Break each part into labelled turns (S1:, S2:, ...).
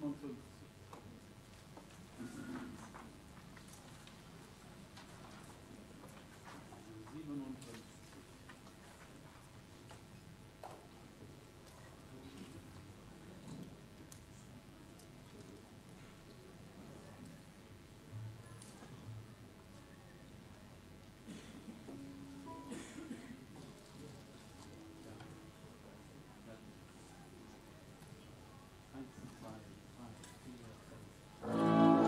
S1: months of. Siebenundfünfzig. Eins, zwei, drei, vier, fünf.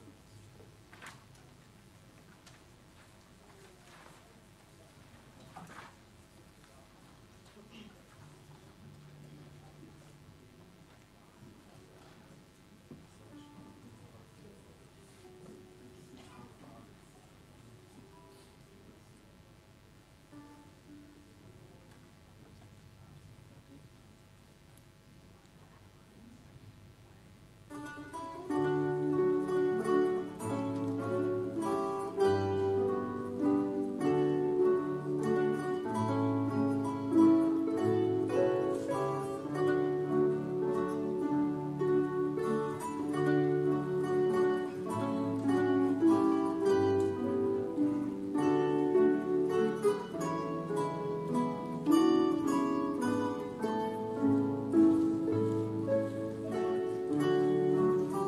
S1: Dreiundfünfzig.
S2: Thank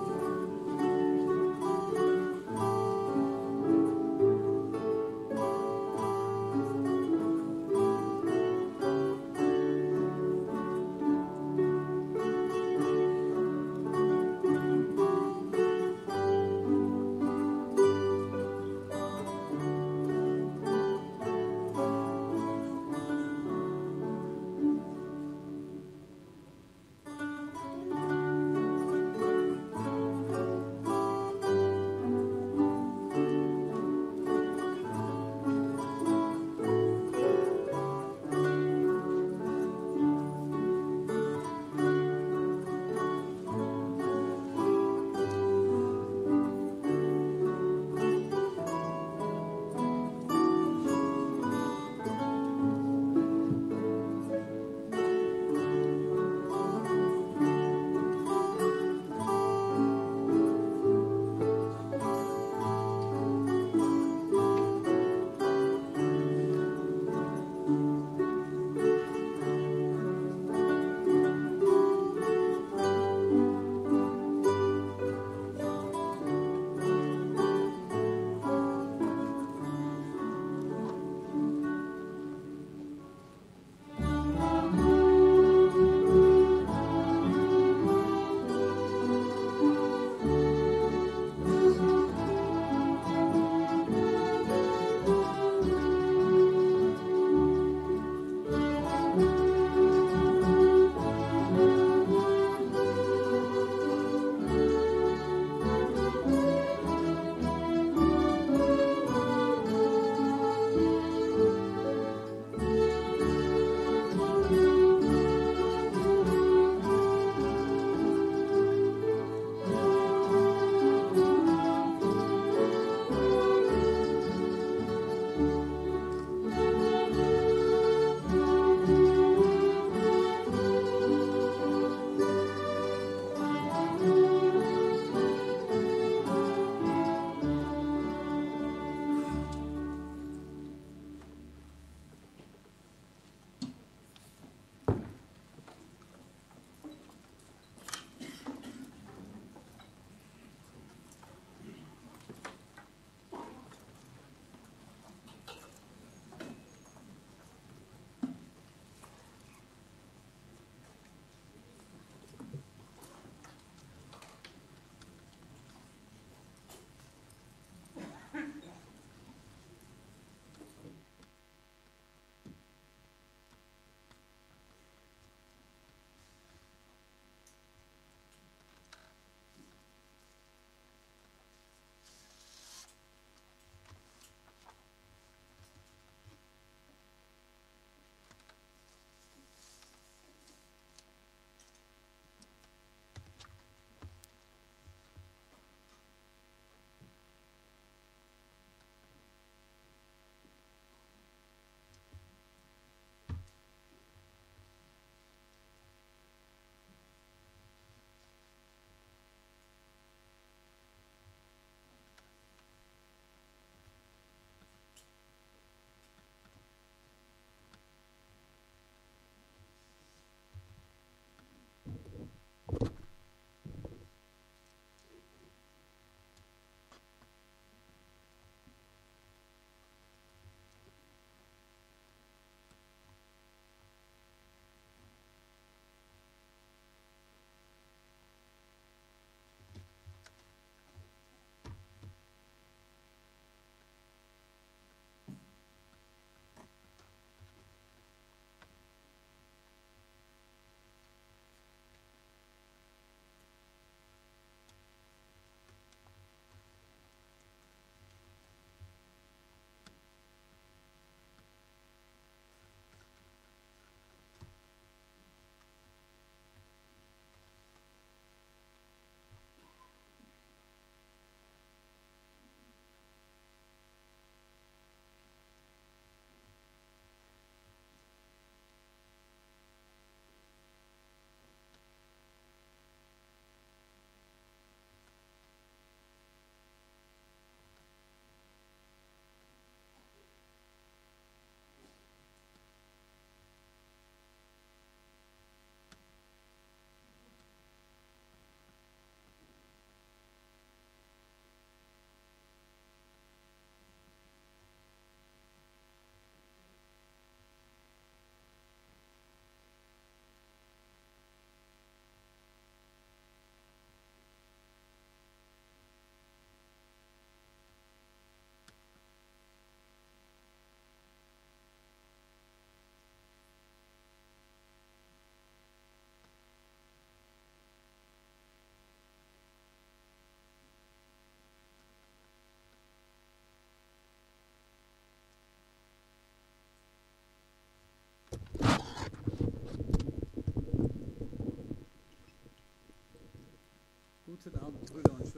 S1: Bonsoir.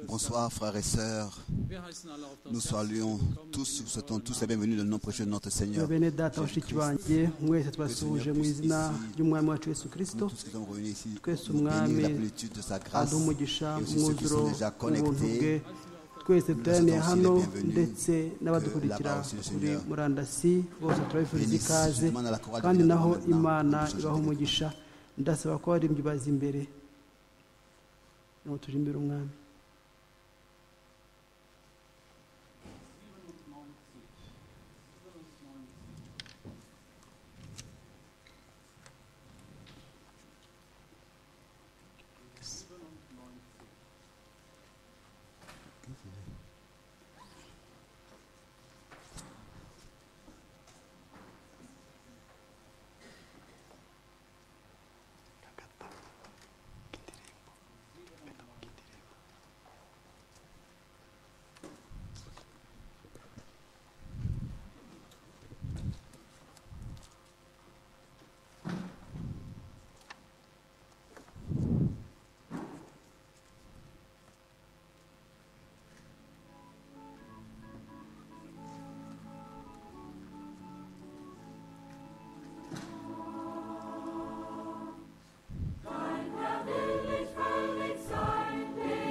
S2: Bonsoir frères et sœurs, nous saluons tous, nous souhaitons tous la bienvenue dans le nom précieux de notre Seigneur.
S3: bene data bashikibangiye mwese twasuhuje mu izina ry'umwami wacu yesu kirisito
S2: Tous qui sommes réunis ici,
S3: Twese
S2: nous bénir la
S3: umwami
S2: plénitude de sa grâce
S3: aduha
S2: et
S3: umugisha
S2: aussi ceux qui
S3: umwuzuro
S2: sont déjà
S3: ubuntu bwe
S2: connectés.
S3: twese duteraniye hano ndetse n'abadukurikira kuri murandasi bose turabifuriza ikaze kandi naho imana ibaha umugisha ndasaba ko baririmbyi baza imbere naho tuje imbere umwami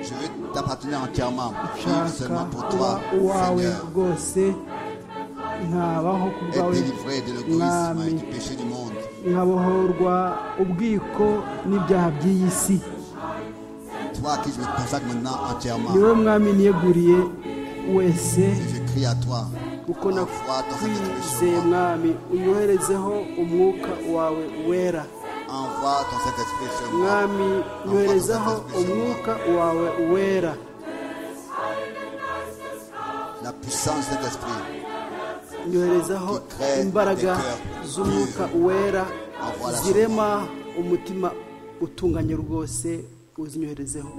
S2: Je veux t'appartenir entièrement, vivre
S3: nshaka
S2: seulement pour
S3: kuba
S2: toi,
S3: uwawe
S2: Seigneur,
S3: rwose nkabaho ku
S2: et
S3: bwawe
S2: délivré de l'égoïsme et
S3: Mwami.
S2: du péché du monde.
S3: nkabohorwa ubwiko n'ibyaha by'iyi si
S2: Toi à qui je me consacre maintenant entièrement,
S3: ni wowe mwami niyeguriye wese
S2: et je crie à toi,
S3: kuko
S2: envoie ton Saint-Esprit
S3: nakwizeye
S2: sur moi,
S3: mwami unyoherezeho umwuka wawe wera
S2: envoie ton Saint-Esprit sur moi,
S3: mwami nyoherezaho umwuka wawe wera
S2: la puissance de Saint-Esprit,
S3: nyoherezaho imbaraga z'umwuka wera zirema umutima utunganye rwose uzinyoherezeho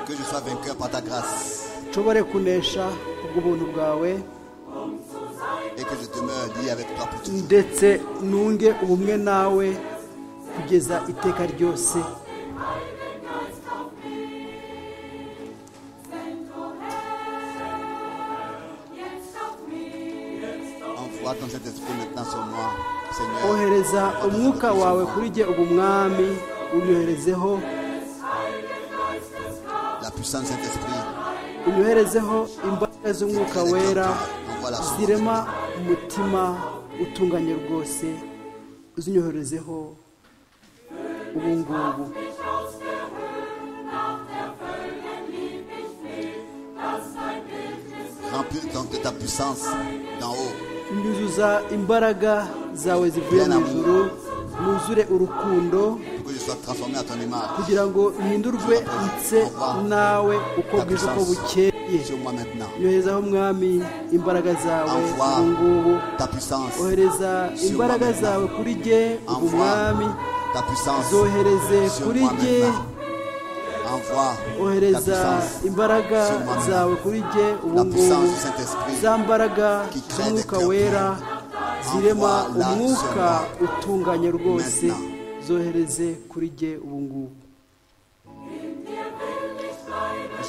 S2: que je sois vainqueur par ta grâce.
S3: nshobore kunesha ubw'ubuntu bwawe
S2: et que je demeure lié avec toi pour toujours.
S3: ndetse nunge ubumwe nawe kugeza iteka ryose
S2: Envoie ton Saint-Esprit maintenant sur moi, Seigneur.
S3: ohereza umwuka wawe kuri jye ubu mwami unyoherezeho
S2: La puissance du Saint-Esprit.
S3: unyoherezeho imbaraga z'umwuka wera zirema umutima utunganye rwose uzinyoherezeho ubu ngubu
S2: Remplis donc de ta puissance d'en haut.
S3: nyuzuza imbaraga zawe zivuye mu ijuru nuzure urukundo
S2: Pour que je sois transformé à ton image.
S3: kugira ngo mpindurwe ndetse nawe uko
S2: Ta
S3: bwije uko
S2: puissance
S3: bukeye
S2: sur moi maintenant.
S3: nyoherezaho mwami imbaraga zawe ubu ngubu
S2: Envoie ta puissance.
S3: ohereza
S2: sur moi
S3: imbaraga
S2: maintenant.
S3: zawe kuri jye ubu mwami
S2: Envoie ta puissance.
S3: zohereze
S2: sur
S3: kuri
S2: moi
S3: jye
S2: maintenant. Envoie ta
S3: ohereza
S2: puissance.
S3: imbaraga
S2: sur moi maintenant.
S3: zawe kuri jye ubu
S2: La
S3: ngubu
S2: puissance du Saint-Esprit
S3: za mbaraga
S2: qui crée
S3: z'umwuka
S2: des cœurs
S3: wera
S2: purs.
S3: zirema
S2: Envoie-la
S3: umwuka
S2: sur moi
S3: utunganye rwose
S2: maintenant.
S3: zohereze kuri jye ubu ngubu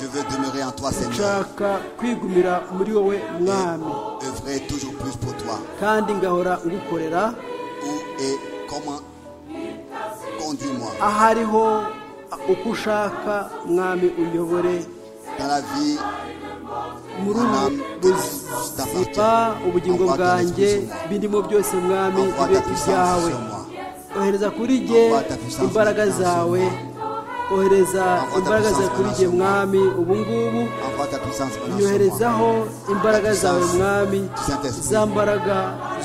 S2: Je veux demeurer en toi, Seigneur.
S3: nshaka kwigumira muri wowe
S2: Et
S3: mwami
S2: œuvrer toujours plus pour toi.
S3: kandi ngahora ngukorera
S2: Où et comment conduis-moi
S3: aho ariho uko ushaka mwami unyobore
S2: dans la vie
S3: muri ubu buzima ubugingo bwanjye birimo byose mwami
S2: envoie
S3: bibe
S2: ta puissance
S3: ibyawe
S2: sur moi
S3: ohereza kuri jye imbaraga zawe ohereza imbaraga zawe kuri jye mwami ubu ngubu
S2: envoie ta puissance maintenant sur moi
S3: nyoherezaho imbaraga zawe mwami za mbaraga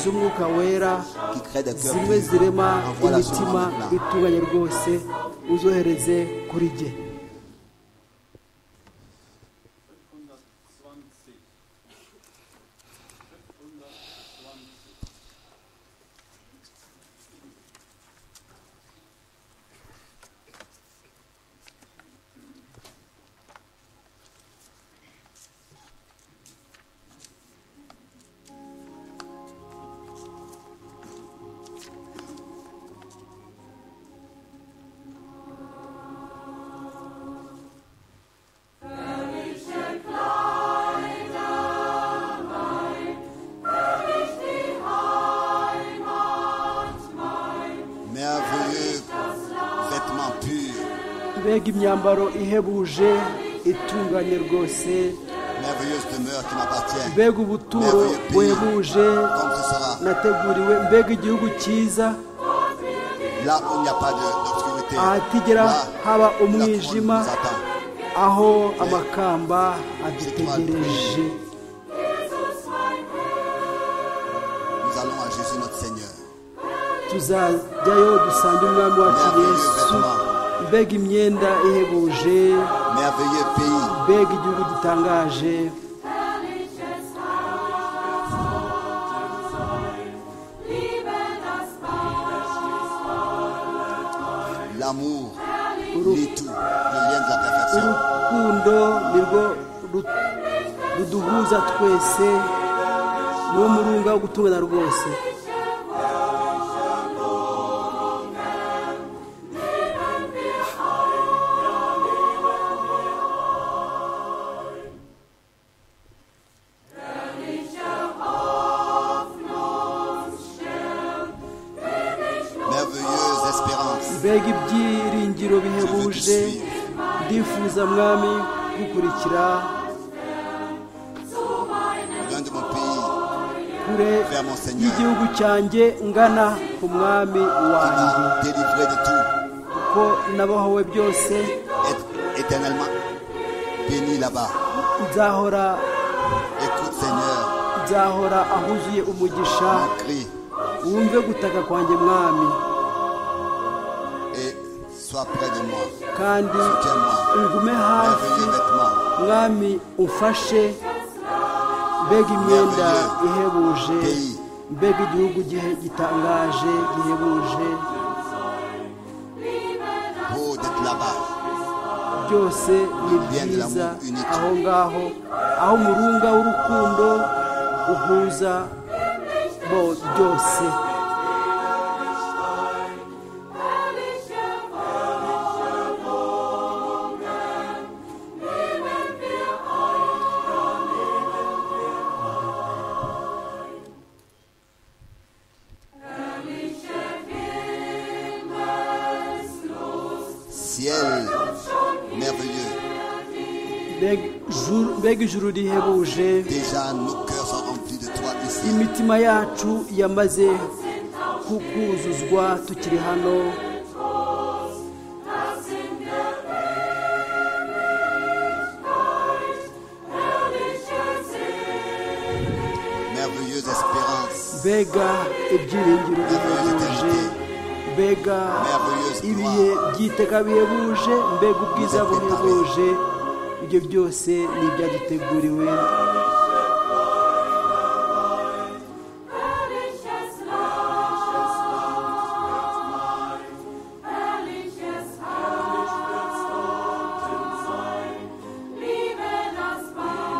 S3: z'umwuka wera
S2: qui crée des cœurs
S3: zimwe
S2: purs.
S3: zirema
S2: Envoie-la sur
S3: imitima
S2: moi maintenant.
S3: itunganye rwose uzohereze kuri jye mbega imyambaro ihebuje itunganye rwose
S2: merveilleuse demeure qui m'appartient.
S3: mbega ubuturo buhebuje
S2: Comme ce sera
S3: nateguriwe mbega igihugu cyiza
S2: là où il n'y a pas de- d'obscurité.
S3: ahatigera
S2: Là,
S3: haba
S2: la couronne nous
S3: umwijima
S2: attend.
S3: aho amakamba adutegereje
S2: Nous allons à Jésus notre Seigneur.
S3: tuzajyayo dusange umwami wacu yesu mbega imyenda ihebuje
S2: Merveilleux pays.
S3: mbega igihugu gitangaje
S2: L'amour
S3: Uru-
S2: lit tout. Le lien de la perfection.
S3: urukundo nirwo ru- ruduhuza twese niwo murunga wo gutungana rwose
S2: Merveilleuse espérance.
S3: mbega ibyiringiro bihebuje ndifuza mwami gukurikira
S2: Loin de mon pays.
S3: kure
S2: Vers mon Seigneur.
S3: y'igihugu cyanjye ngana ku mwami
S2: Qui
S3: wanjye
S2: m'a délivré de tout.
S3: kuko nabahowe byose
S2: Être éternellement béni là-bas.
S3: nzahora
S2: Écoute Seigneur.
S3: nzahora ahuzuye umugisha
S2: Mon cri.
S3: wumve gutaka kwanjye mwami
S2: Et sois près de moi.
S3: kandi
S2: Soutiens-moi.
S3: ungume hafi
S2: Merveilleux vêtement.
S3: mwami umfashe mbega imyenda ihebuje
S2: Pays.
S3: mbega igihugu gihe- gitangaje gihebuje
S2: Beau d'être là-bas.
S3: byose ni byiza aho ngaho aho umurunga w'urukundo uhuza bo byose
S2: Ciel merveilleux.
S3: Mbega ijuru- mbega ijuru rihebuje
S2: Déjà nos cœurs sont remplis de toi ici.
S3: imitima yacu yamaze kukuzuzwa tukiri hano
S2: Merveilleuse espérance.
S3: mbega ibyiringiro bihebuje mbega ibihe by'iteka bihebuje mbega ubwiza buhebuje ibyo byose ni ibyaduteguriwe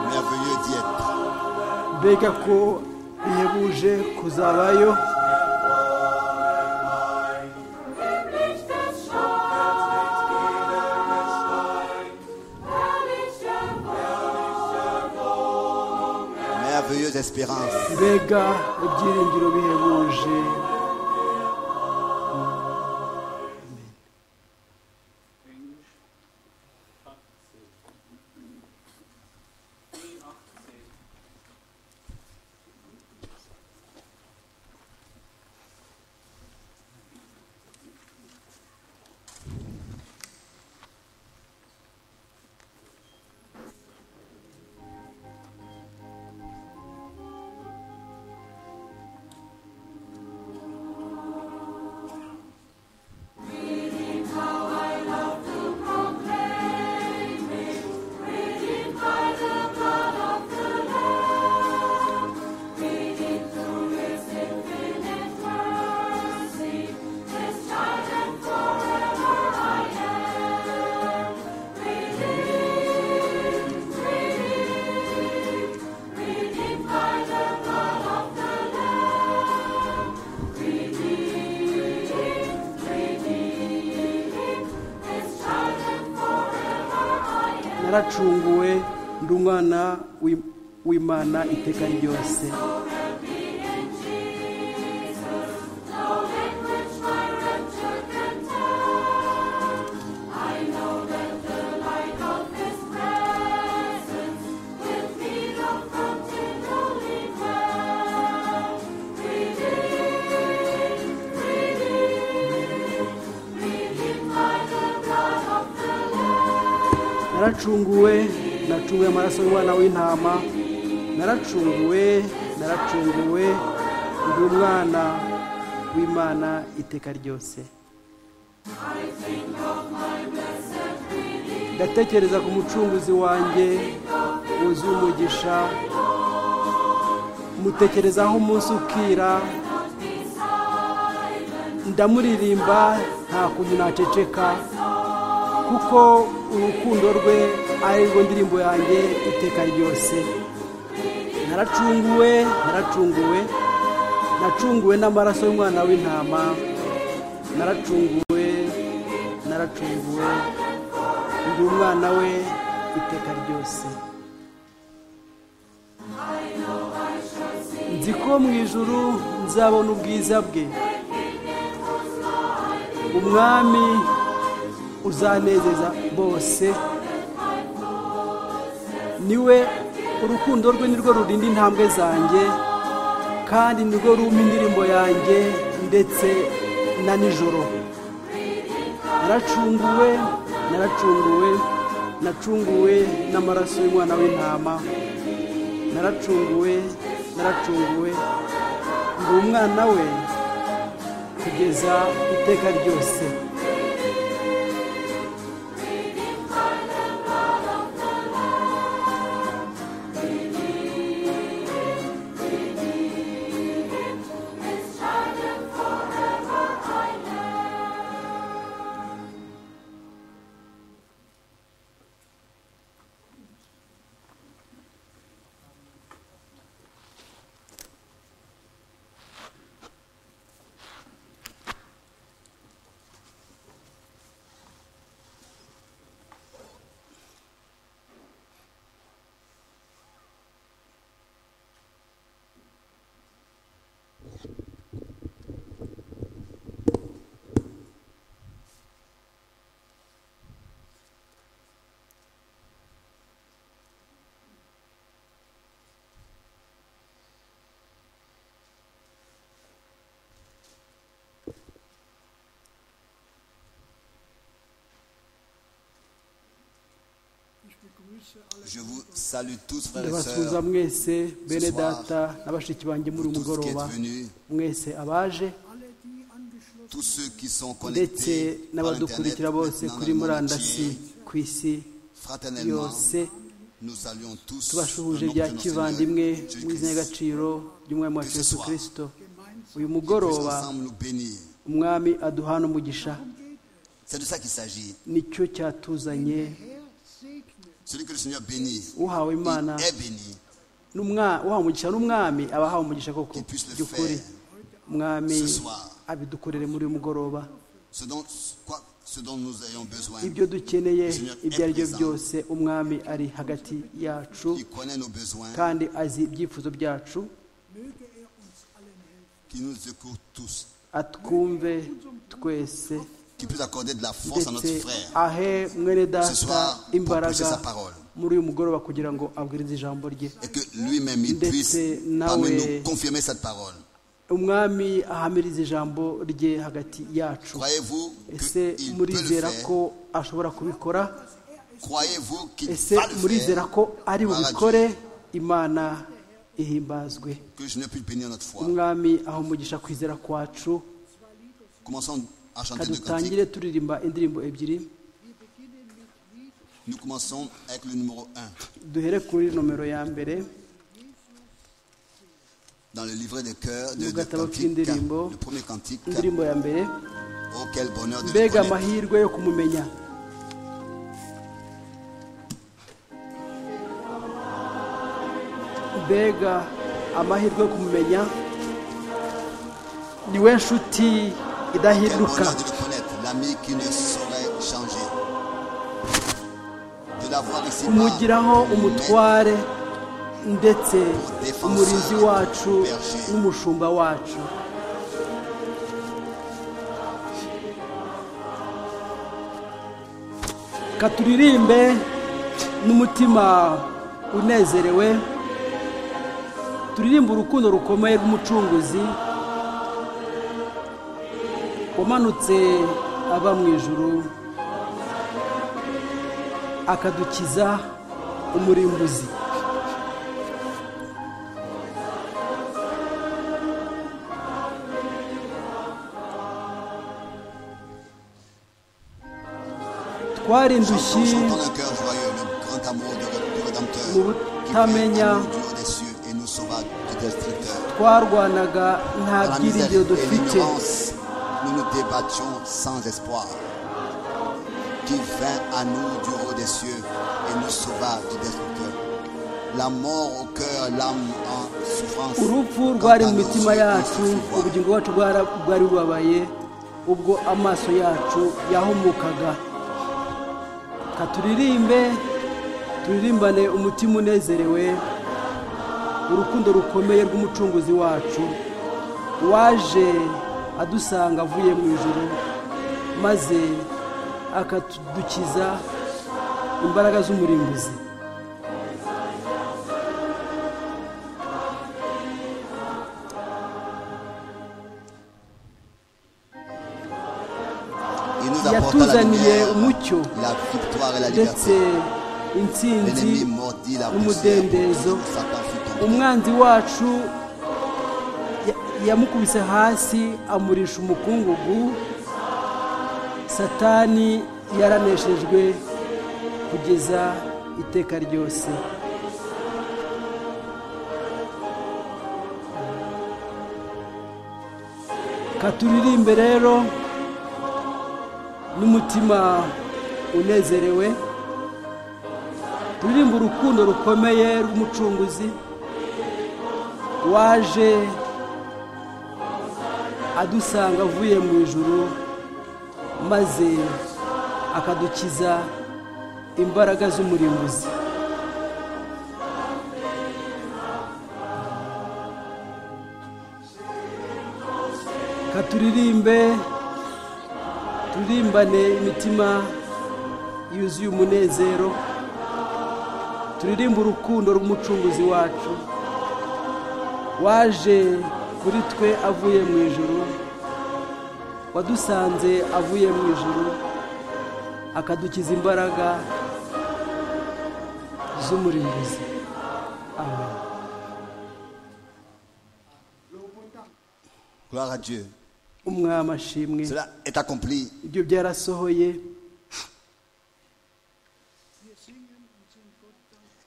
S2: Merveilleux d'y être.
S3: mbega ko bihebuje kuzabayo
S2: Merveilleuse espérance.
S3: mbega ibyiringiro bihebuje
S1: Englisch, achtzehn. Früh achtzehn.
S3: naracunguwe ndi umwana w'i- w'imana iteka ryose naracunguwe nacunguwe amaraso y'umwana w'intama naracunguwe naracunguwe ndi umwana w'imana iteka ryose ndatekereza ku mucunguzi wanjye wuzuye umugisha mutekerezaho umunsi ukira ndamuririmba nta kuntu naceceka kuko urukundo rwe ari rwo ndirimbo yanjye iteka ryose naracunguwe naracunguwe nacunguwe n'amaraso y'umwana w'intama naracunguwe naracunguwe ndi umwana we iteka ryose nzi ko mu ijuru nzabona ubwiza bwe umwami uzanezeza bose niwe urukundo rwe nirwo rurinda intambwe zanjye kandi nirwo rumpa indirimbo yanjye ndetse na nijoro naracunguwe naracunguwe nacunguwe n'amaraso y'umwana w'intama naracunguwe naracunguwe ngo umwana we kugeza iteka ryose
S2: Je vous salue tous, frères et
S3: ndabasuhuza
S2: sœurs,
S3: mwese bene
S2: soir,
S3: data na bashiki banjye muri uyu
S2: tous ceux qui
S3: mugoroba
S2: êtes venus,
S3: mwese abaje
S2: tous ceux qui sont
S3: ndetse
S2: connectés par Internet,
S3: n'abadukurikira bose
S2: maintenant
S3: kuri
S2: dans le monde
S3: murandasi
S2: entier,
S3: ku isi
S2: fraternellement,
S3: yose
S2: nous saluons tous
S3: tubasuhuje
S2: au nom
S3: bya
S2: de notre
S3: kivandimwe
S2: Seigneur
S3: mu
S2: Jésus-Christ.
S3: izina ry'agaciro ry'umwami wacu
S2: Que ce
S3: yesu
S2: soir,
S3: kirisito uyu
S2: Puisse
S3: mugoroba
S2: ensemble nous bénir.
S3: umwami aduhana umugisha
S2: C'est de ça qu'il s'agit.
S3: nicyo cyatuzanye
S2: Celui que le Seigneur bénit,
S3: uhawe imana
S2: il est béni.
S3: n'umwa- uhawe umugisha n'umwami aba ahawe umugisha koko
S2: Qu'il puisse le
S3: by'ukuri
S2: faire
S3: umwami
S2: ce soir.
S3: abidukorere muri uyu mugoroba
S2: Ce dont, quoi, ce dont nous ayons besoin,
S3: ibyo dukeneye
S2: Seigneur
S3: ibyo ari byo
S2: est présent.
S3: byose umwami ari hagati yacu
S2: qui connaît nos besoins,
S3: kandi azi ibyifuzo byacu
S2: qui nous secourt tous,
S3: atwumve twese
S2: qui puisse accorder de la force à
S3: ndetse
S2: notre frère
S3: ahe mwene
S2: ce
S3: data
S2: soir pour prêcher
S3: imbaraga
S2: sa parole.
S3: muri uyu mugoroba kugira ngo abwirize ijambo rye
S2: Et que lui-même, il
S3: Ndetse
S2: puisse
S3: nawe-
S2: parmi nous confirmer cette parole.
S3: umwami ahamiriza ijambo rye hagati yacu
S2: Croyez-vous
S3: ese
S2: qu'il peut le
S3: murizera
S2: faire
S3: ko ashobora kubikora
S2: Croyez-vous qu'il
S3: ese
S2: va le
S3: murizera
S2: faire
S3: ko ari bubikore imana ihimbazwe
S2: Que je ne puisse bénir notre foi.
S3: umwami aho umugisha kwizera kwacu
S2: Commençons à chanter deux cantiques.
S3: kadutangire turirimba indirimbo ebyiri
S2: Nous commençons avec le numéro 1
S3: duhere kuri nomero ya mbere
S2: dans le livret des cœurs de,
S3: Nous
S2: de
S3: gâtons
S2: cantique,
S3: Kindirimbo.
S2: le premier cantique.
S3: indirimbo ya mbere
S2: Oh quel bonheur de le
S3: mbega
S2: connaître.
S3: amahirwe yo kumumenya mbega amahirwe yo kumumenya niwe nshuti
S2: Quel
S3: idahinduka
S2: bonheur de le connaître, l'ami qui ne saurait changer. De l'avoir ici
S3: umugiraho umutware ndetse umurinzi wacu n'umushumba wacu katuririmbe n'umutima unezerewe turirimbe urukundo rukomeye rw'umucunguzi wamanutse ava mu ijuru akadukiza umurimbuzi twarindushyi
S2: Chantons d'un cœur joyeux le grand amour du Re- du
S3: mu
S2: Rédempteur qui fait
S3: butamenya
S2: nous dur des cieux et nous sauva du destructeur.
S3: twarwanaga nta
S2: Dans la misère
S3: byiringiro
S2: et
S3: dufite
S2: l'ignorance, nous nous débattions sans espoir. Qui vint à nous du haut des cieux et nous sauva du destructeur. La mort au cœur, l'âme en souffrance.
S3: urupfu
S2: Quant
S3: rwari
S2: à
S3: mu
S2: nos
S3: mitima
S2: yeux,
S3: yacu
S2: on se voit.
S3: ubugingo bwacu bwara- bwari bubabaye ubwo amaso yacu yahumukaga katuririmbe turirimbane umutima unezerewe urukundo rukomeye rw'umucunguzi wacu waje adusanga avuye mu ijuru maze akadukiza imbaraga z'umurimbuzi
S2: Il nous apporta la
S3: yatuzaniye
S2: lumière,
S3: umucyo
S2: la victoire et la
S3: ndetse
S2: liberté. L'ennemi
S3: intsinzi
S2: mordit la poussière pour que
S3: n'umudendezo
S2: Satan fût tombé.
S3: umwanzi wacu ya- yamukubise hasi amurisha umukungugu satani yaraneshejwe kugeza iteka ryose katuririmbe rero n'umutima unezerewe turirimba urukundo rukomeye rw'umucunguzi waje adusanga avuye mu ijuru maze akadukiza imbaraga z'umurimbuzi katuririmbe turimbane imitima yuzuye umunezero turirimbe urukundo rw'umucunguzi wacu waje kuri twe avuye mu ijuru wadusanze avuye mu ijuru akadukiza imbaraga z'umurimbuzi amen
S2: Gloire à Dieu.
S3: umwami ashimwe
S2: Cela est accompli.
S3: ibyo byarasohoye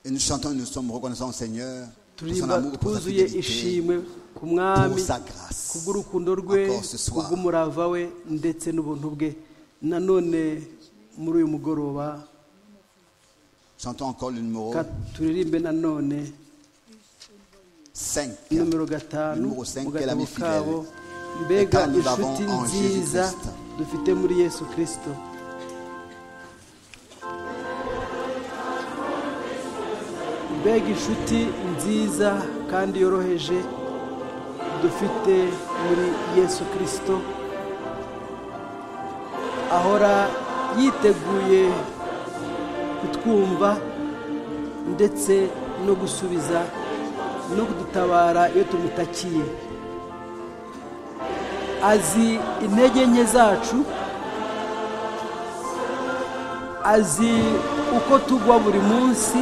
S2: Et nous chantons, nous sommes reconnaissants au Seigneur pour son
S3: turirimba
S2: amour, pour sa
S3: twuzuye
S2: fidélité,
S3: ishimwe ku
S2: pour
S3: mwami
S2: sa grâce.
S3: kubw'urukundo rwe
S2: Encore ce soir.
S3: kubw'umurava we ndetse n'ubuntu bwe nanone muri uyu mugoroba
S2: Chantons encore le numéro
S3: ka turirimbe nanone
S2: 5.
S3: nomero gatanu
S2: Numéro cinq,
S3: mu
S2: quel
S3: gatabo
S2: ami fidèle.
S3: kabo mbega
S2: Gatanu d'avant
S3: inshuti
S2: en
S3: nziza
S2: Jésus-Christ.
S3: dufite muri yesu kirisito mbega inshuti nziza kandi yoroheje dufite muri yesu kirisito ahora yiteguye kutwumva ndetse no gusubiza no kudutabara iyo tumutakiye azi intege nke zacu azi uko tugwa buri munsi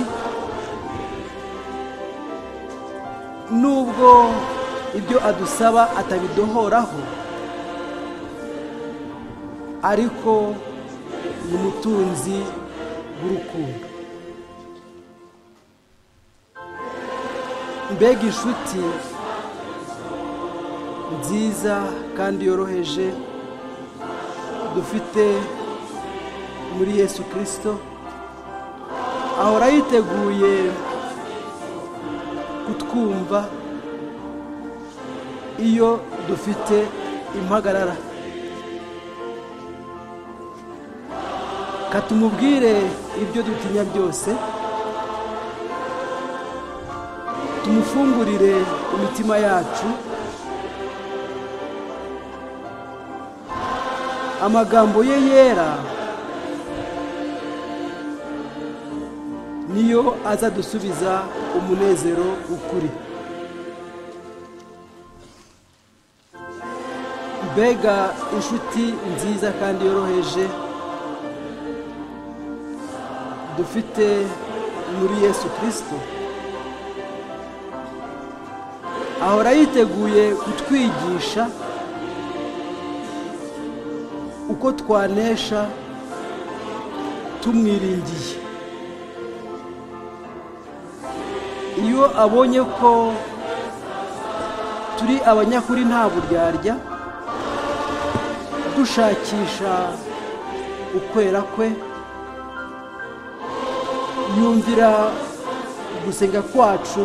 S3: nubwo ibyo adusaba atabidohoraho ariko ni umutunzi w'urukundo mbega inshuti nziza kandi yoroheje dufite muri yesu kirisito ahora yiteguye kutwumva iyo dufite impagarara katumubwire ibyo dutinya byose tumufungurire imitima yacu amagambo ye yera niyo azadusubiza umunezero w'ukuri mbega inshuti nziza kandi yoroheje dufite muri yesu kirisito ahora yiteguye kutwigisha uko twanesha tumwiringiye iyo abonye ko turi abanyakuri nta buryarya dushakisha ukwera kwe yumvira gusenga kwacu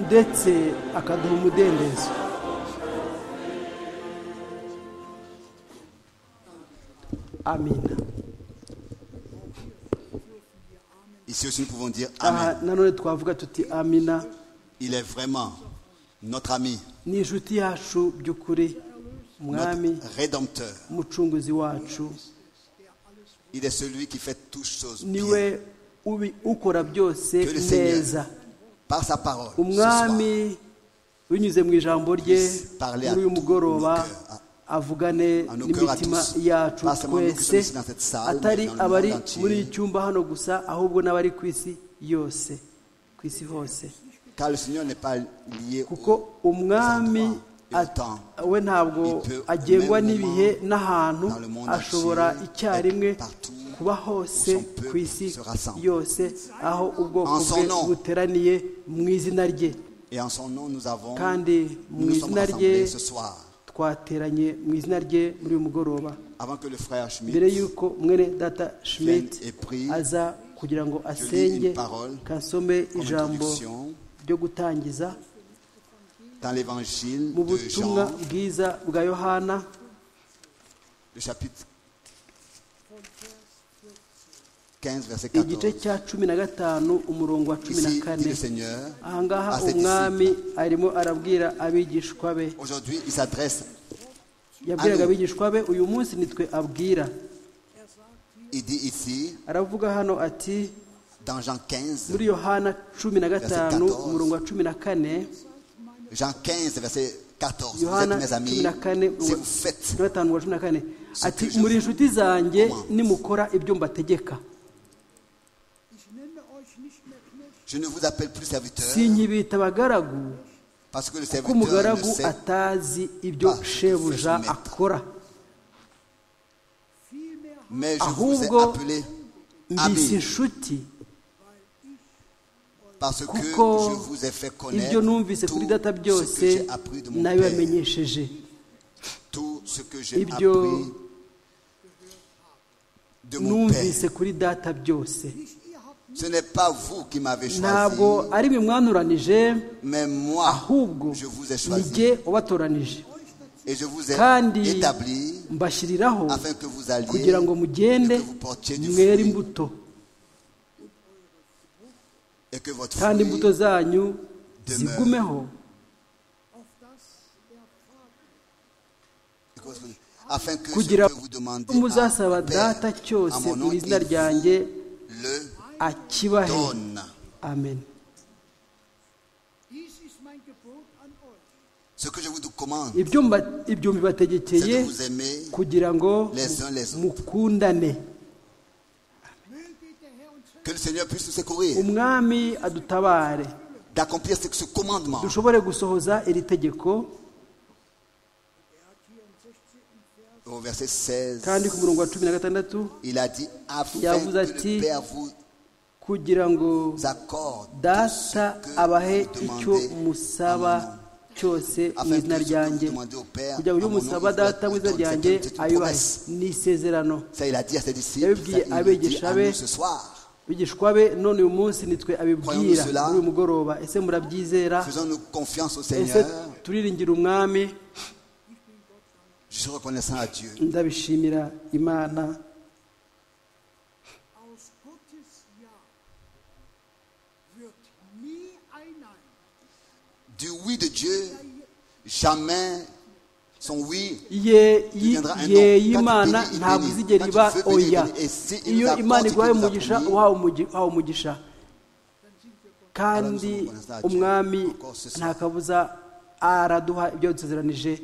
S3: ndetse akaduha umudendezo amina
S2: Ici aussi, nous pouvons dire
S3: aha
S2: Amen.
S3: nanone twavuga tuti amina
S2: Il est vraiment notre ami,
S3: ni inshuti yacu by'ukuri umwami
S2: notre rédempteur.
S3: umucunguzi wacu
S2: Il est celui qui fait toutes choses bien.
S3: niwe ubi- ukora byose
S2: Que le
S3: neza
S2: Seigneur, par sa parole, ce soir,
S3: umwami binyuze mu ijambo rye
S2: puisse parler à
S3: muri uyu
S2: tous
S3: mugoroba
S2: nos cœurs,
S3: avugane
S2: à nos cœurs à
S3: n'imitima
S2: tous,
S3: yacu
S2: pas seulement nous qui
S3: twese
S2: sommes ici dans cette salle,
S3: atari
S2: mais dans le
S3: abari
S2: monde entier.
S3: muri iki cyumba hano gusa ahubwo n'abari ku isi yose ku isi hose
S2: car le Seigneur n'est pas lié
S3: kuko
S2: au
S3: umwami
S2: endroits et au
S3: at-
S2: temps.
S3: we ntabwo
S2: Il peut au
S3: agengwa
S2: même
S3: n'ibihe
S2: moment
S3: n'ahantu
S2: dans le monde
S3: ashobora
S2: entier,
S3: icyarimwe
S2: être partout
S3: kuba hose
S2: où son peuple
S3: ku isi
S2: se rassemble.
S3: yose aho ubwoko
S2: En son
S3: bwe
S2: nom.
S3: buteraniye mu izina rye
S2: Et en son nom, nous avons,
S3: kandi mu
S2: nous nous sommes
S3: izina rye
S2: rassemblés ce soir,
S3: twateranye mu izina rye muri uyu mugoroba
S2: avant que le frère Schmitt
S3: mbere y'uko mwene data schmidt
S2: Vienne et prie.
S3: aza kugira ngo asenge
S2: parole
S3: kansome
S2: comme
S3: ijambo
S2: introduction
S3: ryo gutangiza
S2: dans l'évangile de
S3: mu butumwa
S2: Jean,
S3: bwiza bwa yohana
S2: le chapitre 15, verset
S3: igice
S2: 14.
S3: cya cumi na gatanu umurongo wa cumi na
S2: Ici, dit
S3: kane
S2: le Seigneur,
S3: ahangaha
S2: à ses
S3: umwami arimo arabwira abigishwa be
S2: aujourd'hui, il s'adresse,
S3: yabwiraga
S2: Amen.
S3: abigishwa be uyu munsi nitwe abwira
S2: il dit ici,
S3: aravuga hano ati
S2: dans Jean 15,
S3: muri yohana cumi na gatanu
S2: Verset 14.
S3: umurongo wa cumi na kane
S2: Jean 15, verset 14, vous êtes
S3: yohana
S2: mes
S3: cumi
S2: amis,
S3: na kane
S2: si vous faites
S3: cumi na gatanu umurongo wa cumi na kane ati
S2: que je
S3: muri
S2: vous
S3: inshuti zanjye
S2: commande."
S3: nimukora ibyo mbategeka
S2: Je ne vous appelle plus serviteur
S3: sinkibita abagaragu
S2: parce que le
S3: ko
S2: serviteur ne
S3: umugaragu
S2: sait
S3: atazi ibyo
S2: pas
S3: shebuja
S2: son maître.
S3: akora
S2: mais je vous ai
S3: ahubwo
S2: appelé
S3: mbisi
S2: ami
S3: inshuti
S2: parce que
S3: kuko
S2: je vous ai fait
S3: ibyo
S2: connaître
S3: numvise kuri data
S2: tout ce que
S3: byose
S2: j'ai appris de mon
S3: nayo
S2: père,
S3: yamenyesheje
S2: tout ce que j'ai
S3: Ibyo
S2: appris de mon père.
S3: numvise kuri data byose
S2: Ce n'est pas vous qui m'avez choisi,
S3: ntabwo ari mwe mwanuranije
S2: mais moi,
S3: ahubwo
S2: je vous ai
S3: ni
S2: choisi
S3: jye wabatoranije
S2: et je vous ai
S3: kandi
S2: établi
S3: mbashyiriraho
S2: afin que vous alliez
S3: kugira ngo mugende
S2: et que vous portiez du
S3: mwere
S2: fruit.
S3: imbuto
S2: et que votre
S3: kandi
S2: fruit
S3: imbuto zanyu
S2: demeure.
S3: zigumeho
S2: Et que votre fruit- afin que je
S3: kugira
S2: peux vous demander
S3: ngo
S2: à
S3: muzasaba
S2: mon
S3: data
S2: Père, à
S3: cyose
S2: mon nom,
S3: mu izina
S2: il vous
S3: ryanjye
S2: le
S3: akibahe
S2: donne.
S3: amen
S4: Dies ist mein Gebot an euch,
S2: Ce que je vous commande,
S3: ibyo mba- ibyo
S2: c'est de
S3: mbibategekeye
S2: vous aimer
S3: kugira ngo
S2: les uns les autres.
S3: mukundane
S2: Que le Seigneur puisse nous secourir
S3: umwami adutabare
S2: d'accomplir ce, ce commandement.
S3: dushobore gusohoza iri tegeko
S2: Au verset 16,
S3: kandi ku murongo wa cumi na gatandatu
S2: il a dit Afin
S3: Yavuze
S2: que
S3: ati,
S2: le Père vous
S3: kugira ngo
S2: accorde tout ce
S3: data
S2: que
S3: abahe
S2: vous demandez
S3: icyo
S2: à mon
S3: musaba
S2: nom.
S3: cyose mu
S2: Afin que
S3: izina
S2: ce que
S3: ryanjye
S2: vous demandez au Père,
S3: kugira ngo
S2: à
S3: ibyo
S2: mon nom,
S3: musaba
S2: il vous
S3: data mu izina
S2: donne.
S3: ryanjye
S2: C'est une
S3: ayubahe
S2: promesse.
S3: ni isezerano
S2: Ça, il a dit à ses disciples, ça,
S3: Yabibwiye
S2: il le dit à
S3: abigisha be.
S2: nous ce soir.
S3: bigishwa be none uyu munsi nitwe abibwira
S2: Croyons-nous cela?
S3: muri uyu mugoroba ese murabyizera
S2: Faisons-nous confiance au
S3: ese
S2: Seigneur.
S3: turiringira umwami
S2: Je suis reconnaissant à Dieu.
S3: ndabishimira imana
S4: aus Gottes Ja wird nie ein Nein.
S2: Du oui de Dieu, jamais son oui
S3: ye yi-
S2: Bigendera ino.
S3: ye
S2: Kandi
S3: y'imana
S2: ibiri,
S3: ntabwo
S2: ibiri.
S3: izigera
S2: Kandi
S3: iba
S2: ivuye kuri
S3: oya
S2: ibiri. Ese iza
S3: iyo
S2: kose
S3: imana iguhaye
S2: ituza
S3: umugisha
S2: kuri-
S3: uhawe umugi- uhawe umugisha kandi umwami nta kabuza araduha ibyo yadusezeranije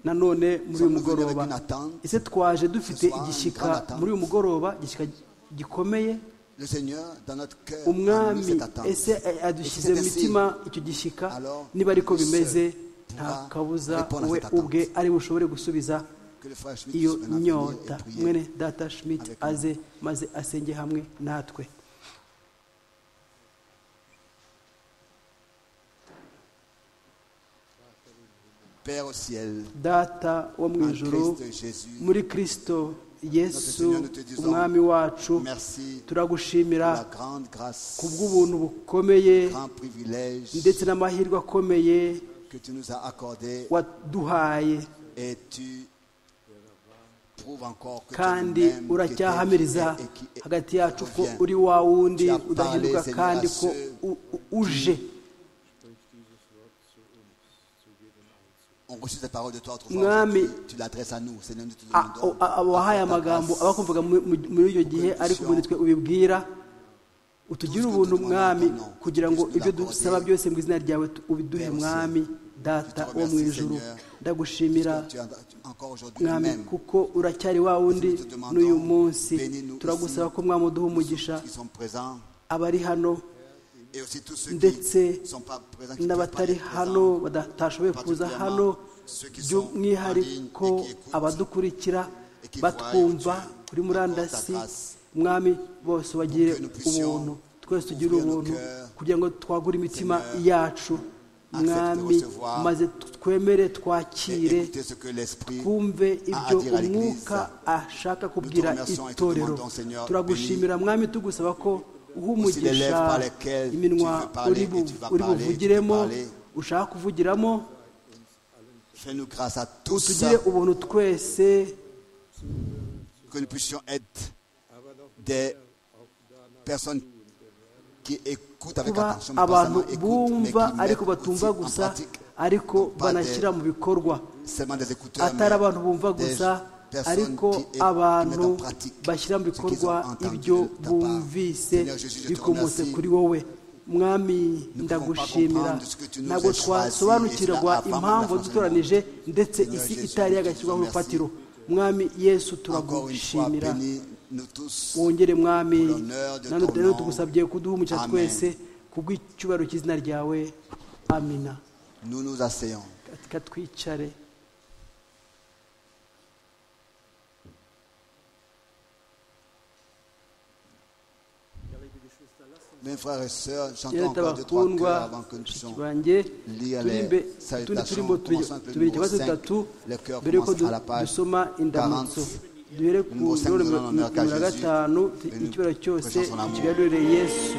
S3: nanone muri uyu
S2: Sommes-nous venus
S3: mugoroba
S2: avec une attente
S3: ese twaje dufite
S2: Ce soir,
S3: igishyika
S2: une grande attente.
S3: muri uyu mugoroba igishyika gikomeye
S2: Le Seigneur, dans notre cœur, a mis
S3: umwami
S2: cette attente.
S3: ese eh, adushyize mu
S2: Et c'est ainsi.
S3: mitima icyo gishyika
S2: Alors,
S3: niba ariko
S2: seul
S3: bimeze
S2: pourra
S3: nta kabuza
S2: répondre à
S3: we
S2: cette attente.
S3: ubwe ari bushobore gusubiza
S2: Que le frère Schmitt
S3: iyo
S2: puisse maintenant venir
S3: nyota
S2: et prier.
S3: mwene data schmidt
S2: avec nous.
S3: aze maze asenge hamwe natwe
S2: Père au ciel,
S3: data wo mu
S2: en
S3: ijuru
S2: Christ Jésus,
S3: muri kristo yesu
S2: Seigneur, nous te disons,
S3: umwami wacu
S2: merci pour
S3: turagushimira
S2: la grande grâce,
S3: ku bw'ubuntu bukomeye
S2: grand privilège
S3: ndetse n'amahirwe akomeye
S2: que tu nous as accordé
S3: waduhaye
S2: et tu prouves encore que
S3: kandi
S2: tu es le même qui
S3: uracyahamiriza
S2: était et qui est-
S3: hagati yacu ko
S2: revient.
S3: uri wa wundi
S2: Tu as parlé,
S3: udahinduka
S2: Seigneur,
S3: kandi
S2: à
S3: ko
S2: ceux
S3: u- u- uje
S2: On reçut cette parole de toi autrefois,
S3: Mwami-
S2: aujourd'hui, tu l'adresses à nous, Seigneur, nous te
S3: A- o-
S2: demandons.
S3: a- abahaye
S2: accorde ta
S3: amagambo
S2: grâce.
S3: abakumvaga mu- mu- muri icyo
S2: Kuri
S3: gihe ariko
S2: mission.
S3: ubundi twe ubibwira utugire
S2: Tout ce que
S3: ubuntu
S2: tu demandes
S3: mwami
S2: en ton nom,
S3: kugira ngo
S2: puisse nous
S3: ibyo
S2: l'accorder.
S3: dusaba byose mu izina ryawe tu- ubiduhe
S2: Père au
S3: mwami data
S2: Je te
S3: wo mu
S2: remercie,
S3: ijuru
S2: Seigneur,
S3: ndagushimira
S2: Tu es encore aujourd'hui le
S3: mwami
S2: même.
S3: kuko uracyari wa wundi
S2: Nous te demandons,
S3: n'uyu munsi
S2: bénis-nous
S3: turagusaba
S2: ici.
S3: ko mwami uduha umugisha
S2: Ceux qui sont présents
S3: abari hano
S2: et aussi tous ceux qui
S3: Ndetse
S2: ne sont pas présents, qui ne peuvent pas
S3: n'abatari
S2: être
S3: hano
S2: présents.
S3: bada- batashoboye kuza hano by'umwihariko abadukurikira batwumva kuri murandasi mwami bose bagire ubuntu twese tugire ubuntu kugira ngo twagure imitima yacu mwami maze twemere twakire
S2: Et écoutez ce que l'Esprit
S3: twumve
S2: a à
S3: ibyo
S2: dire à l'Église.
S3: umwuka ashaka kubwira itorero turagushimira mwami tugusaba ko uha umugisha iminwa uri bu- uri buvugiremo ushaka kuvugiramo
S2: Fais-nous grâce à tous
S3: tugire ubuntu twese
S2: que nous puissions être des personnes qui écoutent avec
S3: kuba
S2: attention, mais pas
S3: abantu
S2: seulement écoutent, mais
S3: bumva
S2: qui mettent
S3: ariko
S2: aussi
S3: batumva
S2: en
S3: gusa
S2: pratique
S3: ariko
S2: pas
S3: banashyira mu bikorwa
S2: seulement des écouteurs,
S3: atari
S2: mais
S3: abantu bumva
S2: des
S3: gusa
S2: personnes
S3: ariko
S2: qui é- qui mettent
S3: abantu
S2: en pratique
S3: bashyira mu
S2: ce qu'ils
S3: bikorwa
S2: ont entendu
S3: ibyo
S2: de ta part.
S3: bumvise
S2: Seigneur Jésus, je te
S3: bikomotse
S2: remercie.
S3: kuri wowe mwami
S2: pouvons
S3: ndagushimira
S2: pas comprendre ce que tu nous
S3: ntabwo
S2: as choisi,
S3: twasobanukirwa
S2: et cela avant
S3: impamvu
S2: même la
S3: dutoranije ndetse
S2: Seigneur
S3: isi
S2: Jésus,
S3: itari
S2: je te
S3: yagashyirwaho
S2: remercie.
S3: urufatiro mwami
S2: Encore
S3: yesu
S2: une fois,
S3: turagushimira
S2: bénis-nous tous.
S3: wongere mwami
S2: Pour l'honneur de ton
S3: nanone
S2: nom.
S3: tugusabye kuduha umugisha
S2: Amen.
S3: twese kubw'icyubahiro cy'izina ryawe amina
S2: Nous nous asseyons.
S3: katwicare
S2: Mes frères et sœurs, chantons
S3: Yewe
S2: encore deux, trois
S3: tabakundwa
S2: chœurs avant que nous
S3: bashiki
S2: puissions
S3: banjye
S2: lire
S3: turimbe
S2: les
S3: utundi
S2: salutations.
S3: turimbo
S2: Commençons avec le
S3: tubiri
S2: numéro
S3: cyangwa se
S2: 5.
S3: dutatu
S2: Le cœur
S3: mbere y'uko
S2: commence à la
S3: du-
S2: page
S3: dusoma
S2: 40.
S3: indamutso duhere ku
S2: Numéro cinq, nous
S3: numero
S2: donnons l'honneur qu'à
S3: numero
S2: Jésus.
S3: gatanu
S2: Et nous
S3: ikibazo cyose
S2: prêchons son amour.
S3: kigarurire yesu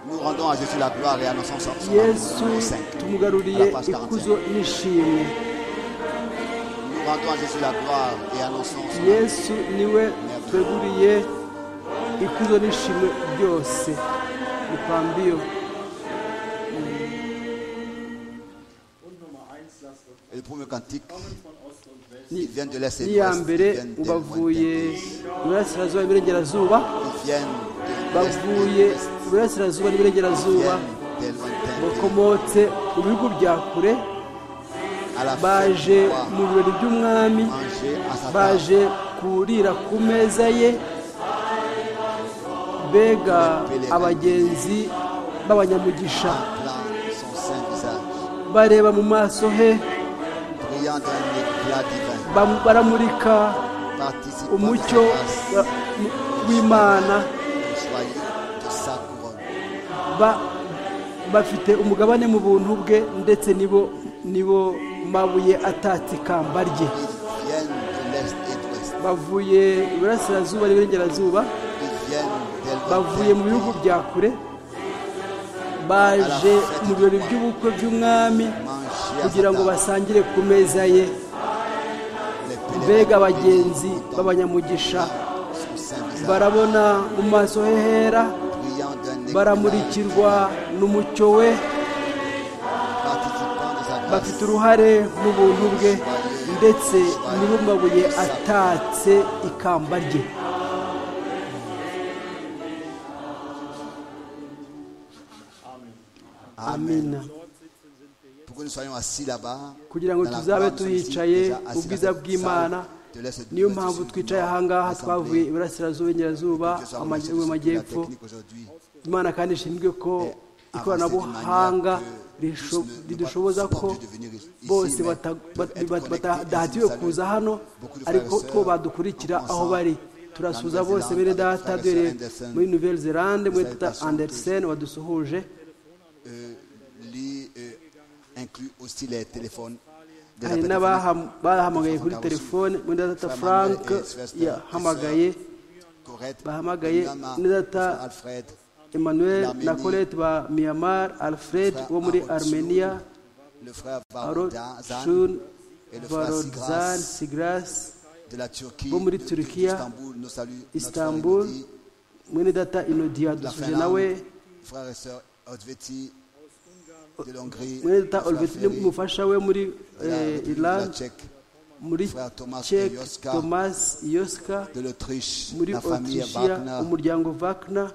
S2: Nous rendons à Jésus la gloire et annonçons son son
S3: yesu
S2: amour. Au cinq.
S3: tumugaruriye
S2: À la page 41.
S3: ikuzo n'ishimwe
S2: Nous rendons à Jésus la gloire et annonçons son amour.
S3: yesu niwe tweguriye ikuzo n'ishimwe byose ni pambiyo
S2: Et le premier cantique,
S3: ni
S2: ils viennent de l'Est et de
S3: ni iya
S2: l'Ouest, ils
S3: mbere
S2: viennent de
S3: bavuye
S2: lointains pays.
S3: iburasirazuba n'iburengerazuba
S2: Ils viennent de l'Est et de
S3: bavuye
S2: l'Ouest.
S3: iburasirazuba
S2: Ils
S3: n'iburengerazuba
S2: viennent des lointains pays.
S3: bakomotse mu bihugu bya kure
S2: À la fin
S3: baje
S2: du
S3: mu
S2: mois,
S3: birori by'umwami
S2: manger à sa table.
S3: baje kurira ku meza ye mbega abagenzi b'abanyamugisha
S2: Contemplant son saint visage,
S3: bareba mu maso he
S2: brillant d'un éclat divin,
S3: bam- baramurika
S2: participant
S3: umucyo
S2: de sa grâce,
S3: wa- w'imana
S2: joyeux de sa couronne.
S3: ba- bafite umugabane mu buntu bwe ndetse nibo nibo mabuye atatse ikamba rye
S2: Ils viennent de l'Est et de l'Ouest.
S3: bavuye iburasirazuba n'iburengerazuba
S2: Ils viennent des
S3: bavuye mu bihugu
S2: lointains pays.
S3: bya kure baje mu birori by'ubukwe by'umwami kugira ngo basangire ku meza ye
S2: Les pèlerins
S3: mbega abagenzi
S2: bénis
S3: b'abanyamugisha
S2: son saint visage,
S3: barabona mu maso he hera
S2: brillant d'un éclat
S3: baramurikirwa n'umucyo we
S2: participant de sa grâce.
S3: bafite uruhare mu buntu bwe ndetse nibo mabuye atatse ikamba rye
S2: Amen.
S3: amina
S2: Pour que nous soyons assis là-bas,
S3: kugira ngo
S2: dans la
S3: tuzabe
S2: gloire, nous sommes ici,
S3: tuhicaye
S2: déjà assis
S3: mu
S2: dans
S3: bwiza
S2: cette
S3: bw'imana
S2: salle. Te laisse
S3: niyo
S2: te
S3: mpamvu
S2: laisser sur
S3: twicaye
S2: nous,
S3: ahangaha
S2: assemblée.
S3: twavuye iburasirazuba inyurazuba
S2: Que tu sois remercié de
S3: amajyaruguru
S2: ce que la
S3: amajyepfo
S2: technique aujourd'hui
S3: imana kandi ishinzwe ko ikoranabuhanga risho- ridushoboza ko bose bata- bat- bat- bata- badahatiwe kuza hano ariko two badukurikira aho bari turasuhuza bose bene data duhereye muri nouvelle zelande muri tata andersen wadusuhuje
S2: lit, euh, inclut aussi les téléphones. des
S3: hari
S2: appels
S3: n'abaham- bahamagaye kuri
S2: Frank
S3: telefone muri data
S2: Frère
S3: frank
S2: Manuel et Sylvester,
S3: yahamagaye
S2: téléphoniques corrects.
S3: bahamagaye
S2: Lama,
S3: muri data
S2: Frère Alfred,
S3: emmanuel
S2: Lamini,
S3: na colette ba myanmar alfred
S2: Frère
S3: wo muri
S2: Harold
S3: armenia
S2: Soul, le frère
S3: harold
S2: Varoda Zan,
S3: shun
S2: et le frère
S3: varodzan
S2: Sigras
S3: sigras
S2: de la Turquie,
S3: bo muri
S2: de-
S3: Turkiya,
S2: d'Istanbul, nous salue notre frère
S3: istanbul
S2: Elodie,
S3: mwene data inodi
S2: de la
S3: yadusuje
S2: Finlande,
S3: nawe
S2: frère et sœur Odveti de l'Hongrie,
S3: mwene
S2: le
S3: data
S2: frère
S3: olveti
S2: Ferry,
S3: n'umufasha we muri
S2: de la
S3: eh,
S2: République de la
S3: irlande
S2: Tchèque,
S3: muri
S2: Frère Thomas
S3: czech
S2: Yoska,
S3: thomas yoska
S2: de l'Autriche,
S3: muri
S2: la famille
S3: otishiya
S2: Wagner,
S3: umuryango vakna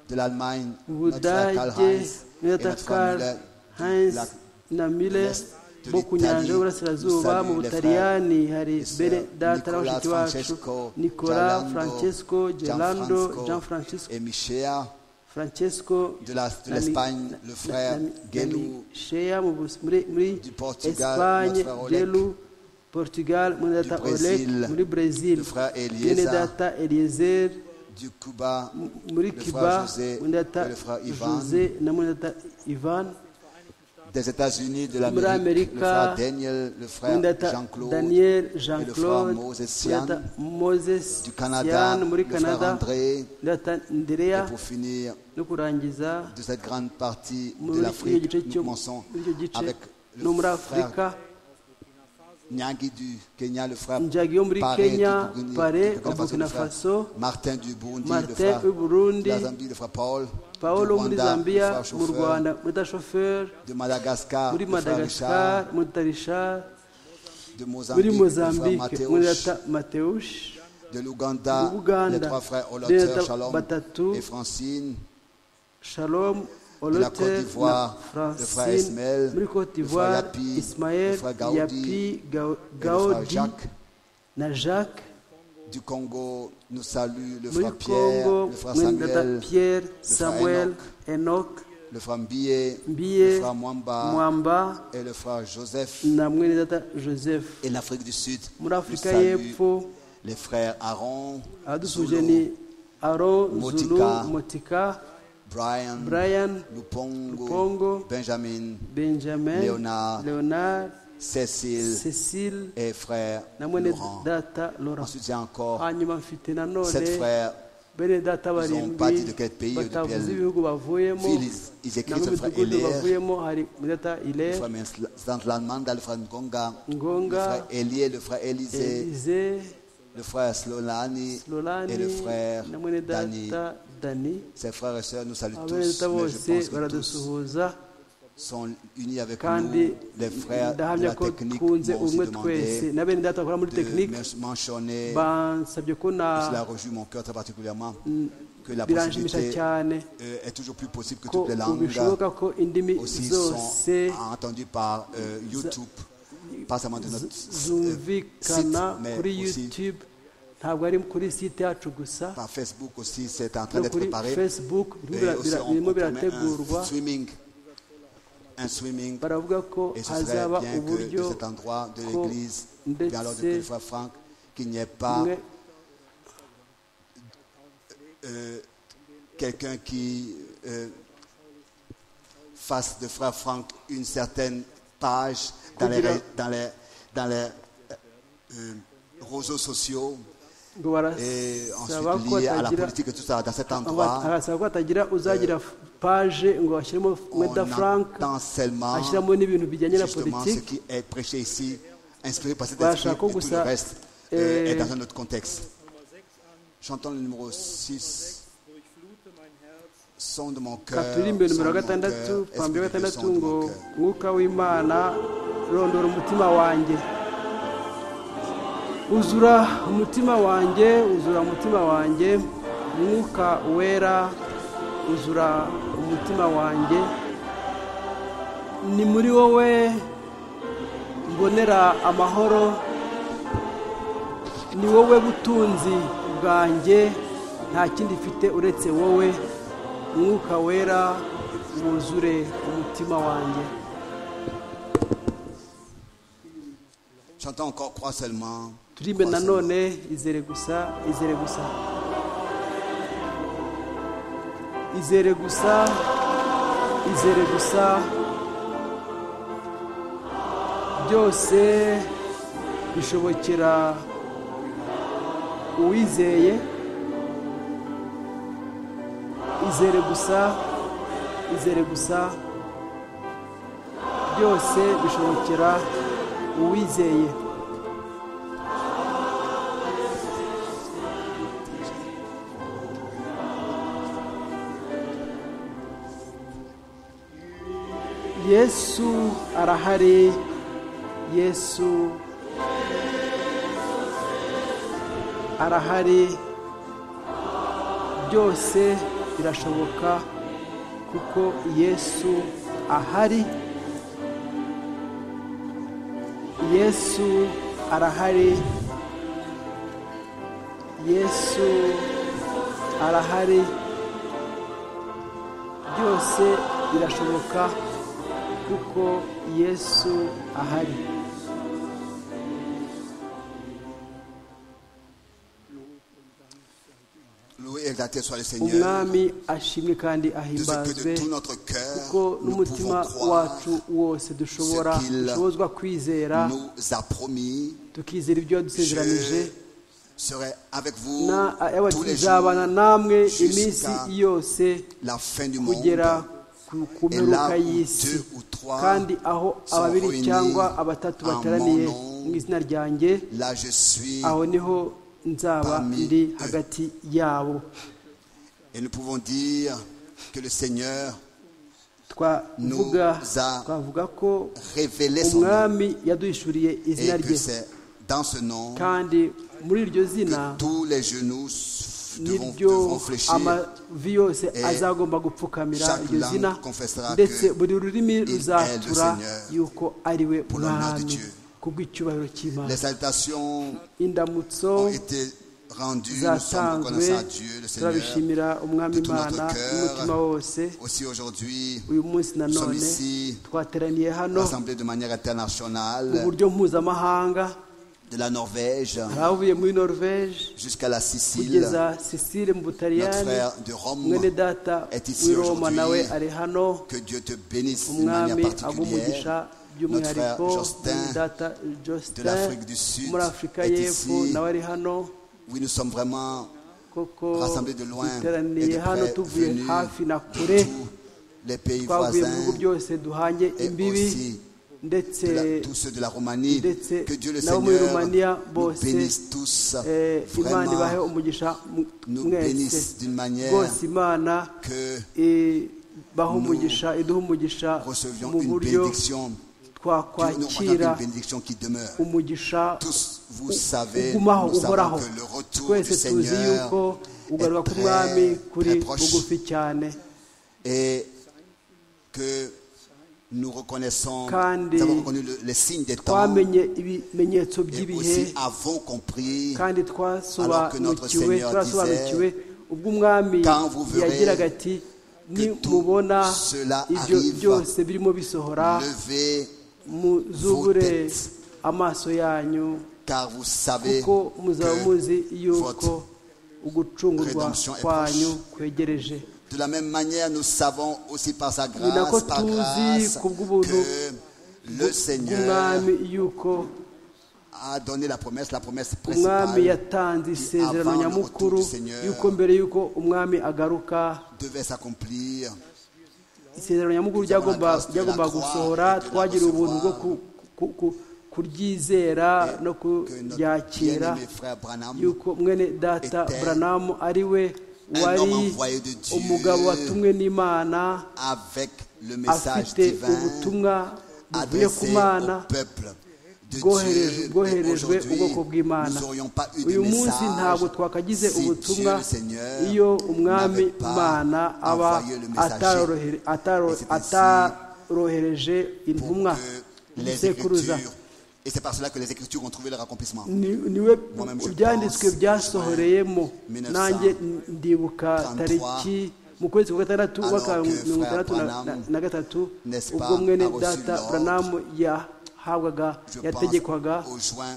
S2: de l'Allemagne, notre frère Karl
S3: ubudage
S2: Heinz, et
S3: neta
S2: notre frère
S3: karl
S2: Müller,
S3: heinz
S2: la-
S3: na miller
S2: l'Est de
S3: bo ku nyanja
S2: l'Italie.
S3: y'uburasirazuba
S2: Nous
S3: mu
S2: saluons les
S3: butaliyani
S2: frères
S3: hari
S2: et sœurs
S3: bene data na
S2: Nicolas
S3: bashiki bacu
S2: Francesco,
S3: nicola
S2: Gianlando,
S3: francesco gerlando
S2: Gianfranco
S3: jean francisco
S2: et Michea,
S3: francesco
S2: de la- de l'Espagne, le frère Gelou,
S3: shea muri
S2: du Portugal,
S3: espagne
S2: notre frère Oleg,
S3: gelu portugal muri data
S2: du
S3: olek
S2: Brésil,
S3: muri brazil
S2: le frère
S3: bene
S2: Eliezer,
S3: data eliezer
S2: du Cuba,
S3: muri
S2: le frère
S3: kiba
S2: José et
S3: mundata
S2: le frère Ivan,
S3: jose na mundata ivan
S2: des États-Unis, de
S3: Muri
S2: l'Amérique,
S3: Amerika,
S2: le frère Daniel, le frère
S3: mundata
S2: Jean-Claude,
S3: daniel
S2: et le frère
S3: jean-claude
S2: Moses Sian,
S3: mundata moses
S2: du Canada,
S3: Sian muri
S2: le frère
S3: canada
S2: André,
S3: mundata
S2: et
S3: ndereya
S2: pour finir,
S3: no kurangiza
S2: de cette grande partie de
S3: muri icyo
S2: l'Afrique,
S3: gice cyo
S2: nous commençons
S3: muri icyo gice
S2: avec
S3: no muri
S2: le frère
S3: afurika
S2: Nyagi du Kenya, le frère
S3: Njagi yo muri
S2: Paré
S3: Kenya,
S2: du Burkina-
S3: Paré
S2: du
S3: au Burkina
S2: le frère
S3: Faso,
S2: Martin du Burundi,
S3: Martin
S2: le frère
S3: du Burundi,
S2: de la Zambie, le frère Paul,
S3: paolo
S2: du
S3: muri
S2: Rwanda,
S3: zambia
S2: le frère
S3: mu
S2: chauffeur,
S3: rwanda mundata shoferi
S2: de Madagascar,
S3: muri
S2: le frère Richard,
S3: madagascar mundata richard
S2: de
S3: muri
S2: Mozambique, le frère
S3: mozambique
S2: Mateusz,
S3: mundata mateushi
S2: de l'Ouganda,
S3: de l'Ouganda,
S2: les trois frères
S3: de
S2: Olateur,
S3: Nata-
S2: Shalom
S3: Batatou,
S2: et Francine,
S3: Shalom
S2: de la Côte
S3: Olote
S2: d'Ivoire,
S3: na
S2: le frère
S3: Francine
S2: Ismaël,
S3: muri Côte
S2: le frère
S3: d'Ivoire
S2: Yapi, le
S3: Ismaël
S2: frère Gaudi,
S3: Yapi Gao-
S2: et le frère
S3: Gaudi
S2: Jacques
S3: na Jacques
S2: du Congo, nous salue le
S3: muri
S2: frère Pierre,
S3: Congo
S2: le frère
S3: muri Ndata
S2: Samuel,
S3: Pierre
S2: frère
S3: Samuel Enoch
S2: le frère Mbie, le
S3: Mbie
S2: frère Mwamba
S3: Mwamba
S2: et le frère Joseph.
S3: na Mwenedata Joseph
S2: Et l'Afrique du Sud,
S3: muri Afurika
S2: nous salue
S3: y'Epfo
S2: les frères Aaron,
S3: abadusuje
S2: Zulu,
S3: ni Aro
S2: Motika,
S3: Zulu Motika
S2: Brian,
S3: Brian
S2: Lupongo,
S3: Lupongo,
S2: Benjamin,
S3: Benjamin
S2: Leonard,
S3: Leonard
S2: Cécile
S3: Cécile
S2: et frère
S3: na mwene
S2: Laurent.
S3: data Laurent
S2: Ensuite, il y a encore
S3: hanyuma mfite
S2: sept
S3: nanone
S2: frères
S3: bene data
S2: parti de
S3: barindwi
S2: quel pays ou de
S3: batavuze
S2: quelle
S3: ibihugu bavuyemo
S2: villes ils- ils
S3: na
S2: écrivent le frère
S3: n'imidugudu
S2: Elier,
S3: bavuyemo hari mudata
S2: le
S3: ile
S2: frère Zantlanmanda, le frère Ngonga, le frère
S3: ngonga
S2: Elier, le frère Élisée,
S3: elize
S2: le frère Slolani et le
S3: lolani
S2: frère
S3: na mwene
S2: Dani.
S3: data dani
S2: Ses frères et sœurs nous saluent
S3: abene
S2: tous,
S3: data
S2: mais je pense
S3: bose
S2: que tous
S3: baradusuhuza
S2: sont unis avec
S3: kandi
S2: nous, les frères de
S3: ndahamya
S2: la
S3: ko
S2: technique
S3: twunze
S2: m'ont aussi
S3: ubumwe twese
S2: demandé
S3: na bene data bakora muri
S2: de
S3: tekinike
S2: me- mentionner,
S3: bansabye ko na
S2: cela rejoue mon cœur très particulièrement, que la
S3: biranshimisha
S2: possibilité
S3: cyane
S2: euh, est toujours plus possible que
S3: ko
S2: toutes les
S3: ubu
S2: langues
S3: bishoboka ko indimi
S2: aussi
S3: zose
S2: sont entendus par euh, YouTube, pas seulement de notre euh, site,
S3: zumvikana
S2: mais
S3: kuri
S2: aussi
S3: youtube ntabwo ari kuri site yacu gusa
S2: par Facebook aussi, c'est en train
S3: no
S2: d'être
S3: kuri
S2: préparé.
S3: facebook birimo
S2: Et
S3: bira-
S2: aussi,
S3: bira-
S2: on,
S3: birimo
S2: on promet
S3: birategurwa
S2: un swimming, un swimming,
S3: baravuga ko
S2: et ce serait
S3: hazaba
S2: bien que
S3: uburyo
S2: de cet endroit de
S3: ko
S2: l'église,
S3: ndetse
S2: bien alors de le frère Franck, qu'il n'y ait pas
S3: mwe
S2: euh, quelqu'un qui euh, fasse de frère Franck une certaine page dans les,
S3: Kugira-
S2: dans les, dans les euh, réseaux sociaux
S3: ngo
S2: et
S3: barasaba
S2: ensuite
S3: ko
S2: lié à la
S3: hatagira
S2: politique et tout ça dans cet
S3: aba-
S2: endroit.
S3: arasaba ko hatagira uzagira page ngo ashyiremo
S2: On
S3: mweda frank
S2: entend seulement
S3: ashyiramo n'ibintu bijyanye na
S2: justement ce
S3: politiki
S2: qui est prêché ici, inspiré par cet esprit
S3: Bashaka
S2: et tout le
S3: gusa,
S2: reste euh,
S3: eh,
S2: est dans un autre contexte. Chantons le numéro 6. Son de mon cœur.
S3: katuririmbe
S2: son de mon
S3: nimero gatandatu
S2: cœur,
S3: pambi
S2: esprit de
S3: gatandatu
S2: son de
S3: ngo
S2: mon cœur.
S3: mwuka w'imana rondora umutima wanjye uzura umutima wanjye uzura umutima wanjye mwuka wera uzura umutima wanjye ni muri wowe mbonera amahoro ni wowe butunzi bwanjye nta kindi mfite uretse wowe umwuka wera wuzure umutima wanjye
S2: Chantons encore crois seulement.
S3: turirimbe
S2: Crois
S3: nanone izere gusa izere gusa izere gusa izere gusa byose bishobokera uwizeye izere gusa izere gusa byose bishobokera uwizeye yesu arahari yesu arahari byose birashoboka kuko yesu ahari yesu arahari yesu arahari byose birashoboka kuko yesu ahari
S2: Loué et exalté soit le Seigneur
S3: umwami ashimwe kandi
S2: de ce que
S3: ahimbazwe
S2: de tout notre cœur
S3: kuko
S2: nous
S3: n'umutima
S2: pouvons croire,
S3: wacu wose dushobora
S2: ce qu'il
S3: dushobozwa kwizera
S2: nous a promis.
S3: tukizera ibyo yadusezeranije
S2: Je serai avec vous
S3: na yaba
S2: tous les jours
S3: tuzabana namwe iminsi
S2: jusqu'à
S3: yose
S2: la fin du monde.
S3: kugera ku ku
S2: Et
S3: mperuka
S2: là où
S3: y'isi
S2: deux ou trois
S3: kandi aho
S2: sont
S3: ababiri
S2: réunis
S3: cyangwa abatatu
S2: en mon
S3: bateraniye
S2: nom,
S3: mu izina ryanjye
S2: Là, je suis
S3: aho niho nzaba
S2: parmi
S3: ndi
S2: eux.
S3: hagati yabo
S2: et nous pouvons dire que le Seigneur
S3: twavuga
S2: Nous a
S3: twavuga ko
S2: révélait son nom
S3: umwami yaduhishuriye izina
S2: et que
S3: rye
S2: c'est dans ce nom
S3: kandi muri iryo zina
S2: que tous les genoux s- devront,
S3: niryo
S2: devront fléchir.
S3: amavi yose
S2: Et
S3: azagomba gupfukamira
S2: chaque
S3: iryo
S2: langue
S3: zina
S2: confessera
S3: ndetse
S2: que
S3: buri rurimi
S2: il
S3: ruzatura
S2: est le Seigneur
S3: yuko ari we
S2: pour l'honneur de
S3: mwami
S2: Dieu.
S3: kubw'icyubahiro
S2: Les
S3: cy'imana
S2: salutations
S3: indamutso
S2: ont été rendues. Nous sommes
S3: zatanzwe
S2: reconnaissants à Dieu, le Seigneur.
S3: turabishimira umwami
S2: de tout notre
S3: imana
S2: cœur.
S3: n'umutima wose
S2: Aussi aujourd'hui,
S3: uyu munsi
S2: nous sommes
S3: nanone
S2: ici
S3: twateraniye hano
S2: rassemblés de manière
S3: mu
S2: internationale
S3: buryo mpuzamahanga
S2: de la Norvège
S3: hari abavuye muri norvege
S2: jusqu'à la Sicile.
S3: kugeza sisire
S2: Notre
S3: mu butaliyani
S2: frère de
S3: mwene
S2: Rome,
S3: data
S2: est ici
S3: w'i roma
S2: aujourd'hui.
S3: nawe ari hano
S2: que Dieu te bénisse d'une manière
S3: umwami agumugisha
S2: particulière. Notre frère
S3: by'umwihariko mwene
S2: Justin,
S3: data
S2: de
S3: jostin
S2: l'Afrique du Sud
S3: muri afurika
S2: est
S3: y'epfo
S2: ici.
S3: nawe ari hano
S2: oui, nous sommes vraiment
S3: koko
S2: rassemblés de loin et
S3: duteraniye
S2: de
S3: hano
S2: près
S3: tuvuye
S2: venus
S3: hafi na kure
S2: de tous les pays
S3: twavuye mu bihugu
S2: voisins,
S3: byose duhanye
S2: et
S3: imbibi
S2: aussi
S3: ndetse
S2: de la- tous ceux de la Roumanie.
S3: ndetse
S2: Que Dieu le
S3: n'abo muri
S2: Seigneur
S3: Roumania
S2: nous
S3: bose
S2: bénisse tous.
S3: eh, imana ibahe
S2: Vraiment,
S3: umugisha mu-
S2: nous
S3: mwese
S2: bénisse d'une manière
S3: rwose imana
S2: que
S3: ibaha umugisha iduha umugisha
S2: recevions
S3: mu
S2: une
S3: buryo
S2: bénédiction. Que nous
S3: twakwakira
S2: recevions une bénédiction qui demeure.
S3: umugisha
S2: Tous, vous
S3: u-
S2: savez,
S3: ugumaho
S2: nous savons
S3: uhoraho
S2: que le retour du
S3: twese tuzi
S2: Seigneur
S3: yuko ugaruka
S2: est très,
S3: k'ubwami kuri
S2: très proche
S3: bugufi cyane
S2: et que nous reconnaissons,
S3: Kandi
S2: nous avons reconnu le- les signes des temps
S3: twamenye ibimenyetso
S2: et
S3: by'ibihe
S2: aussi avons compris
S3: kandi
S2: Alors que notre
S3: twasobanukiwe
S2: Seigneur
S3: turasobanukiwe ubwo umwami
S2: Quand vous verrez
S3: yagiraga ati
S2: tout
S3: nimubona
S2: cela
S3: ibyo
S2: arrive,
S3: byose birimo bisohora
S2: lever
S3: muzubure
S2: vos têtes.
S3: amaso yanyu
S2: car vous savez
S3: kuko muzaba muzi
S2: que
S3: yuko
S2: votre-
S3: ugucungurwa
S2: rédemption est
S3: kwanyu kwegereje
S2: de la même manière nous savons aussi par sa
S3: ni nako
S2: grâce, par
S3: tuzi
S2: grâce
S3: ku bw'ubuntu
S2: que le Seigneur
S3: bw'umwami yuko
S2: a donné la promesse, la promesse
S3: umwami
S2: principale
S3: yatanze isezerano
S2: avant le
S3: nyamukuru
S2: retour du Seigneur,
S3: yuko mbere yuko umwami agaruka
S2: devait s'accomplir.
S3: isezerano nyamukuru
S2: Nous avons la
S3: ryagomba-
S2: grâce de la
S3: ryagomba
S2: croix
S3: gusohora
S2: et de la
S3: twagira ubuntu bwo
S2: recevoir.
S3: ku- ku- ku- kuryizera no
S2: Que notre
S3: kuryakira
S2: bien-aimé frère Branham
S3: yuko mwene data
S2: était
S3: buranamu ari we
S2: un
S3: wari
S2: homme envoyé de Dieu
S3: umugabo watumwe n'imana
S2: avec le message
S3: afite
S2: divin
S3: ubutumwa buvuye ku
S2: adressé
S3: mana
S2: au peuple de
S3: bwoherejwe
S2: Dieu. Et
S3: bwoherejwe
S2: aujourd'hui,
S3: ubwoko bw'imana
S2: nous n'aurions pas eu de
S3: uyu munsi ntabwo
S2: message
S3: twakagize
S2: si Dieu
S3: ubutumwa
S2: le Seigneur
S3: iyo umwami
S2: n'avait pas
S3: imana aba
S2: envoyé le messager.
S3: atarorohere- ataro-
S2: Et c'est ainsi
S3: ata- rohereje
S2: pour
S3: intumwa
S2: que les
S3: isekuruza
S2: Écritures, et c'est par cela que les Écritures ont trouvé leur accomplissement.
S3: Ni- niwe
S2: Moi-même, je
S3: ibyanditswe
S2: pense,
S3: byasohoreyemo
S2: Joël,
S3: nanjye
S2: 1933,
S3: ndibuka tariki mu kwezi kwa gatandatu
S2: alors
S3: w'aka
S2: que frère
S3: mirongo itandatu na-
S2: Branham,
S3: na- na gatatu
S2: n'est-ce
S3: ubwo
S2: pas,
S3: mwene
S2: a reçu
S3: data
S2: l'ordre.
S3: buranamu yahabwaga
S2: Je
S3: yategekwaga
S2: pense au juin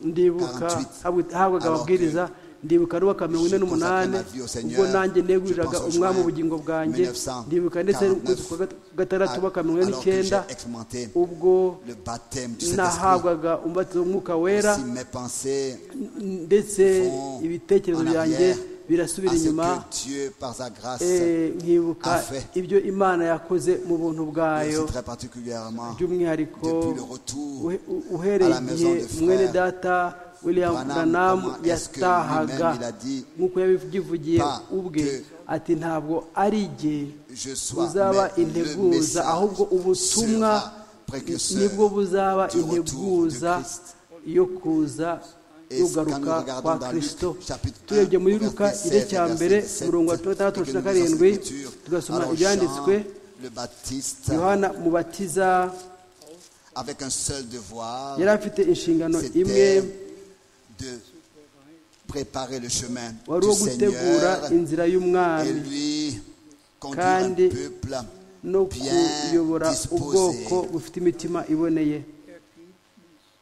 S3: ndibuka
S2: 1948.
S3: habwa- habwaga
S2: alors que
S3: amabwiriza ndibuka n'uwaka mirongo
S2: je
S3: ine n'umunani
S2: consacre ma vie au Seigneur,
S3: ubwo nanjye neguriraga
S2: je pense au
S3: umwami
S2: juin
S3: ubugingo bwanjye
S2: 1949,
S3: ndibuka ndetse n'ukwezi kwa gat- gatandatu w'aka mirongo ine
S2: alors que
S3: n'icyenda
S2: j'ai expérimenté
S3: ubwo
S2: le baptême du Saint-Esprit,
S3: nahabwaga umubatizo w'umwuka wera
S2: si mes pensées
S3: ndetse
S2: font
S3: ibitekerezo
S2: en
S3: byanjye
S2: arrière
S3: birasubira
S2: à ce
S3: inyuma
S2: que Dieu, par sa grâce,
S3: eh, nkibuka
S2: a fait.
S3: ibyo imana yakoze mu buntu
S2: et
S3: bwayo
S2: aussi très particulièrement
S3: by'umwihariko
S2: depuis le retour
S3: uhe- u- uhereye
S2: à la maison
S3: igihe
S2: de frère
S3: mwene data william
S2: Branham,
S3: branham
S2: comment est-ce que
S3: yatahaga
S2: lui-même il a dit,
S3: nk'uko yabivugiye
S2: pas
S3: ubwe
S2: que
S3: ati ntabwo ari jye
S2: je sois,
S3: buzaba
S2: mais le
S3: integuza
S2: message
S3: ahubwo ubutumwa
S2: sera précurseur
S3: nibwo buzaba
S2: du retour de
S3: integuza
S2: Christ.
S3: yo kuza
S2: Et
S3: yo
S2: quand nous
S3: kugaruka
S2: regardons
S3: kwa
S2: dans Luc,
S3: kirisito
S2: chapitre
S3: turebye muri
S2: 1,
S3: ruka
S2: verset
S3: igice cya
S2: 17,
S3: mbere
S2: verset
S3: umurongo wa tandatu na karindwi tugasoma
S2: Alors,
S3: ibyanditswe
S2: Jean le Baptiste,
S3: yohana mubatiza
S2: avec un seul devoir,
S3: yari afite inshingano imwe
S2: c'était de préparer le chemin
S3: wari
S2: du
S3: uwo gutegura
S2: Seigneur
S3: inzira
S2: et
S3: y'umwami
S2: lui conduire un
S3: kandi
S2: peuple
S3: no
S2: bien
S3: kuyobora
S2: disposé.
S3: ubwoko bufite imitima iboneye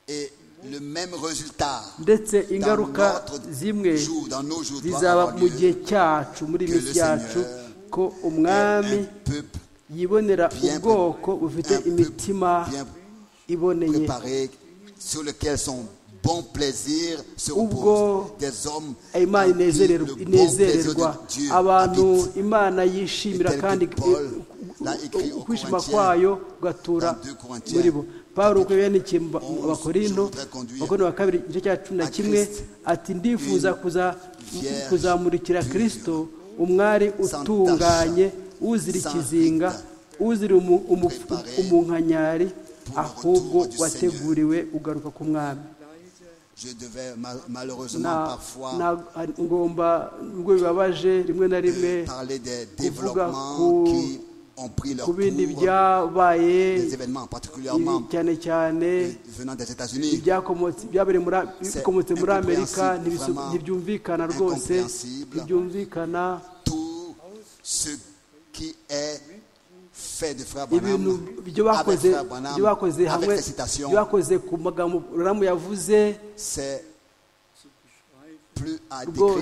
S2: Et le même résultat
S3: ndetse
S2: dans
S3: ingaruka zimwe
S2: notre jour, dans nos jours, doit
S3: zizaba
S2: avoir
S3: mu
S2: lieu.
S3: gihe cyacu muri iyi
S2: que
S3: minsi
S2: le
S3: yacu
S2: Seigneur
S3: ko
S2: Et
S3: umwami
S2: un peuple
S3: yibonera
S2: bien-
S3: ubwoko bufite
S2: un peu
S3: imitima
S2: bien
S3: iboneye
S2: préparé sur lequel son bon plaisir se
S3: Ubwo
S2: repose. Des hommes
S3: imana
S2: en qui le
S3: inezererwa
S2: bon plaisir
S3: inezererwa
S2: de Dieu
S3: abantu
S2: habite.
S3: imana yishimira
S2: Et tel
S3: kandi
S2: que Paul l'a écrit aux
S3: ukwishima
S2: Corinthiens,
S3: kwayo gutura
S2: dans 2 Corinthiens,
S3: muri bo pawulo uko yandikiye mu
S2: onze,
S3: bakorinto
S2: je voudrais conduire
S3: bakorinto wa kabiri igice cya cumi na
S2: à
S3: kimwe
S2: Christ
S3: ati ndifuza kuza-
S2: vierge
S3: kuzamurikira
S2: pure,
S3: kirisito umwari utunganye uzira
S2: sans
S3: ikizinga
S2: rite,
S3: uzira umu- umu-
S2: préparée
S3: umunkanyari
S2: pour le
S3: ahubwo
S2: retour du
S3: wateguriwe ugaruka ku mwami
S2: Je devais mal- malheureusement
S3: Na-
S2: parfois
S3: na- ngomba ngo bibabaje limwe na
S2: euh,
S3: rimwe
S2: parler des
S3: kuvuga
S2: développements
S3: ku-
S2: qui ont pris leur
S3: ku bindi
S2: cours,
S3: byabaye
S2: des événements particulièrement
S3: ibi- cyane cyane
S2: euh, venant des États-Unis.
S3: ibyakomotse byabereye muri A-
S2: C'est
S3: bikomotse muri amerika
S2: incompréhensible,
S3: ntibisu-
S2: vraiment
S3: ntibyumvikana rwose
S2: incompréhensible.
S3: ntibyumvikana
S2: Tout ce qui est fait de Frère
S3: ibintu
S2: Branham,
S3: byo
S2: avec
S3: bakoze
S2: Frère
S3: ibyo
S2: Branham,
S3: bakoze hamwe
S2: avec ses citations,
S3: ibyo bakoze ku magambo ramu yavuze
S2: c'est plus à décrire.
S3: rwose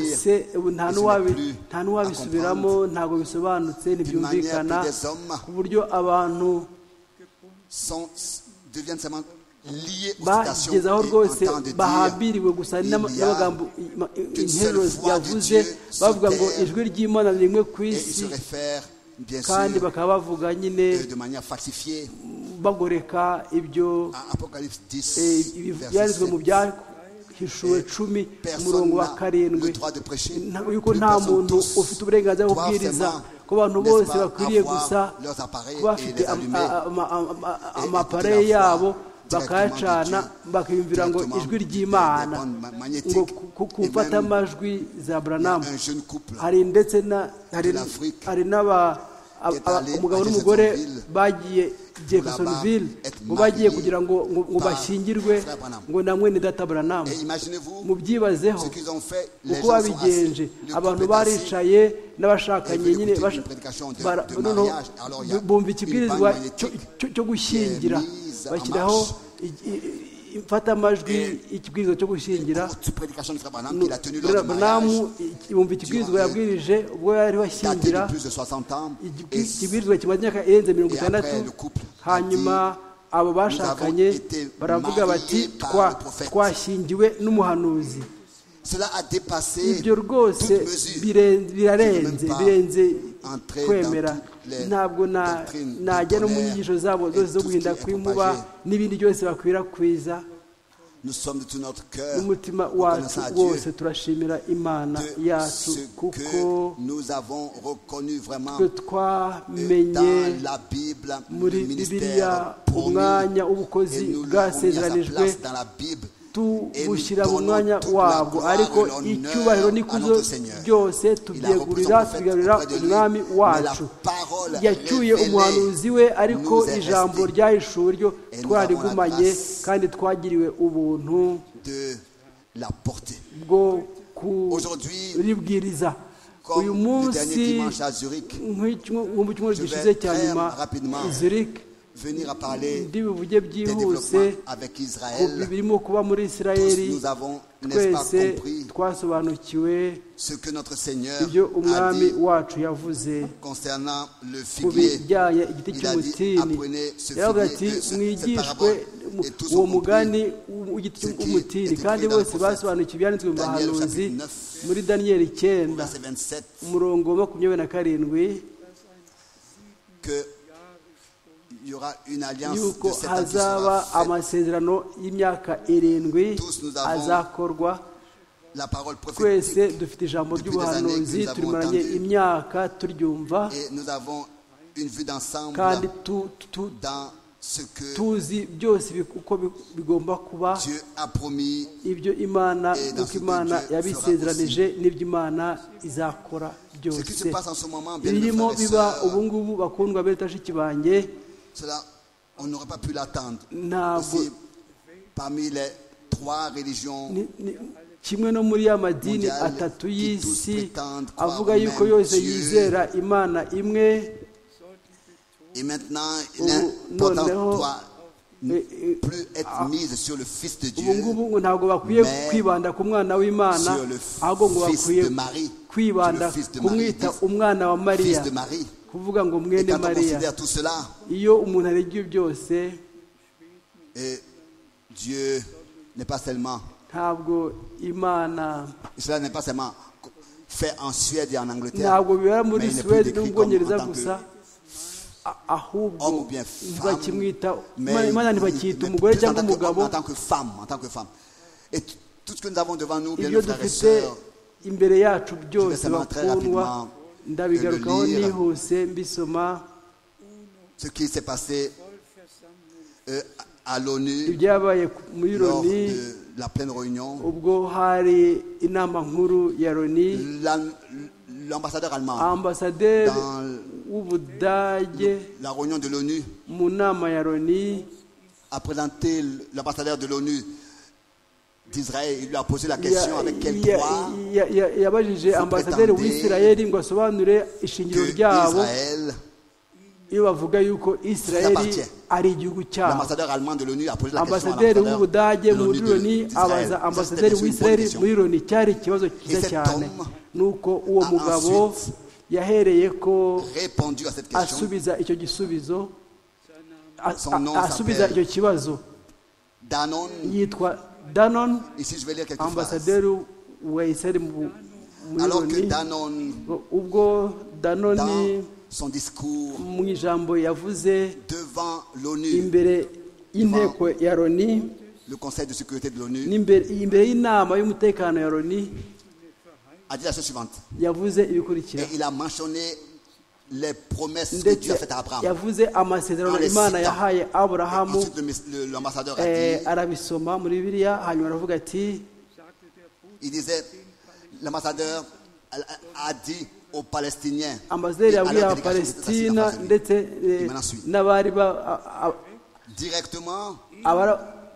S3: ubu nta
S2: Et ce
S3: n'uwabi-
S2: n'est plus
S3: nta
S2: à
S3: n'uwabisubiramo
S2: comprendre.
S3: ntabwo bisobanutse ntibyumvikana
S2: manière que des hommes
S3: ku buryo abantu
S2: sont, deviennent seulement liés aux citations et
S3: bagezaho
S2: au
S3: rwose
S2: temps de dire
S3: bahambiriwe gusa n'ama-
S2: il y a
S3: n'amagambo ima-
S2: qu'une
S3: interuro
S2: seule voix de
S3: yavuze
S2: Dieu sur
S3: bavuga ngo
S2: terre.
S3: ijwi ry'imana ni rimwe ku
S2: et ils se
S3: isi
S2: réfèrent bien
S3: kandi
S2: sûr
S3: bakaba bavuga nyine
S2: euh, de manière falsifiée
S3: bagoreka ibyo
S2: à Apocalypse 10
S3: eh, ibi-
S2: verset
S3: byanditswe mu
S2: 7.
S3: byahishuwe cumi
S2: Personne
S3: umurongo wa
S2: n'a
S3: karindwi
S2: le droit de prêcher.
S3: Nta- yuko
S2: Plus
S3: nta
S2: personne,
S3: muntu
S2: tous
S3: ufite uburenganzira bwo
S2: doivent
S3: kubwiriza
S2: seulement,
S3: ko abantu
S2: n'est-ce
S3: bose
S2: pas,
S3: bakwiriye
S2: avoir
S3: gusa
S2: leurs appareils
S3: kuba
S2: et
S3: bafite
S2: les
S3: am-
S2: allumer
S3: a- ama- ama- a-
S2: et
S3: amapareyi
S2: écouter la voix
S3: yabo
S2: directement de
S3: bakayacana
S2: Dieu,
S3: bakiyumvira ngo
S2: directement
S3: ijwi
S2: des- des
S3: ry'imana
S2: bandes magnétiques.
S3: ngo ku- ku- ku
S2: Et
S3: mfata
S2: même,
S3: amajwi za
S2: Il y a
S3: buranamu
S2: un jeune couple
S3: hari ndetse na hari
S2: de l'Afrique
S3: hari n'aba
S2: qui est
S3: aba-
S2: allé
S3: umugabo
S2: à
S3: n'umugore
S2: Jeffersonville
S3: bagiye jeffersonville
S2: être
S3: ngo bagiye
S2: marié
S3: kugira ngo ngo- ngo
S2: par
S3: bashyingirwe
S2: Frère Branham.
S3: ngo na mwene data buranamu
S2: et imaginez-vous
S3: mubyibazeho
S2: ce qu'ils ont fait les
S3: uko
S2: gens sont
S3: babigenje
S2: assis le
S3: abantu
S2: couple est assis
S3: baricaye n'abashakanye
S2: Et
S3: nyine
S2: vous
S3: basha-
S2: écoutez une prédication de-
S3: bara-
S2: de
S3: noneho
S2: mariage, alors il y a
S3: bumva
S2: une
S3: ikibwirizwa
S2: bande magnétique
S3: cyo- cyo- cyo gushyingira
S2: qui est mise en
S3: bashyiraho i- i- i- imfatamajwi ikibwirizwa cyo gushyingira
S2: Toute prédication de Frère Branham qu'il a tenue lors du
S3: buramu
S2: mariage
S3: bumva ikibwirizwa yabwirije ubwo yari
S2: daté
S3: washyingira
S2: de plus de 60 ans
S3: Igi-
S2: et
S3: ikibwirizwa kimaze imyaka irenze mirongo
S2: Et après,
S3: itandatu
S2: le couple a
S3: hanyuma abo
S2: nous
S3: bashakanye
S2: avons été
S3: baravuga
S2: mariés
S3: bati
S2: par
S3: "Twa-
S2: le prophète."
S3: twashyingiwe n'umuhanuzi
S2: cela a dépassé
S3: ibyo rwose
S2: toute mesure
S3: bire-
S2: Je ne
S3: birarenze
S2: veux même pas
S3: birenze
S2: entrer dans
S3: kwemera
S2: toutes les
S3: ntabwo na-
S2: doctrines
S3: najya no mu
S2: populaires
S3: nyigisho zabo
S2: et
S3: zose zo
S2: tout ce
S3: guhinda
S2: qui est
S3: kw'inkuba
S2: propagé.
S3: n'ibindi byose bakwirakwiza
S2: nous sommes de tout notre cœur
S3: n'umutima wacu
S2: reconnaissants à
S3: wose
S2: Dieu
S3: turashimira imana
S2: de
S3: yacu
S2: ce
S3: kuko
S2: que nous avons reconnu vraiment
S3: twe
S2: euh,
S3: twamenye
S2: dans la Bible
S3: muri
S2: le
S3: bibiliya
S2: ministère promis
S3: umwanya
S2: et
S3: w'ubukozi
S2: nous l'avons mis à sa
S3: bwasezeranijwe
S2: place dans la Bible
S3: tubushyira mu mwanya wabwo ariko icyubahiro n'ikuzo byose tubyegurira tubigarurira umwami wacu yacyuye umuhanuzi we ariko ijambo ryahishuwe ryo twarigumanye kandi twagiriwe ubuntu
S2: de la portée.
S3: bwo
S2: Aujourd'hui,
S3: kuribwiriza
S2: comme
S3: uyu
S2: le dernier
S3: munsi
S2: dimanche à Zurich,
S3: nk'icyumweru gishize cya
S2: très
S3: nyuma
S2: rapidement
S3: zurike
S2: venir à parler
S3: ndibuvuge
S2: des
S3: byihuse
S2: développements avec
S3: ku
S2: Israël.
S3: birimo kuba muri
S2: Tous
S3: isirayeli
S2: nous avons, n'est-ce pas,
S3: twese
S2: compris
S3: twasobanukiwe
S2: ce que notre Seigneur
S3: ibyo
S2: a
S3: umwami
S2: dit
S3: wacu yavuze
S2: concernant le
S3: ku
S2: figuier.
S3: bijyanye igiti
S2: Il a dit,
S3: cy'umutini
S2: apprenez ce
S3: yaravuze ati
S2: figuier, que ce- cette
S3: mwigishwe
S2: parabole, et tous
S3: uwo
S2: ont
S3: mugani
S2: compris.
S3: w'igiti
S2: ce qui
S3: cy'umutini
S2: est
S3: kandi
S2: écrit dans
S3: bose
S2: le prophète.
S3: basobanukiwe ibyanditswe mu
S2: Daniel
S3: bahanuzi
S2: chapitre 9,
S3: muri daniyeli
S2: au
S3: icyenda
S2: verset 27,
S3: umurongo wa makumyabiri na karindwi
S2: que il y aura une alliance de
S3: yuko
S2: sept ans qui sera
S3: hazaba
S2: faite.
S3: amasezerano y'imyaka irindwi
S2: Tous nous avons
S3: azakorwa
S2: La parole prophétique.
S3: twese dufite ijambo
S2: Depuis des années
S3: ry'ubuhanuzi
S2: que nous avons
S3: turimaranye
S2: entendu.
S3: imyaka turyumva
S2: Et nous avons une vue d'ensemble
S3: kandi tu- tu-
S2: dans ce que
S3: tuzi byose bi- uko bi- bigomba kuba
S2: Dieu a promis.
S3: ibyo imana
S2: Et dans
S3: uko
S2: ce que
S3: imana
S2: Dieu
S3: yabisezeranije n'ibyo imana izakora
S2: Ce qui se
S3: byose
S2: passe en ce moment, bien
S3: ibirimo
S2: frères et
S3: biba
S2: sœurs,
S3: ubu ngubu bakundwa bene bashiki banjye
S2: cela, on n'aurait pas pu l'attendre.
S3: ntabwo
S2: Aussi, parmi les trois religions,
S3: ni- ni- kimwe no muri ya madini
S2: Mondiale,
S3: atatu
S2: qui tous
S3: y'isi
S2: prétendent croire
S3: avuga
S2: au
S3: yuko
S2: même
S3: yose
S2: Dieu.
S3: yizera imana imwe
S2: et maintenant,
S3: Ou-
S2: l'importance
S3: non, non.
S2: doit
S3: Eh, eh,
S2: plus être mise sur le Fils de
S3: ubu
S2: Dieu,
S3: ngubu ngo ntabwo bakwiye
S2: mais
S3: kwibanda ku mwana w'imana
S2: sur le
S3: ahubwo ngo
S2: fils
S3: bakwiye
S2: de Marie,
S3: kwibanda
S2: sur le fils de
S3: kumwita
S2: Marie,
S3: umwana wa mariya
S2: Fils de Marie.
S3: kuvuga ngo
S2: Et
S3: mwene
S2: quand on
S3: mariya
S2: considère tout cela,
S3: iyo umuntu aregiwe byose
S2: et Dieu n'est pas seulement,
S3: ntabwo imana
S2: cela n'est pas seulement fait en Suède et en Angleterre,
S3: ntabwo bibera
S2: mais
S3: muri
S2: il est plus
S3: suwede no
S2: décrit
S3: mu
S2: comme
S3: bwongereza
S2: en tant que
S3: gusa a- ahubwo
S2: homme ou bien femme,
S3: bakimwita
S2: mais
S3: Imana- imana
S2: il-
S3: ntibacyita
S2: mais
S3: umugore
S2: plus en tant
S3: cyangwa
S2: que
S3: umugabo
S2: homme, en tant que femme, en tant que femme. Et t- tout ce que nous avons devant nous, bien
S3: ibyo
S2: nos frères et
S3: dufite
S2: sœurs,
S3: imbere yacu byose
S2: seulement très
S3: bakundwa
S2: rapidement
S3: ndabigarukaho
S2: le lire.
S3: nihuse mbisoma
S2: ce qui s'est passé euh, à l'ONU
S3: ibyabaye ku- muri
S2: lors
S3: loni
S2: de la pleine réunion,
S3: ubwo hari inama nkuru ya loni
S2: l'am- l'ambassadeur allemand,
S3: ambasaderi
S2: Dans-
S3: w'ubudage
S2: la réunion de l'ONU,
S3: mu nama ya loni
S2: a présenté l- l'ambassadeur de l'ONU d'Israël. Il lui a posé la
S3: ya-
S2: question avec quel
S3: ya-
S2: droit
S3: ya- ya- yabajije
S2: vous
S3: ambasaderi
S2: prétendez
S3: w'isirayeli ngo asobanure ishingiro
S2: que
S3: ryabo
S2: Israël,
S3: iyo bavuga yuko isirayeli
S2: appartient.
S3: ari igihugu cyabo
S2: l'ambassadeur allemand de l'ONU a posé la question à
S3: ambasaderi
S2: l'ambassadeur
S3: w'ubudage
S2: de
S3: muri
S2: l'ONU de-
S3: loni
S2: d'Israël.
S3: abaza
S2: Ça,
S3: ambasaderi
S2: c'était une bonne
S3: w'isirayeli
S2: question.
S3: muri loni cyari ikibazo cyiza
S2: cet
S3: cyane
S2: homme
S3: nuko uwo
S2: a
S3: mugabo
S2: ensuite
S3: yahereye ko
S2: Répondu à cette question,
S3: asubiza icyo gisubizo a-
S2: Son nom
S3: a- asubiza
S2: s'appelle-
S3: icyo kibazo
S2: Danone,
S3: yitwa danon
S2: ici je vais lire quelques phrases.
S3: ambasaderi wa isirayeli mu- muri
S2: Alors que
S3: loni
S2: Danone,
S3: ubwo danoni
S2: dans son discours
S3: mu ijambo yavuze
S2: devant l'ONU,
S3: imbere y'inteko ya loni
S2: le Conseil de sécurité de l'ONU,
S3: n'imbere imbere y'inama y'umutekano ya loni
S2: a dit la chose suivante.
S3: yavuze ibikurikira
S2: Et il a mentionné les promesses que
S3: ndetse
S2: Dieu a faites à Abraham.
S3: yavuze amasezerano
S2: Dans les
S3: imana
S2: six temps.
S3: yahaye aburahamu
S2: Ensuite, le mes- le- l'ambassadeur a
S3: eh,
S2: dit
S3: arabisoma muri bibiliya hanyuma aravuga ati
S2: Il disait, l'ambassadeur a- a dit aux Palestiniens, et
S3: ambasaderi
S2: à
S3: yabwiye
S2: leur délégation qui était assise
S3: abaparestina
S2: en face de lui,
S3: ndetse eh,
S2: Il m'en suit.
S3: n'abari ba- a- a-
S2: directement,
S3: abara-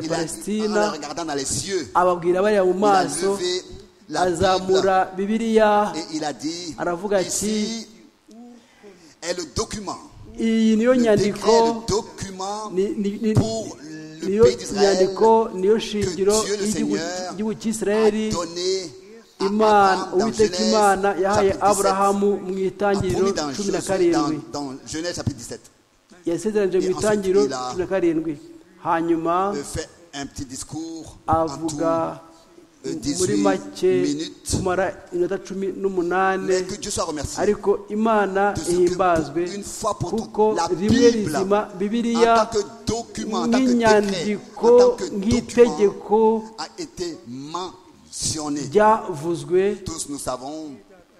S2: il a dit, en
S3: palestina
S2: le regardant dans les yeux,
S3: ababwira bareba mu
S2: il a
S3: maso
S2: levé la Bible
S3: azamura bibiliya
S2: et il a dit,
S3: aravuga ati,
S2: ici est le document,
S3: iyi niyo
S2: le
S3: nyandiko
S2: décret, le document
S3: ni- ni- ni-
S2: pour le
S3: niyo
S2: pays d'Israël
S3: nyandiko niyo
S2: que Dieu
S3: shingiro
S2: le
S3: y'igihugu
S2: Seigneur
S3: y'igihugu
S2: a
S3: cy'isirayeli
S2: donné à
S3: imana
S2: Abraham dans
S3: uwiteka
S2: Genèse
S3: imana yahaye
S2: chapitre 17.
S3: aburahamu mu
S2: a
S3: itangiriro
S2: promis dans,
S3: cumi na
S2: Josué- dans,
S3: karindwi
S2: dans Genèse chapitre 17,
S3: yasezeranije mu
S2: Et ensuite,
S3: itangiriro
S2: il a-
S3: cumi na karindwi hanyuma
S2: de faire un petit discours en tout,
S3: avuga
S2: euh,
S3: muri
S2: 18
S3: make
S2: minutes,
S3: kumara inota cumi n'umunani
S2: mais que Dieu soit remercié.
S3: ariko imana
S2: de ce que
S3: ihimbazwe
S2: pour une fois pour toutes,
S3: kuko
S2: la
S3: rimwe
S2: Bible,
S3: rizima
S2: en
S3: bibiliya
S2: tant que document, en tant que décret,
S3: nk'inyandiko
S2: en tant que document,
S3: nk'itegeko
S2: a été mentionné.
S3: ryavuzwe
S2: Tous nous savons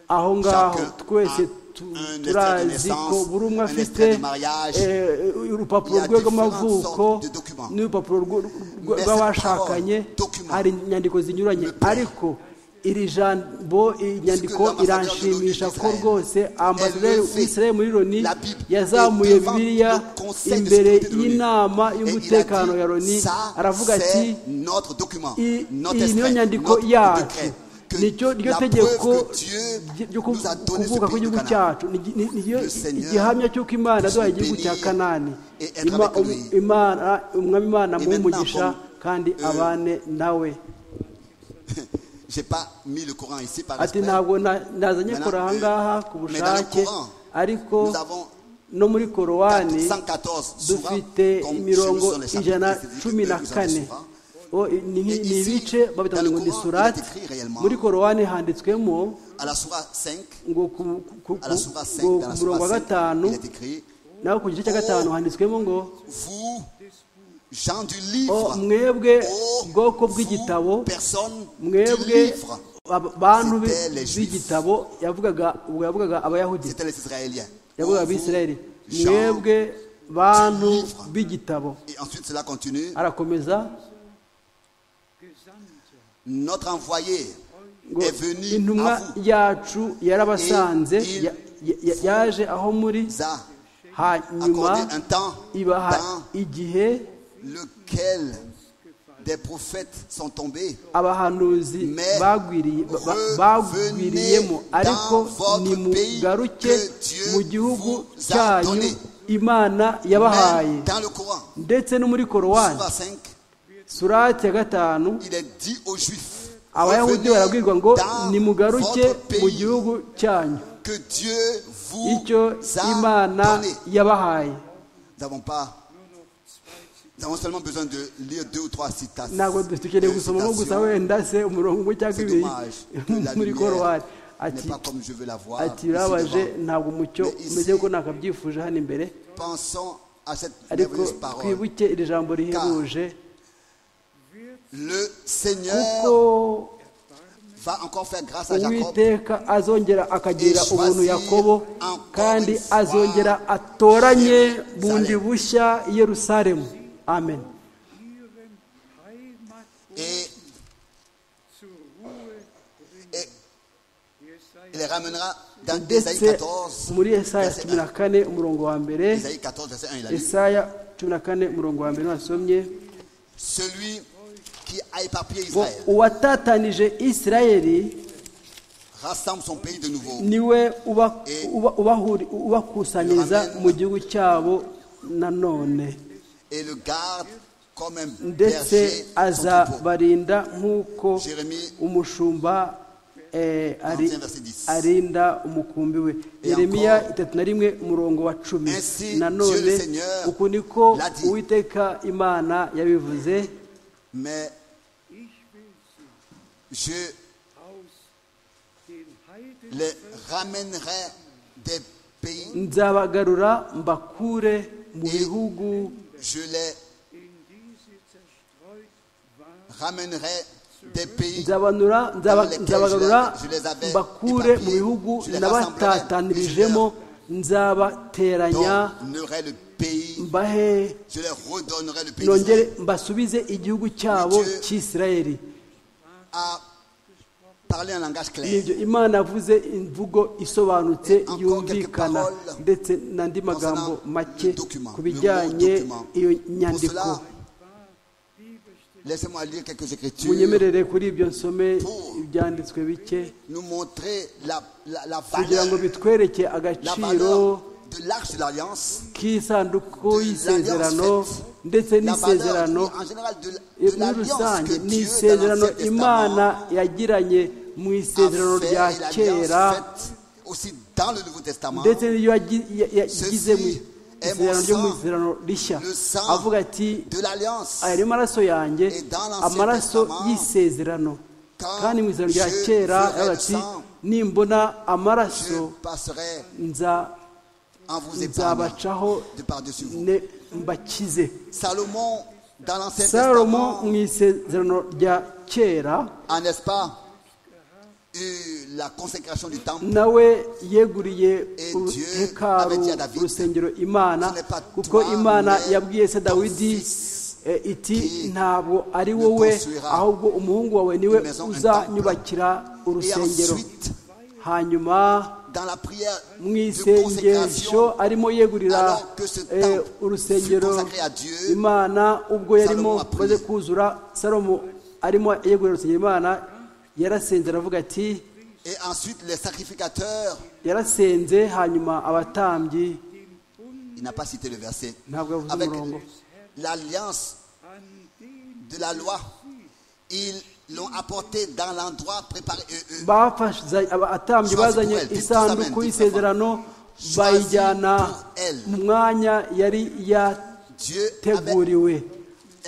S3: aho ngaho
S2: Chacun
S3: twese
S2: a
S3: tu-
S2: un extrait de
S3: turazi
S2: naissance,
S3: ko buri umwe
S2: un
S3: afite
S2: extrait de mariage.
S3: eh, urupapuro
S2: Il y a
S3: rwe
S2: différentes
S3: rw'amavuko
S2: sortes de document.
S3: n'urupapuro rw'u- rw-
S2: Mais cette
S3: rw'abashakanye
S2: parole, document,
S3: hari inyandiko zinyuranye
S2: le père,
S3: ariko iri jambo iyi nyandiko
S2: l'ambassadeur
S3: iranshimisha
S2: de l'ONU
S3: ko
S2: d'Israël
S3: rwose ambasaderi
S2: est levé
S3: w'isirayeli muri loni
S2: la Bible
S3: yazamuye
S2: est devant
S3: bibiliya
S2: le Conseil de
S3: imbere
S2: sécurité de l'ONU.
S3: y'inama
S2: Et il a dit,
S3: y'umutekano ya loni
S2: Ça,
S3: aravuga ati
S2: c'est notre document,
S3: iyi
S2: notre
S3: iyi niyo
S2: extrait,
S3: nyandiko
S2: notre
S3: yacu
S2: décret, que
S3: nicyo ryo
S2: la
S3: tegeko
S2: preuve que Dieu
S3: ryo- ryo
S2: nous a donné ce
S3: kuvuka
S2: pays du
S3: kw'igihugu
S2: Canaan.
S3: cyacu Ni- ni- niyo
S2: Le Seigneur
S3: igihamya cy'uko imana
S2: puisse
S3: yaduhaye
S2: nous
S3: igihugu cya
S2: bénir
S3: kanani
S2: et être
S3: Ima-
S2: avec lui.
S3: um- imana umwami imana
S2: Et
S3: muhe
S2: maintenant,
S3: umugisha
S2: comme
S3: kandi
S2: eux-
S3: abane nawe
S2: J'ai pas mis le Coran ici par
S3: ati
S2: respect.
S3: ntabwo na- nazanye
S2: Maintenant,
S3: kora
S2: eux-
S3: ahangaha ku
S2: Mais dans le
S3: bushake
S2: Coran,
S3: ariko
S2: Nous avons
S3: no muri korowani
S2: 114 souvent,
S3: dufite
S2: comme chez nous
S3: imirongo
S2: sont les chapitres,
S3: ijana
S2: c'est-à-dire que
S3: cumi
S2: eux,
S3: na
S2: ils en ont
S3: kane
S2: souvent.
S3: O, i- ni
S2: Et
S3: ni
S2: ici,
S3: ibice babita
S2: dans le
S3: ngo ni
S2: Coran,
S3: surati
S2: il est écrit réellement.
S3: muri korowani handitswemo
S2: à la sourate 5,
S3: ngo ku- ku-
S2: à la
S3: ku-
S2: sourate 5,
S3: ngo
S2: dans
S3: ku
S2: la
S3: murongo wa
S2: sourate 5,
S3: gatanu
S2: il est écrit
S3: naho ku gice cya gatanu handitswemo ngo
S2: Vous, gens du
S3: o
S2: livre,
S3: mwebwe
S2: ô
S3: bwoko
S2: vous,
S3: bw'igitabo
S2: personne du
S3: mwebwe
S2: livre,
S3: ab- bantu be-
S2: C'était les Juifs.
S3: b'igitabo yavugaga ubwo yavugaga abayahudi
S2: c'était les Israéliens.
S3: yavugaga
S2: Ô vous,
S3: abisirayeli
S2: gens-
S3: mwebwe bantu
S2: livre.
S3: b'igitabo
S2: Et ensuite cela continue.
S3: arakomeza
S2: Notre envoyé
S3: ngo
S2: est venu à
S3: intumwa
S2: vous.
S3: yacu yarabasanze
S2: Et
S3: ya- ya- ya- yaje aho muri
S2: Nous a
S3: hanyuma
S2: accordé un temps
S3: ibaha
S2: dans
S3: igihe
S2: lequel des prophètes sont tombés.
S3: abahanuzi
S2: Mais
S3: bagwiriye- ba- ba- bagwiriyemo
S2: revenez
S3: ariko
S2: dans votre pays
S3: nimugaruke
S2: que Dieu
S3: mu gihugu
S2: vous a
S3: cyanyu
S2: donné.
S3: imana
S2: Même
S3: yabahaye
S2: dans le Coran,
S3: ndetse no muri korowani
S2: sourate 5,
S3: surati ya gatanu
S2: il est dit aux Juifs
S3: abayahudi
S2: revenez
S3: barabwirwa ngo
S2: dans
S3: nimugaruke
S2: votre
S3: mu
S2: pays
S3: gihugu cyanyu
S2: que Dieu vous
S3: icyo
S2: a
S3: imana
S2: donné.
S3: yabahaye
S2: Nous n'avons pas. Nous avons seulement besoin de lire deux ou trois cita- deux
S3: ntabwo
S2: citations.
S3: dukeneye gusoma nko gusa wenda se umurongo umwe cyangwa
S2: C'est
S3: ibiri
S2: dommage que la
S3: muri
S2: lumière
S3: korowani
S2: n'est
S3: ati
S2: pas comme je veux la voir.
S3: ati
S2: ici
S3: urabaje
S2: devant.
S3: ntabwo umucyo
S2: Mais ici-
S3: umeze ko nakabyifuje hano imbere
S2: Pensons à cette
S3: ariko
S2: merveilleuse parole.
S3: twibuke iri jambo rihebuje
S2: Le
S3: kuko
S2: Seigneur va encore faire grâce à Jacob.
S3: uwiteka azongera akagira
S2: Et
S3: ubuntu
S2: choisir
S3: yakobo
S2: encore
S3: kandi
S2: une fois
S3: azongera atoranye
S2: Yerusalemu.
S3: bundi bushya yerusalemu amen
S4: ihren Heimat
S2: Et
S4: zur Ruhe bringen.
S2: Et- il les ramènera dans Ésaïe
S3: ndetse
S2: 14.
S3: muri esaya
S2: verset
S3: cumi
S2: 1.
S3: na kane umurongo wa mbere
S2: Ésaïe 14, verset 1, il a lu.
S3: Isaya cumi na kane umurongo wa mbere wasomye
S2: Celui qui a éparpillé
S3: ngo
S2: Israël
S3: uwatatanije isirayeli
S2: rassemble son pays de nouveau.
S3: niwe uba-
S2: Eh.
S3: uba- ubahuri- ubakusanyiriza mu gihugu cyabo nanone
S2: et le garde comme un berger
S3: ndetse
S2: son troupeau.
S3: azabarinda nk'uko
S2: Jérémie
S3: umushumba eh, ari-
S2: 31, verset 10.
S3: arinda umukumbi we
S2: Et
S3: yeremiya
S2: encore.
S3: itatu na rimwe umurongo wa cumi
S2: Ainsi, Dieu
S3: nanone
S2: le Seigneur
S3: uku niko
S2: l'a dit.
S3: uwiteka imana yabivuze
S2: Mais je les ramènerai des pays,
S3: nzabagarura mbakure mu bihugu
S2: je les ramènerai des pays
S3: nzabanura nzaba- nzabagarura mbakure mu bihugu nabatatatanyirijemo nzabateranya
S2: dont n'aurai le pays,
S3: mbahe
S2: je les redonnerai le pays
S3: nongere
S2: d'Israël.
S3: mbasubize igihugu cyabo cy'isirayeli
S2: à parler un langage clair.
S3: nibyo imana yavuze imvugo isobanutse yumvikana ndetse n'andi magambo make ku bijyanye iyo nyandiko
S2: Laissez-moi lire quelques écritures
S3: munyemerere kuri ibyo nsome ibyanditswe bike
S2: nous montrer la, la, la
S3: kugira ngo
S2: valeur,
S3: bitwereke
S2: la
S3: agaciro
S2: valeur de l'arche de l'alliance,
S3: k'isanduku y'isezerano ndetse
S2: la valeur
S3: n'isezerano
S2: en général de,
S3: eh,
S2: de
S3: muri
S2: l'alliance
S3: rusange
S2: que
S3: ni
S2: Dieu dans
S3: isezerano
S2: l'Ancien
S3: imana
S2: Testament
S3: yagiranye mu isezerano
S2: a fait
S3: rya
S2: et
S3: kera
S2: l'alliance faite aussi dans le Nouveau Testament.
S3: ndetse n'iyo yagi- ya- yagize mu
S2: Ceci est
S3: isezerano
S2: mon
S3: ryo mu
S2: sang,
S3: isezerano rishya
S2: le sang
S3: avuga ati
S2: De l'alliance,
S3: aya ni amaraso yanjye
S2: Et dans l'Ancien
S3: amaraso
S2: Testament,
S3: y'isezerano
S2: quand
S3: kandi mu isezerano rya
S2: je
S3: kera
S2: verrai
S3: yavuga
S2: le
S3: ati
S2: sang,
S3: nimbona amaraso
S2: je passerai
S3: nza
S2: en vous épargnant
S3: nzabacaho
S2: de par-dessus vous.
S3: ne mbakize
S2: Salomon, dans l'Ancien
S3: salomo
S2: Testament,
S3: mu isezerano rya kera
S2: Ah, n'est-ce pas eu la consécration du temple
S3: nawe yeguriye
S2: Et
S3: uru-
S2: Dieu
S3: hekaru
S2: avait dit à David,
S3: urusengero imana
S2: Ce n'est pas
S3: kuko
S2: toi,
S3: imana
S2: mais
S3: yabwiye se
S2: ton
S3: dawidi
S2: fils
S3: eh, iti ntabwo ari wowe ahubwo umuhungu wawe niwe uzanyubakira
S2: Et
S3: urusengero
S2: ensuite,
S3: hanyuma
S2: dans la prière
S3: mu
S2: de consécration,
S3: isengesho arimo yegurira
S2: alors que ce
S3: eh,
S2: temple
S3: urusengero
S2: fut consacré à Dieu,
S3: imana ubwo yarimo
S2: Salomo a prié.
S3: maze kuzura salomo arimo yegurira urusengero imana yarasenze aravuga ati
S2: et ensuite les sacrificateurs,
S3: yarasenze hanyuma abatambyi
S2: il n'a pas cité le verset,
S3: ntabwo yavuze
S2: avec
S3: umurongo
S2: l'alliance
S4: an dem
S2: de la loi, ils l'ont apporté dans l'endroit préparé. euh, euh,
S3: bafashe abatambyi bazanye
S2: Samuel,
S3: isanduku
S2: Testament,
S3: y'isezerano
S2: Testament.
S3: bayijyana
S2: Choisis pour elle.
S3: mu mwanya yari
S2: Dieu avait
S3: yateguriwe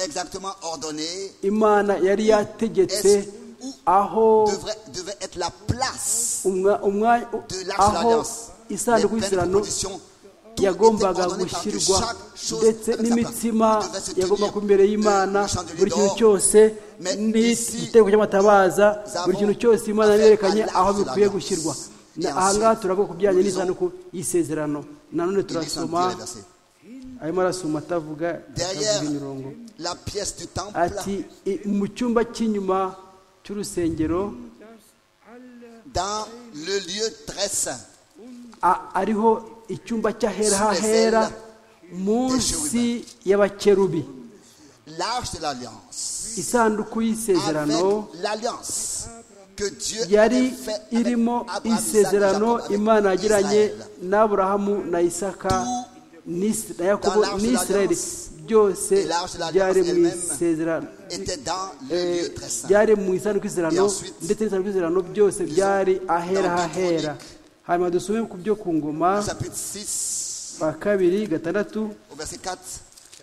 S2: exactement ordonné
S3: imana yari yategetse
S2: Est-ce où
S3: aho
S2: devrait, devait être la place
S3: umwa- umwa-
S2: de l'arche de
S3: aho
S2: l'alliance. Les
S3: isanduku
S2: pleines
S3: y'isezerano
S2: propositions, tout était
S3: yagombaga
S2: ordonné par Dieu.
S3: gushyirwa
S2: Chaque chose
S3: ndetse
S2: avec sa
S3: n'imitsima
S2: place. Il devait se tenir,
S3: yagomba kuba imbere y'imana
S2: euh, chandelier
S3: buri kintu
S2: d'or.
S3: cyose
S2: Mais ici,
S3: n'igitego cy'amatabaza
S2: avons
S3: buri kintu cyose imana
S2: affaire
S3: yerekanye
S2: à l'arche
S3: aho
S2: de
S3: bikwiye
S2: l'alliance.
S3: gushyirwa
S2: Et
S3: Na-
S2: ensuite,
S3: ahangaha turavuga ku bijyanye
S2: nous lisons-
S3: n'isanduku y'isezerano nanone
S2: Il est sans dire
S3: turasoma
S2: les versets.
S3: arimo arasoma atavuga
S2: Derrière
S3: atavuga imirongo
S2: la pièce du temple,
S3: ati "I- mu cyumba cy'inyuma cy'urusengero
S4: das aller
S2: dans le lieu très saint,
S3: a- ariho icyumba cy'ahera hahera munsi y'abakerubi
S2: l'arche de l'alliance,
S3: isanduku
S2: avec
S3: y'isezerano
S2: l'alliance que Dieu avait
S3: yari
S2: faite avec
S3: irimo
S2: Abraham, Isaac et Jacob,
S3: isezerano
S2: avec
S3: imana yagiranye
S2: Israël.
S3: n'aburahamu na isaka n'Is- na yakobo
S2: Dans l'Arche de
S3: n'isirayeli
S2: l'Alliance.
S3: byose
S2: Et l'Arche de l'Alliance
S3: byari mu
S2: elle-même
S3: isezerano
S2: était dans le
S3: eh,
S2: lieu très saint.
S3: byari mu isanduku
S2: Et
S3: y'isezerano
S2: ensuite,
S3: ndetse n'isanduku y'isezerano byose byari ahera
S2: dans
S3: hahera hanyuma dusome ku byo ku ngoma
S2: Au chapitre 6,
S3: wa kabiri gatandatu
S2: au verset 4,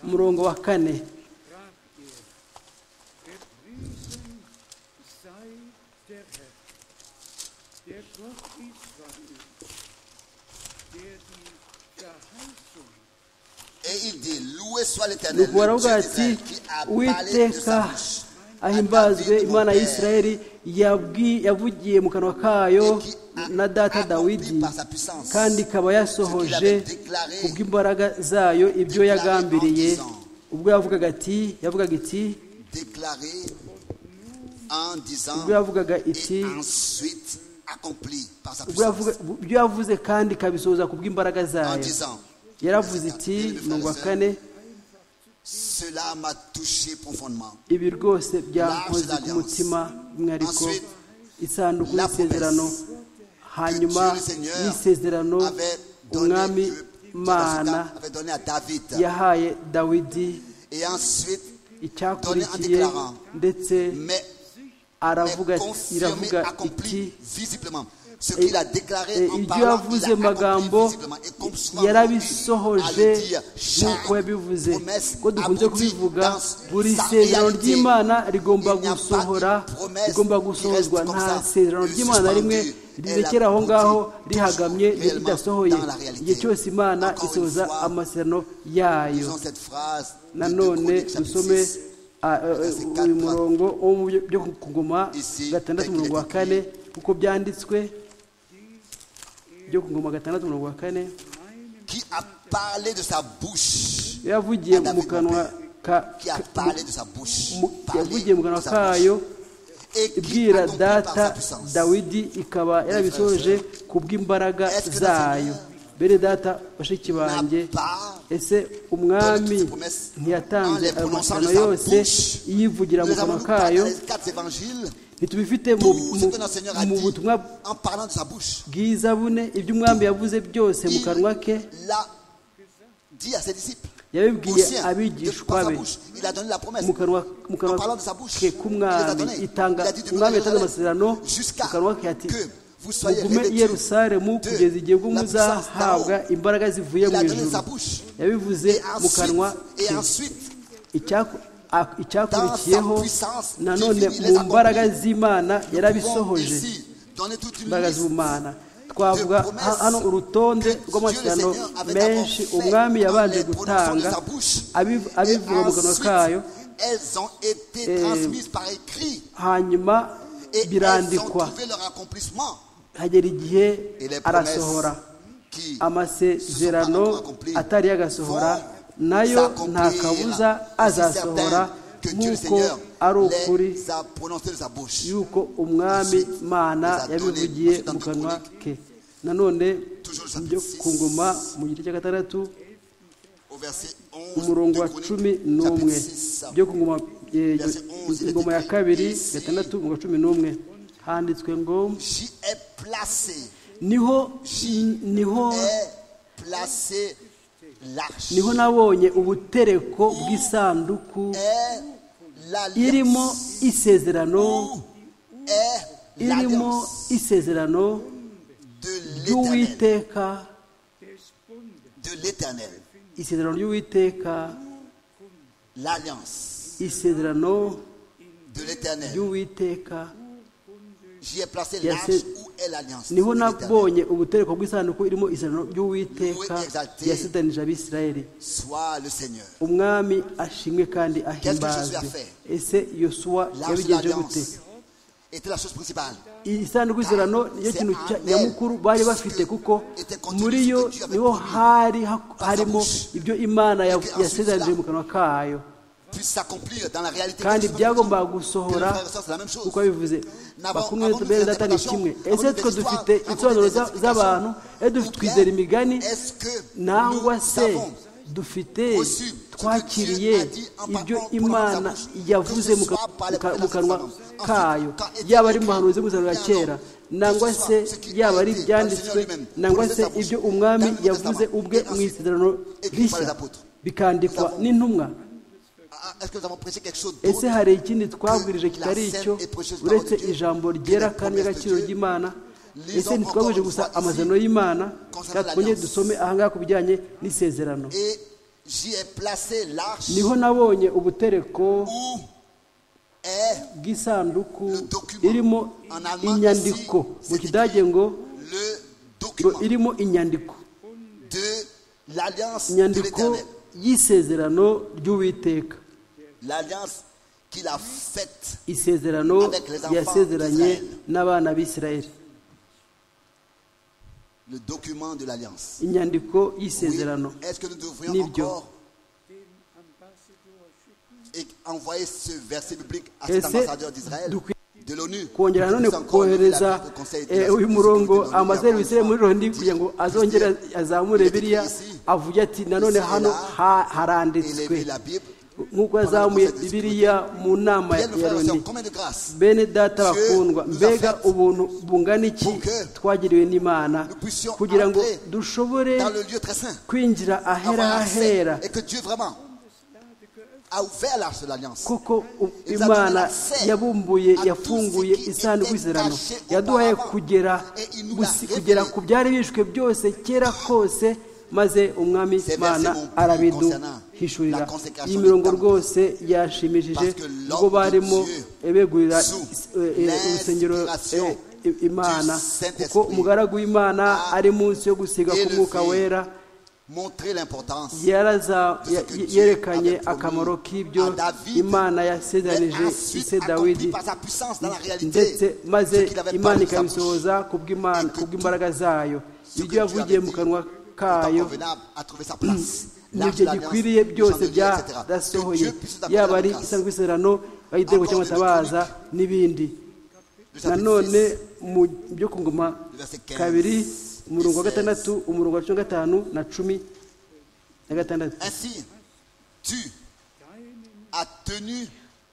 S3: umurongo wa kane
S4: gepriesen sei der Herr, der Gott Israel, der die Verheißung
S2: et il dit Loué soit l'éternel,
S3: nuko
S2: le
S3: baravuga
S2: Dieu
S3: ati
S2: d'Israël, qui a parlé de sa
S3: uwiteka
S2: bouche
S3: ahimbazwe
S2: David, mon
S3: imana ya
S2: père,
S3: isirayeli yabwi- yavugiye mu kanwa kayo
S2: et qui a
S3: na data
S2: accompli
S3: dawidi
S2: par sa puissance
S3: kandi ikaba
S2: ce
S3: yasohoje
S2: qu'il avait déclaré,
S3: kubw'imbaraga zayo ibyo
S2: déclaré
S3: yagambiriye
S2: en disant,
S3: ubwo yavugaga ati yavugaga iti
S2: déclaré en disant
S3: ubwo yavugaga iti
S2: et ensuite accompli par sa
S3: ubwo
S2: puissance.
S3: yavuga- ibyo yavuze kandi ikabisohoza ku bw'imbaraga
S2: En
S3: zayo
S2: disant
S3: yaravuze iti umurongo wa kane
S2: Cela m'a touché profondément.
S3: ibi rwose byankoze ku mutima by'umwihariko isanduku y'isezerano hanyuma y'isezerano
S2: Avait donné
S3: umwami
S2: Dieu,
S3: mana
S2: avait donné à David.
S3: yahaye dawidi
S2: Et ensuite,
S3: icyakurikiye ndetse
S2: mais
S3: aravuga
S2: mais
S3: ati-
S2: confirmé,
S3: iravuga iti
S2: accompli visiblement. Ce
S3: eh,
S2: qu'il a déclaré
S3: eh,
S2: en
S3: ibyo
S2: parlant, il
S3: yavuze
S2: a
S3: magambo
S2: accompli visiblement. Et comme souvent,
S3: yarabisohoje
S2: on dit, allez dire,
S3: nk'uko
S2: chaque
S3: yabivuze
S2: promesse
S3: ko dukunze
S2: aboutit
S3: kubivuga
S2: dans
S3: buri
S2: sa
S3: sezerano
S2: réalité.
S3: ry'imana rigomba
S2: Il n'y a pas
S3: gusohora
S2: une promesse
S3: rigomba
S2: qui
S3: gusohozwa
S2: reste comme
S3: nta
S2: ça,
S3: sezerano ry'imana na rimwe
S2: suspendue.
S3: rirekera aho
S2: Elle
S3: ngaho
S2: aboutit
S3: rihagamye
S2: toujours
S3: ridasohoye
S2: réellement dans la réalité.
S3: igihe cyose imana
S2: Encore une
S3: isohoza
S2: fois,
S3: amasezerano yayo
S2: Disons cette phrase. de deux
S3: nanone
S2: Chroniques, chapitre
S3: dusome
S2: six.
S3: ah, eh, eh,
S2: Verset
S3: uyu
S2: quatre.
S3: murongo wo mu byo- byo kuguma
S2: Ici,
S3: gatandatu
S2: tel qu'il
S3: umurongo wa
S2: est
S3: kane kuko byanditswe byo kuguma gatandatu umurongo wa kane
S2: Qui a parlé de sa bouche.
S3: yavugiye
S2: Adam
S3: mu kanwa ka
S2: Qui a parlé de sa bouche.
S3: mu-
S2: Parlé
S3: yavugiye mu kanwa
S2: de sa bouche.
S3: kayo
S2: Et qui
S3: ibwira
S2: accomplit par
S3: data
S2: sa puissance.
S3: dawidi ikaba yarabisoje ku bw'imbaraga
S2: Est-ce que
S3: zayo bene data bashiki banjye
S2: n'a pas
S3: ese umwami
S2: donné toutes ces promesses en
S3: ntiyatanze
S2: les
S3: ayo
S2: prononçant
S3: masezerano
S2: de sa
S3: yose
S2: bouche?
S3: yivugira mu
S2: Nous avons
S3: kanwa
S2: lu dans
S3: kayo
S2: les quatre évangiles
S3: ntitubifite mu-
S2: tout ce
S3: mu-
S2: que notre Seigneur a
S3: mu
S2: dit
S3: butumwa
S2: en parlant de sa bouche.
S3: bwiza bune ibyo umwami yavuze byose mu kanwa ke
S2: Il l'a dit à ses disciples. Aux
S3: yabibwiye
S2: siens, de
S3: abigishwa
S2: par sa
S3: be
S2: bouche. Il a donné la promesse.
S3: mu kanwa mu
S2: En
S3: kanwa
S2: parlant de sa bouche,
S3: ke
S2: il les a
S3: k'umwami
S2: donnés.
S3: itanga
S2: Il a dit de
S3: umwami yatanze
S2: Jérusalem
S3: amasezerano
S2: jusqu'à
S3: mu kanwa ke ati
S2: que vous soyez
S3: mugume i
S2: revêtus
S3: yerusalemu
S2: de
S3: kugeza igihe bwo
S2: la puissance
S3: muzahabwa
S2: d'en haut.
S3: imbaraga zivuye
S2: Il
S3: mu
S2: a donné sa
S3: ijuru
S2: bouche.
S3: yabivuze
S2: Et
S3: mu
S2: ensuite,
S3: kanwa
S2: et
S3: ke
S2: ensuite,
S3: Icyaku- a- icyakurikiyeho
S2: dans sa puissance
S3: nanone
S2: divine, il
S3: mu
S2: les
S3: mbaraga
S2: accomplit.
S3: z'imana
S2: pouvons
S3: yarabisohoje
S2: ici donner toute une
S3: imbaraga
S2: liste.
S3: z'ubumana twavuga
S2: de promesses
S3: ha- hano urutonde
S2: que
S3: rw'amasezerano
S2: Dieu le Seigneur avait
S3: menshi
S2: d'abord fait
S3: umwami
S2: en
S3: yabanje
S2: les prononçant de
S3: gutanga
S2: sa bouche.
S3: abi-
S2: Et
S3: abivuga mu kanwa
S2: ensuite,
S3: kayo
S2: elles ont été
S3: Eh,
S2: transmises par écrit
S3: hanyuma
S2: et elles ont
S3: birandikwa
S2: trouvé leur accomplissement.
S3: hagera igihe
S2: Et les promesses
S3: arasohora
S2: qui
S3: amasezerano atari yagasohora nayo nta kabuza azasohora nk'uko ari ukuri yuko umwami mana yabivugiye mu kanwa ke nanone byo ku ngoma mu gice cya gatandatu umurongo wa cumi n'umwe byo ku ngoma ingoma ya kabiri gatandatu umurongo wa cumi n'umwe handitswe ngo niho niho niho nabonye ubutereko bw'isanduku irimo isezerano irimo isezerano ry'uwiteka isezerano ry'uwiteka isezerano ry'uwiteka niho nabonye ubutereko bw'isanduku irimo isezerano ry'uwiteka yasitanije abisirayeli umwami ashimwe kandi ahimbazwe ese yosuwa yabigenje gute isanduku y'isezerano niyo kintu nyamukuru bari bafite kuko muri yo niho hari harimo ibyo imana yasezeranije mu kanwa kayo kandi byagombaga gusohora uko bivuze bakundwe n'utubere data ni kimwe ese twe dufite insobanuro z'abantu ese twizera imigani nangwa se dufite twakiriye ibyo imana yavuze mu kanwa kayo yaba ari muhanuzi z'umusaruro ya kera nangwa se yaba ari ibyanditswe nangwa se ibyo umwami yavuze ubwe mu isezerano rishya bikandikwa n'intumwa ese hari ikindi twabwirije kitari icyo uretse ijambo ryera kandi ry'agaciro ry'imana ese ntitwabwirije gusa amazano y'imana twongere dusome ahangaha ku bijyanye n'isezerano niho nabonye ubutereko bw'isanduku irimo inyandiko mu kidage ngo irimo inyandiko inyandiko y'isezerano ry'uwiteka isezerano yasezeranye n'abana b'isirayeli inyandiko y'isezerano nibyo ese kongera nanone kohereza uyu murongo amaserivisi muri loni kugira ngo azongere azamure biriya avuge ati nanone hano haranditswe nk'uko yazamuye biriya mu nama ya loni bene data bakundwa mbega ubuntu bungana iki twagiriwe n'imana kugira ngo dushobore kwinjira ahera hahera kuko imana yabumbuye yafunguye isanduku y'isezerano yaduhaye kugera ku byari bishwe byose kera kose maze umwami imana arabiduhishurira iyi mirongo rwose yashimishije ubwo barimo begurira urusengero imana kuko umugaragu w'imana ari munsi yo gusiga k'umwuka wera yerekanye akamaro k'ibyo imana yasezeranije ise dawidi ndetse maze imana ikabisohoza kubw'imbaraga zayo ibyo yavugiye mu kanwa kayo mu gihe gikwiriye byose byarasohoye yaba ari isanzwe isezerano bayiterwa cyangwa atabaza n'ibindi nanone mu byo ku ngoma kabiri umurongo wa gatandatu umurongo wa cumi na gatanu na cumi na gatandatu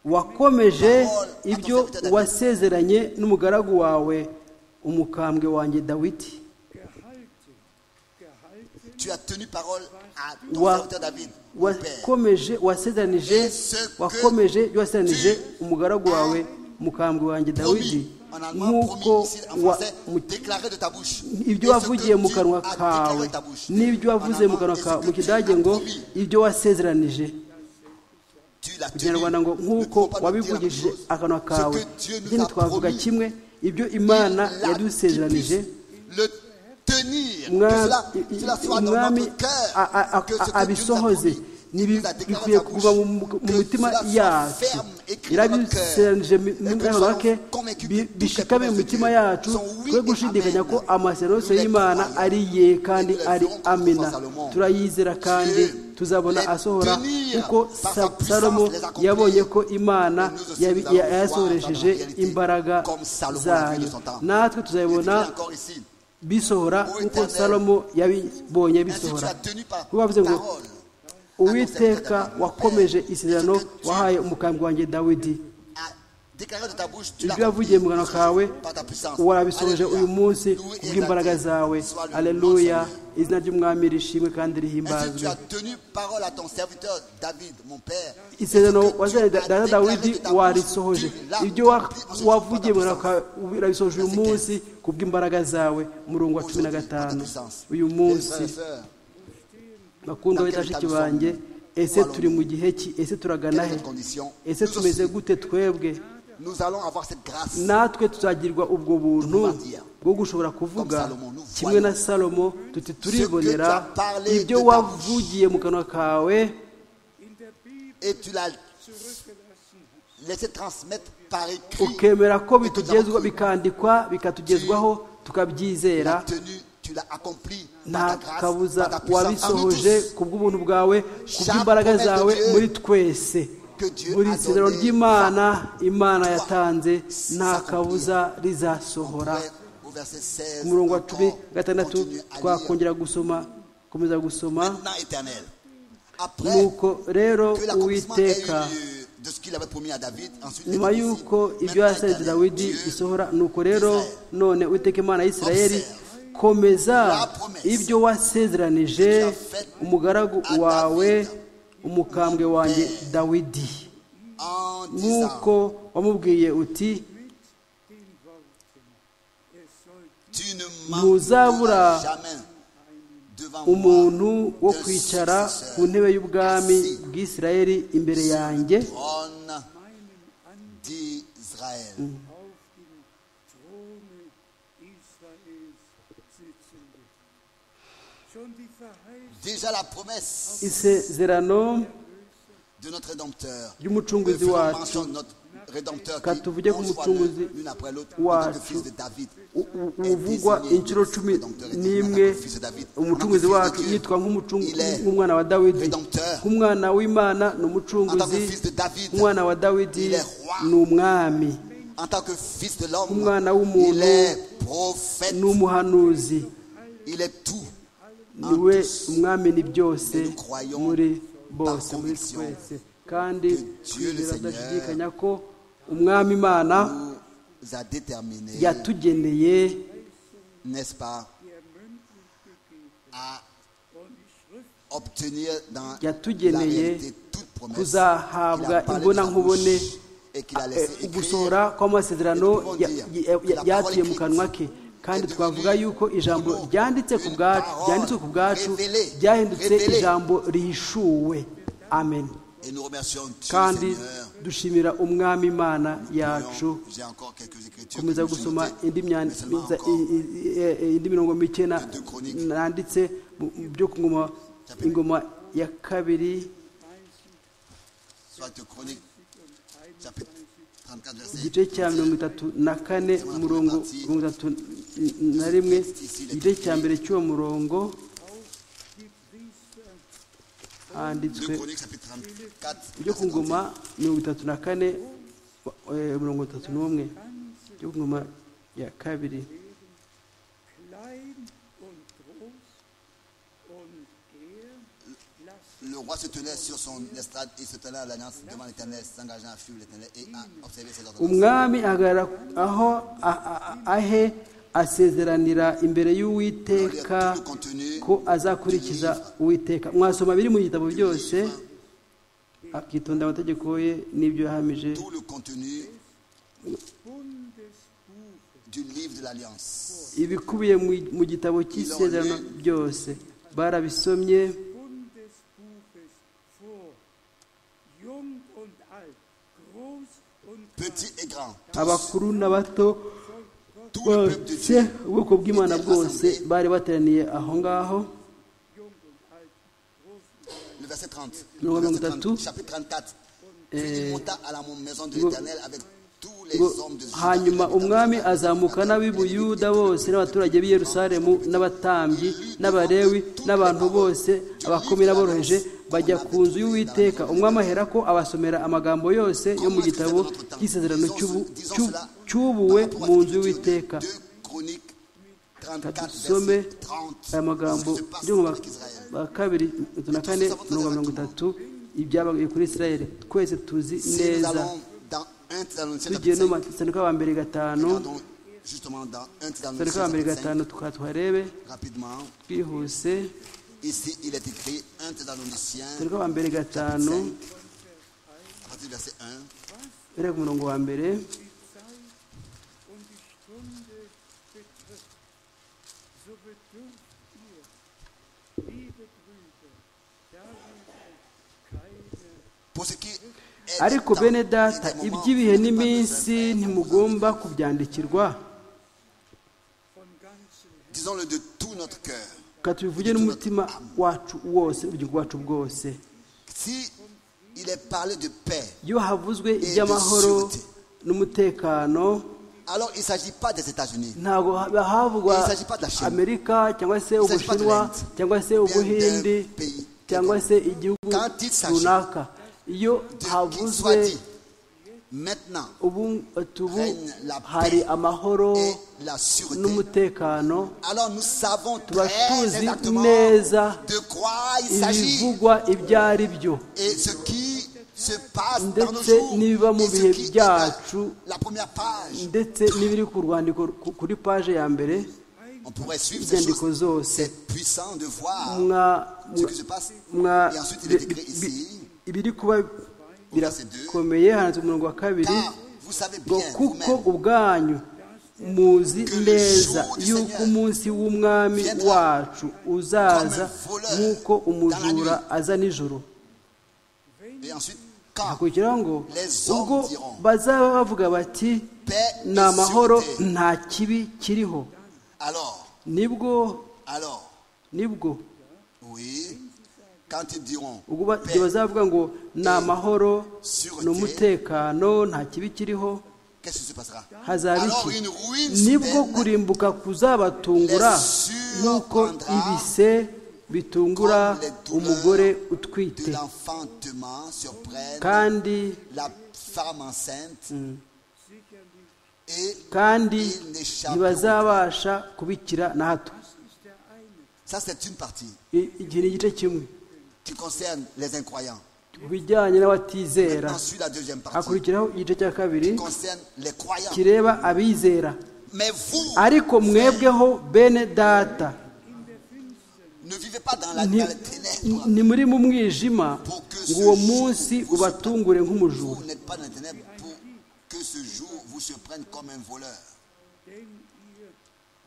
S3: wakomeje ibyo wasezeranye n'umugaragu wawe umukambwe wanjye dawidi wakomeje wasezeranije wakomeje ibyo wasezeranije umugaragu wawe umukambwe wanjye dawidi nk'uko ibyo wavugiye mu kanwa kawe n'ibyo wavuze mu kanwa kawe mu kidage ngo ibyo wasezeranije mu kinyarwanda ngo nk'uko wabivugishije akanwa kawe ikindi twavuga kimwe ibyo imana yadusezeranije umwami abisohoze bikwiye kuva mu mu mitima yacu yarabiseranije n'ingamba ke bishikame mu mitima yacu twe gushidikanya ko amashyano yose y'imana ari ye kandi ari amena turayizera kandi tuzabona asohora kuko salomo yabonye ko imana yayasohoresheje imbaraga zayo natwe tuzabibona bisohora uko salomo yabibonye bisohora kuba bivuze ngo uwiteka wakomeje isezerano wahaye umukambwe wanjye dawidi ibyo wavugiye mu kanwa kawe warabisohoje uyu munsi kubw'imbaraga zawe aleluya izina ry'umwami rishimwe kandi rihimbazwe isezerano data dawidi warisohoje ibyo wavugiye mu kanwa kawe urabisohoje uyu munsi kubw'imbaraga zawe murongo wa cumi na gatanu uyu munsi bakundwa b'itashiki banjye ese turi mu gihe ki ese turagana he ese tumeze gute twebwe natwe tuzagirwa ubwo buntu bwo gushobora kuvuga kimwe na salomo tuti turibonera ibyo wavugiye mu kanwa kawe ukemera ko bitugezwa bikandikwa bikatugezwaho tukabyizera nta kabuza wabisohoje ku bw'ubuntu bwawe ku bw'imbaraga zawe muri twese buri isezerano ry'imana imana yatanze nta kabuza rizasohora ku murongo wa cumi gatandatu twakongera gusoma komeza gusoma nuko rero uwiteka nyuma y'uko ibyo yasabye dawidi isohora nuko rero none uwiteka imana y'isirayeli komeza ibyo wasezeranije umugaragu wawe umukambwe wanjye dawidi nk'uko wamubwiye uti ntuzabura umuntu wo kwicara ku ntebe y'ubwami bw'isirayeli imbere yanjye isezerano ry'umucunguzi wacu katuvuge ku mucunguzi wacu uvugwa inshuro cumi n'imwe umucunguzi wacu yitwa nk'umwana wa dawidi nk'umwana w'imana ni umucunguzi umwana wa dawidi ni umwami umwana w'umuntu ni umuhanuzi niwe umwami ni byose muri bose muri twese kandi twizera tudashidikanya ko umwami imana yatugeneye yatugeneye kuzahabwa imbonankubone gusohora kw'amasezerano yaciye mu kanwa ke kandi twavuga yuko ijambo ryanditse ku bwacu ryanditswe ku bwacu ryahindutse ijambo rihishuwe amen kandi dushimira umwami imana yacu komeza gusoma indi mirongo mike nanditse byo ku ngoma ingoma ya kabiri igice cya mirongo itatu na kane umurongo mirongo itatu na rimwe igice cya mbere cy'uwo murongo handitswe ibyo ku ngoma mirongo itatu na kane mirongo itatu n'umwe byo ku ngoma ya kabiri
S2: le roi se tenait sur son estrade et se tenait à l'alliance devant l'éternel, s'engageant à fuir l'éternel et à observer ses ordonnances.
S3: umwami ahagarara aho ahe asezeranira imbere y'uwiteka ko azakurikiza uwiteka mwasoma biri mu gitabo byose akitonda amategeko ye n'ibyo yahamije ibikubiye mu gitabo cy'isezerano byose barabisomye abakuru n'abato bose ubwoko bw'imana bwose bari bateraniye aho ngaho
S2: verset 30. Verset
S3: Ngo mirongo itatu.
S2: 30, chapitre 34. Puis il monta à la maison de
S3: ngo-
S2: l'Éternel avec tous les
S3: ngo
S2: hommes de Juda.
S3: hanyuma umwami azamuka n'ab'ibuyuda bose n'abaturage b'i yerusalemu n'abatambyi n'abalewi n'abantu bose abakumi n'aboroheje bajya ku nzu y'uwiteka umwami ahera ko abasomera amagambo yose yo mu gitabo cy'isezerano cy'ubu- cy'u- cyubuwe mu nzu y'uwiteka
S2: Somme
S3: dusome aya magambo yo mu ba kabiri mirongo na kane mirongo mirongo itatu ibyabaye kuri israel twese tuzi neza tugiye no mu matesano wa mbere gatanu
S2: Justement dans 1
S3: turi wa mbere gatanu tukaba tuharebe
S2: rapidement.
S3: twihuse
S2: Ici, il est écrit 1 Thessaloniciens,
S3: turi wa mbere gatanu
S2: à partir du verset 1.
S3: uhereye ku murongo wa mbere
S4: die Zeit und die Stunde betrifft, so bedürft ihr, liebe Brüder, darin es keine
S2: Pour ce qui est
S3: ariko
S2: du
S3: bene
S2: temps
S3: data
S2: et des moments
S3: iby'ibihe
S2: qui ne
S3: n'iminsi
S2: peuvent être
S3: ntimugomba kubyandikirwa
S4: von ganzem Herzen.
S2: Disons-le de tout notre cœur.
S3: reka tubivuge n'umutima wacu wose ubugingo bwacu bwose
S2: Si il est parlé de paix,
S3: iyo havuzwe iby'amahoro n'umutekano
S2: alors il ne s'agit pas des États-Unis.
S3: ntabwo haba havugwa amerika cyangwa se
S2: Il ne s'agit pas de
S3: ubushinwa
S2: l'Inde.
S3: cyangwa se
S2: Bien
S3: ubuhindi
S2: d'un pays.
S3: cyangwa se igihugu
S2: Quand il s'agit
S3: runaka iyo
S2: De qu'il
S3: havuzwe
S2: soit dit maintenant
S3: ubu tubu
S2: Règne la
S3: hari
S2: paix
S3: amahoro
S2: et la sûreté.
S3: n'umutekano
S2: Alors nous savons
S3: Tuba
S2: très
S3: tuzi
S2: exactement
S3: neza
S2: de quoi il s'agit
S3: ibivugwa ibyo ari byo
S2: et ce qui se passe dans nos
S3: ndetse
S2: jours. Et
S3: n'ibiba mu bihe
S2: ce qui est
S3: byacu.
S2: dans la première page.
S3: ndetse n'ibiri ku rwandiko ku- kuri paje ya mbere
S2: On pourrait suivre ces
S3: ibyandiko
S2: choses.
S3: zose
S2: C'est puissant de voir
S3: mwa
S2: ce qui se passe.
S3: mwa
S2: Et ensuite, il
S3: bi-
S2: est écrit
S3: bi-
S2: ici,
S3: ibiri kuba birakomeye handitse umurongo wa kabiri
S2: car vous savez
S3: ngo
S2: bien
S3: kuko
S2: vous-même
S3: ubwanyu muzi neza
S2: jour du
S3: yuko
S2: Seigneur
S3: umunsi w'umwami
S2: viendra
S3: wacu uzaza
S2: comme un voleur
S3: nk'uko umujura
S2: dans
S3: aza nijoro
S2: Et ensuite, quand
S3: hakurikiraho ngo
S2: Les hommes
S3: ubwo
S2: diront,
S3: bazaba bavuga bati
S2: paix et
S3: ni amahoro
S2: sûreté.
S3: nta kibi kiriho
S2: Alors,
S3: nibwo
S2: alors,
S3: nibwo
S2: oui, quand ils diront
S3: ubwo ba-
S2: paix,
S3: igihe bazavuga ngo ni amahoro
S2: sûreté.
S3: ni umutekano nta kibi kiriho
S2: qu'est-ce qui se passera
S3: hazaba
S2: Alors
S3: iki
S2: une ruine
S3: nibwo
S2: soudaine
S3: kurimbuka kuzabatungura
S2: les
S3: nuko
S2: surprendra
S3: ibise bitungura
S2: comme les douleurs
S3: umugore
S2: de
S3: utwite
S2: l'enfantement surprenne
S3: kandi
S2: la femme enceinte et
S3: kandi
S2: il n'échappe
S3: ntibazabasha kubikira na hato
S2: Ça, c'est une partie
S3: I- igihe ni igice kimwe
S2: qui concerne les incroyants.
S3: ku bijyanye n'abatizera
S2: Ensuite, la deuxième partie
S3: hakurikiraho igice cya kabiri
S2: qui concerne les croyants.
S3: kireba abizera
S2: Mais vous
S3: ariko mwebweho bene data
S2: ne vivez pas dans la, dans
S3: nti-
S2: les ténèbres.
S3: ni muri mu mwijima ngo uwo munsi ubatungure
S2: Vous
S3: nk'umujura
S2: n'êtes pas dans les ténèbres pour que ce jour vous surprenne comme un voleur.
S4: denn ihr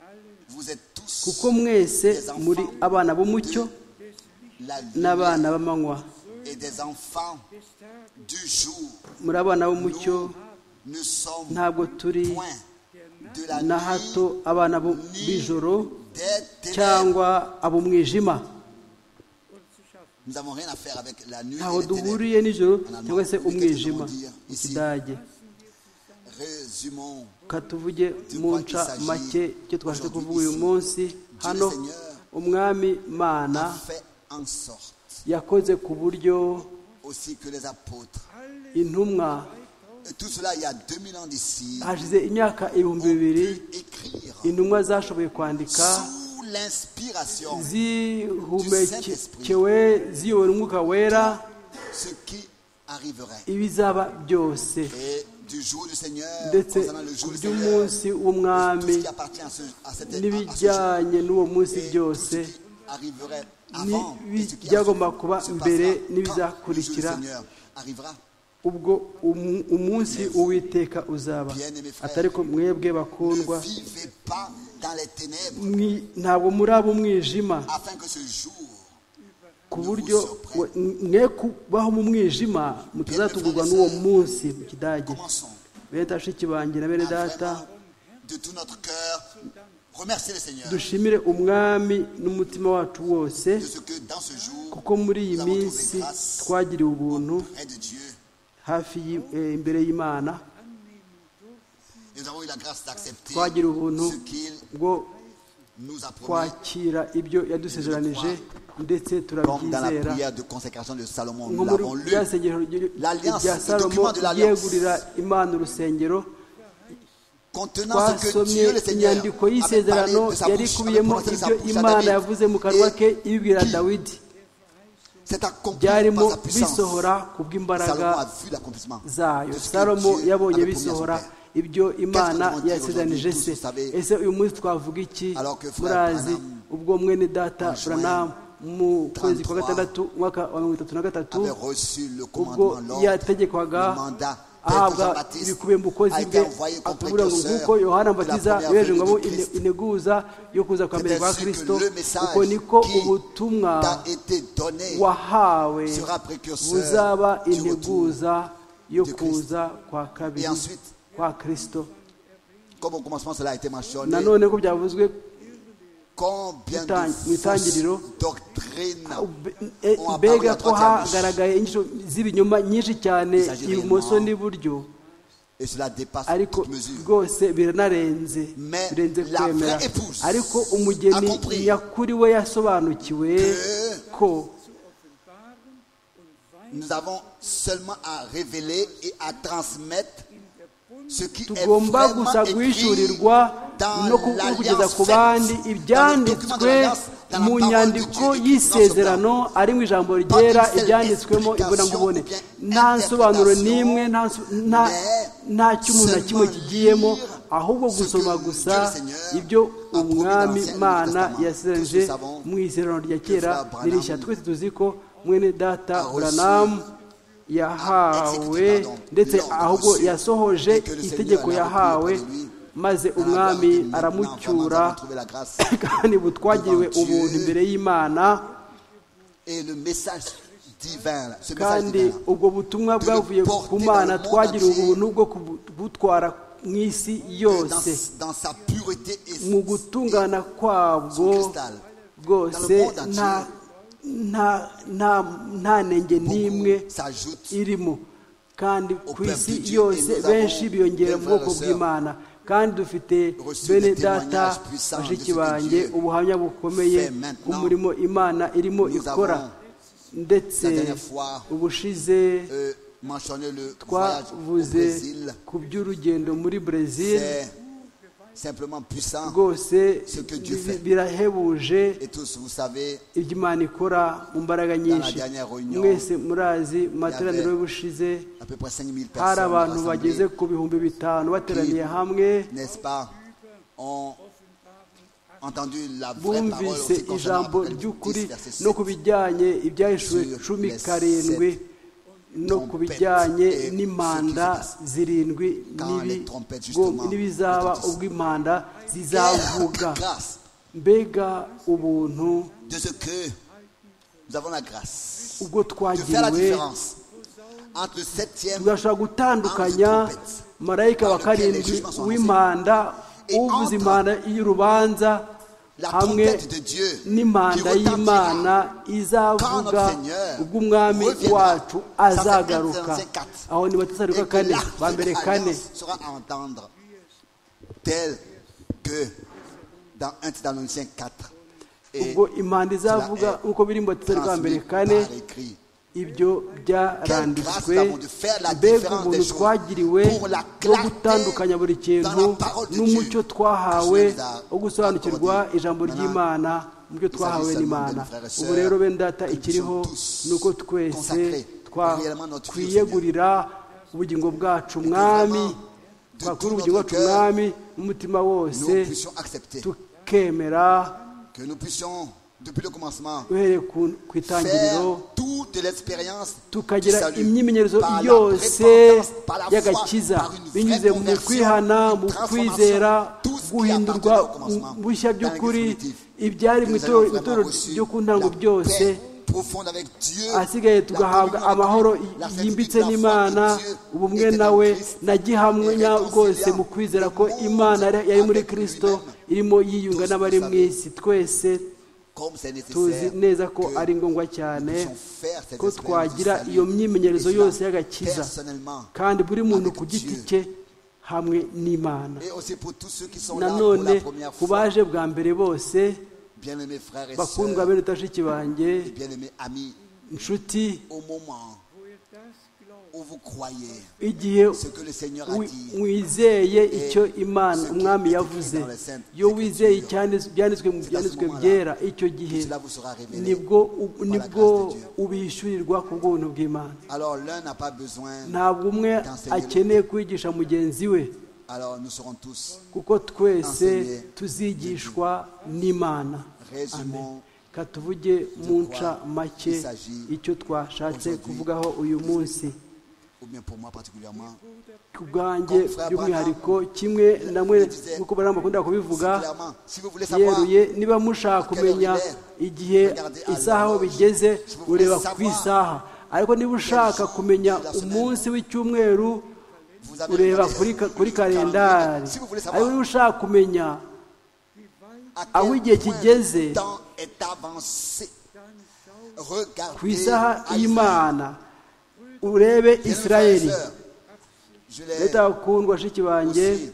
S4: alle
S2: Vous êtes
S3: kuko
S2: tous
S3: mwese muri abana b'umucyo
S2: la lumière
S3: n'abana b'amanywa
S2: et des enfants
S4: des Tages
S2: du jour.
S3: muri abana b'umucyo
S2: Nous ne sommes
S3: ntabwo turi
S2: point de la
S3: na hato
S2: nuit
S3: abana bo- b'ijoro
S2: des ténèbres.
S3: cyangwa ab'umwijima
S4: und zu schaffen.
S2: Nous n'avons rien à faire avec la nuit et
S3: ntabwo
S2: les ténèbres.
S3: duhuriye n'ijoro cyangwa se umwijima mu kidage
S2: Résumons.
S3: katuvuge mu nca make icyo twashatse kuvuga uyu munsi hano umwami mana
S2: a fait en sorte
S3: yakoze ku buryo
S2: aussi que les apôtres.
S3: intumwa
S2: Et tout cela, il y a 2000 ans d'ici,
S3: hashize imyaka ibihumbi
S2: ont
S3: bibiri
S2: pu écrire
S3: intumwa zashoboye kwandika
S2: sous l'inspiration
S3: zihumekewe ziyobowe n'umwuka wera
S2: ce qui arriverait.
S3: ibizaba byose
S2: Et du jour du Seigneur,
S3: ndetse
S2: concernant le
S3: ku
S2: jour du Seigneur,
S3: by'umunsi
S2: tout
S3: w'umwami
S2: ce qui appartient à, ce, à cette à- à ce jour,
S3: n'ibijyanye n'uwo munsi
S2: et tout
S3: byose
S2: ce qui arriverait avant et ce qui
S3: n'ibyagomba
S2: ensuite
S3: kuba
S2: se
S3: mbere
S2: passera quand le jour du
S3: n'ibizakurikira
S2: Seigneur arrivera.
S3: ubwo umu- umunsi uwiteka uzaba atari ko mwebwe bakundwa
S2: Ne vivez pas dans les ténèbres
S3: mwi- ntabwo muri ab'umwijima
S2: afin que ce jour
S3: ku buryo we- mwe kubaho mu mwijima mutazatugurwa n'uwo munsi mu kidage
S2: commençons
S3: bene dashiki banjye na bene
S2: à
S3: data
S2: vraiment, de tout notre cœur Remerciez le Seigneur de
S3: dushimire umwami n'umutima wacu wose
S2: ce que dans ce jour,
S3: kuko muri iyi minsi twagiriwe ubuntu
S2: près de Dieu,
S3: hafi y'i- eh, imbere y'imana
S4: annehmen durften,
S2: nous avons eu la grâce d'accepter
S3: twagiriwe ubuntu
S2: ce qu'il
S3: bwo
S2: nous a promis.
S3: kwakira ibyo yadusezeranije ndetse
S2: Comme dans la
S3: turabyizera
S2: prière de consécration de Salomon,
S3: nko
S2: nous
S3: muri
S2: l'avons lu.
S3: bya sengero ryo-
S2: L'alliance,
S3: rya
S2: le
S3: salomo
S2: document de l'alliance.
S3: yegurira imana urusengero
S2: Contenant ce que
S3: twasomye
S2: Dieu, le Seigneur,
S3: inyandiko
S2: avait parlé
S3: y'isezerano
S2: de sa
S3: yari
S2: bouche, avait
S3: ikubiyemo
S2: prononcé de sa
S3: ibyo
S2: bouche à
S3: imana
S2: David.
S3: yavuze mu kanwa
S2: Et
S3: ke ibibwira
S2: qui
S3: dawidi
S2: s'est accompli
S3: byarimo
S2: par sa puissance.
S3: bisohora kubw'imbaraga
S2: Salomon a vu l'accomplissement
S3: zayo
S2: de ce que
S3: salomo
S2: Dieu
S3: yabonye
S2: avait promis à son
S3: bisohora
S2: père.
S3: ibyo imana
S2: Qu'est-ce que nous
S3: yasezeranije
S2: avons dit
S3: se
S2: aujourd'hui, tous, vous savez,
S3: ese uyu munsi twavuga iki
S2: alors que frère
S3: murazi
S2: Branham,
S3: ubwo mwene data
S2: en juin
S3: buranamu mu kwezi
S2: 33,
S3: kwa gatandatu umwaka wa mirongo itatu na gatatu
S2: avait reçu le commandement,
S3: ubwo
S2: l'ordre,
S3: yategekwaga
S2: le mandat d'être
S3: ahabwa
S2: Jean-Baptiste,
S3: ibikubiye mu bukozi
S2: a été
S3: bwe
S2: envoyé comme
S3: akavuga ngo
S2: précurseur
S3: nguko yohana
S2: de la
S3: mbatiza
S2: première
S3: yoheje
S2: venue
S3: ngwamo
S2: de Christ.
S3: integuza yo kuza kwa mbere
S2: C'est
S3: kwa
S2: ainsi
S3: kirisito
S2: que le message
S3: uko niko
S2: qui
S3: ubutumwa
S2: t'a été donné
S3: wahawe
S2: sera précurseur
S3: buzaba
S2: du
S3: integuza yo
S2: de Christ.
S3: kuza kwa kabiri
S2: Et ensuite,
S3: kwa kirisito
S2: Comme au commencement, cela a été mentionné.
S3: nanone ko byavuzwe
S2: Combien de
S3: Mutan- mutangiriro,
S2: fausses doctrines
S3: be- e-
S2: ont apparu
S3: mbega
S2: à
S3: ko
S2: droite et à gauche.
S3: hagaragaye inyigisho z'ibinyoma nyinshi cyane
S2: Il s'agit
S3: ibumoso
S2: réellement
S3: n'iburyo
S2: Et cela dépasse
S3: ariko
S2: toute mesure.
S3: rwose biranarenze
S2: Mais
S3: birenze
S2: la
S3: kwemera
S2: vraie épouse
S3: ariko
S2: a
S3: umugeni
S2: compris
S3: nyakuri we yasobanukiwe
S2: que
S3: ko
S4: zu offenbaren und weit
S2: Nous avons seulement à révéler et à transmettre
S4: in der
S2: ce qui est
S3: tugomba
S2: vraiment
S3: gusa
S2: écrit
S3: guhishurirwa
S2: dans
S3: no ku- no kugeza
S2: l'alliance
S3: ku
S2: faite, dans le
S3: bandi
S2: document de
S3: ibyanditswe
S2: l'alliance, dans la
S3: mu
S2: parole de
S3: nyandiko
S2: Dieu écrite dans ce plan.
S3: y'isezerano ari mu ijambo ryera
S2: seule
S3: ibyanditswemo imbonankubone
S2: explication ou bien
S3: nta nsobanuro
S2: interprétation,
S3: n'imwe nta nso- nta-
S2: mais
S3: nta cy'umuntu na kimwe
S2: seulement
S3: kigiyemo
S2: lire
S3: ahubwo
S2: ce
S3: gusoma
S2: que
S3: gusa
S2: Dieu le Seigneur
S3: ibyo
S2: a promis dans
S3: umwami
S2: l'Ancien et le
S3: mana
S2: Testament.
S3: yasezeranje
S2: Tous nous savons
S3: mu isezerano rya
S2: que
S3: kera
S2: Frère Branham
S3: n'irishya twese tuzi ko mwene data
S2: a reçu
S3: buranamu yahawe
S2: exécuté, pardon,
S3: ndetse
S2: l'ordre
S3: ahubwo
S2: reçu
S3: yasohoje
S2: et que le Seigneur
S3: itegeko
S2: l'a
S3: yahawe
S2: retenu par lui.
S3: maze
S2: Dans la
S3: umwami
S2: parole de Dieu,
S3: aramucyura
S2: maintenant, vraiment, nous avons trouvé la grâce
S3: kandi ubu twagiriwe
S2: devant Dieu.
S3: ubuntu imbere y'imana
S2: et le message divin, là, ce message
S3: kandi
S2: divin là,
S3: ubwo butumwa
S2: de
S3: bwavuye
S2: le porter
S3: ku
S2: dans
S3: mana
S2: le monde
S3: twagiriwe
S2: entier.
S3: ubuntu bwo kubutwara mu isi
S2: que
S3: yose
S2: dans, dans sa pureté et
S3: mu gutungana kwabwo
S2: Son cristal.
S3: bwose
S2: Dans le monde
S3: nta nta nta nta nenge n'imwe
S2: beaucoup s'ajoute
S3: irimo kandi
S2: Au
S3: ku
S2: peuple
S3: isi
S2: de Dieu,
S3: yose
S2: et nous
S3: benshi
S2: avons, mes
S3: biyongera mu
S2: frères
S3: bwoko
S2: et sœurs,
S3: bw'imana kandi dufite
S2: reçu
S3: bene
S2: des témoignages
S3: data
S2: puissants de
S3: bashiki
S2: ce que
S3: banjye
S2: Dieu
S3: ubuhamya bukomeye
S2: fait maintenant.
S3: umurimo imana irimo
S2: Nous
S3: ikora ndetse
S2: la dernière fois,
S3: ubushize
S2: euh, mentionner le voyage au
S3: twavuze
S2: Brésil.
S3: ku by'urugendo muri Brésil
S2: C'est simplement puissant.
S3: rwose
S2: ce que Dieu
S3: bi-
S2: fait.
S3: birahebuje
S2: Et tous, vous savez,
S3: ibyo imana ikora mu mbaraga nyinshi
S2: dernière réunion,
S3: mwese murazi mu materaniro
S2: avait
S3: y'ubushize
S2: à peu près 5000
S3: hari
S2: personnes
S3: abantu bageze
S2: rassemblées,
S3: ku bihumbi bitanu bateraniye hamwe
S2: n'est-ce pas, ont entendu la vraie parole
S3: bumvise
S2: aussi concernant
S3: ijambo
S2: l'Apocalypse
S3: ry'ukuri
S2: 10, verset 7.
S3: no ku bijyanye ibyahishuwe
S2: Sur
S3: cumi
S2: les
S3: karindwi no ku bijyanye
S2: et
S3: n'impanda
S2: ce qui se
S3: zirindwi
S2: Quand
S3: n'ibi-
S2: les trompettes, justement,
S3: n'ibizaba
S2: retentissent.
S3: ubwo impanda zizavuga
S2: Quelle grâce
S3: mbega ubuntu
S2: de ce que nous avons la grâce
S3: ubwo
S2: de faire la
S3: twagiriwe
S2: différence entre le septième
S3: tugashobora gutandukanya marayika wa karindwi w'impanda uvuza impanda y'urubanza
S2: la
S3: hamwe
S2: trompette de Dieu
S3: n'impanda y'imana izavuga ubwo umwami wacu azagaruka aho ni batasaruka
S2: et que
S3: kane
S2: l'arc
S3: ba
S2: de
S3: mbere kane
S2: l'alliance sera à entendre tel que dans 1 Thessaloniciens 4 et
S3: ubwo impanda izavuga uko biri mu batasaruka ba mbere
S2: transmis par
S3: kane
S2: écrit.
S3: ibyo byaranditswe mbega ubuntu twagiriwe no gutandukanya buri kintu n'umucyo twahawe wo gusobanukirwa ijambo ry'imana mu byo twahawe n'imana ubu rero bendata ikiriho ni uko twese twiyegurira ubugingo bwacu mwami twakura ubugingo bwacu mwami n'umutima wose
S2: Nous puissions accepter
S3: tukemera
S2: que nous puissions, depuis le commencement,
S3: duhereye ku
S2: faire
S3: itangiriro
S2: toute l'expérience du
S3: tukagira
S2: salut
S3: imyimenyerezo
S2: par la
S3: yose
S2: repentance, par la foi,
S3: y'agakiza
S2: par une vraie
S3: binyuze mu
S2: conversion,
S3: kwihana
S2: une
S3: mu
S2: transformation,
S3: kwizera
S2: tout ce qui
S3: guhindurwa
S2: appartenait au commencement,
S3: bushya
S2: dans
S3: by'ukuri
S2: la grâce primitive.
S3: ibyari mu
S2: Nous avons
S3: itorero
S2: vraiment
S3: itorero
S2: reçu
S3: ryo ku ntango
S2: la
S3: byose
S2: paix profonde avec Dieu,
S3: ahasigaye tugahabwa amahoro yimbitse n'imana ubumwe nawe na gihamya rwose mu kwizera ko imana yari muri kirisito irimo yiyunga n'abari mu isi twese
S2: comme c'est nécessaire
S3: tuzi neza ko
S2: que
S3: ari ngombwa cyane
S2: puissions faire cette
S3: ko
S2: expérience
S3: twagira
S2: du salut.
S3: iyo myimenyerezo
S2: Et cela,
S3: yose y'agakiza
S2: personnellement,
S3: kandi buri muntu
S2: avec
S3: ku giti
S2: Dieu.
S3: cye hamwe n'imana
S2: Et aussi pour tous ceux qui sont là pour
S3: nanone
S2: la première
S3: ku
S2: fois,
S3: baje bwa mbere bose
S2: bien-aimés frères et
S3: bakundwa
S2: sœurs,
S3: bene tashiki banjye
S2: et bien-aimés amis,
S3: inshuti
S2: au moment
S4: wo ihr das glaubt,
S2: où vous croyez
S3: igihe
S2: ce que le Seigneur a
S3: wi-
S2: dit,
S3: wizeye icyo imana umwami yavuze iyo wizeye icyanditswe- ibyanditswe mu byanditswe byera icyo gihe
S2: cela vous sera révélé.
S3: nibwo u- nibwo ubishyurirwa ku bw'ubuntu bw'imana
S2: Alors l'un n'a pas besoin,
S3: ntabwo umwe akeneye kwigisha mugenzi we
S2: alors nous serons tous.
S3: kuko twese tuzigishwa n'imana
S2: Résumons
S3: katuvuge mu nca make icyo twashatse kuvugaho uyu munsi
S2: ou bien pour moi particulièrement,
S3: ku bwanjye by'umwihariko kimwe namwe nk'uko baramu bakunda kubivuga
S2: clairement, si vous voulez savoir,
S3: yeruye niba mushaka kumenya igihe isaha aho bigeze ureba ku isaha ariko niba ushaka kumenya umunsi w'icyumweru
S2: vous avez
S3: ureba
S2: regardé
S3: kuri ka- kuri
S2: le
S3: kalendari
S2: calendrier. Si vous voulez
S3: ariko
S2: savoir
S3: niba ushaka kumenya
S4: wie weit,
S2: à
S3: aho igihe
S2: quel point
S3: kigeze,
S2: le temps est avancé,
S4: dann schaut
S2: regardez
S3: ku isaha
S2: à Israël.
S3: y'imana urebe
S2: Bien-aimés frères et
S3: isirayeli
S2: sœurs, Je l'ai
S3: leta bakundwa bashiki banjye
S2: aussi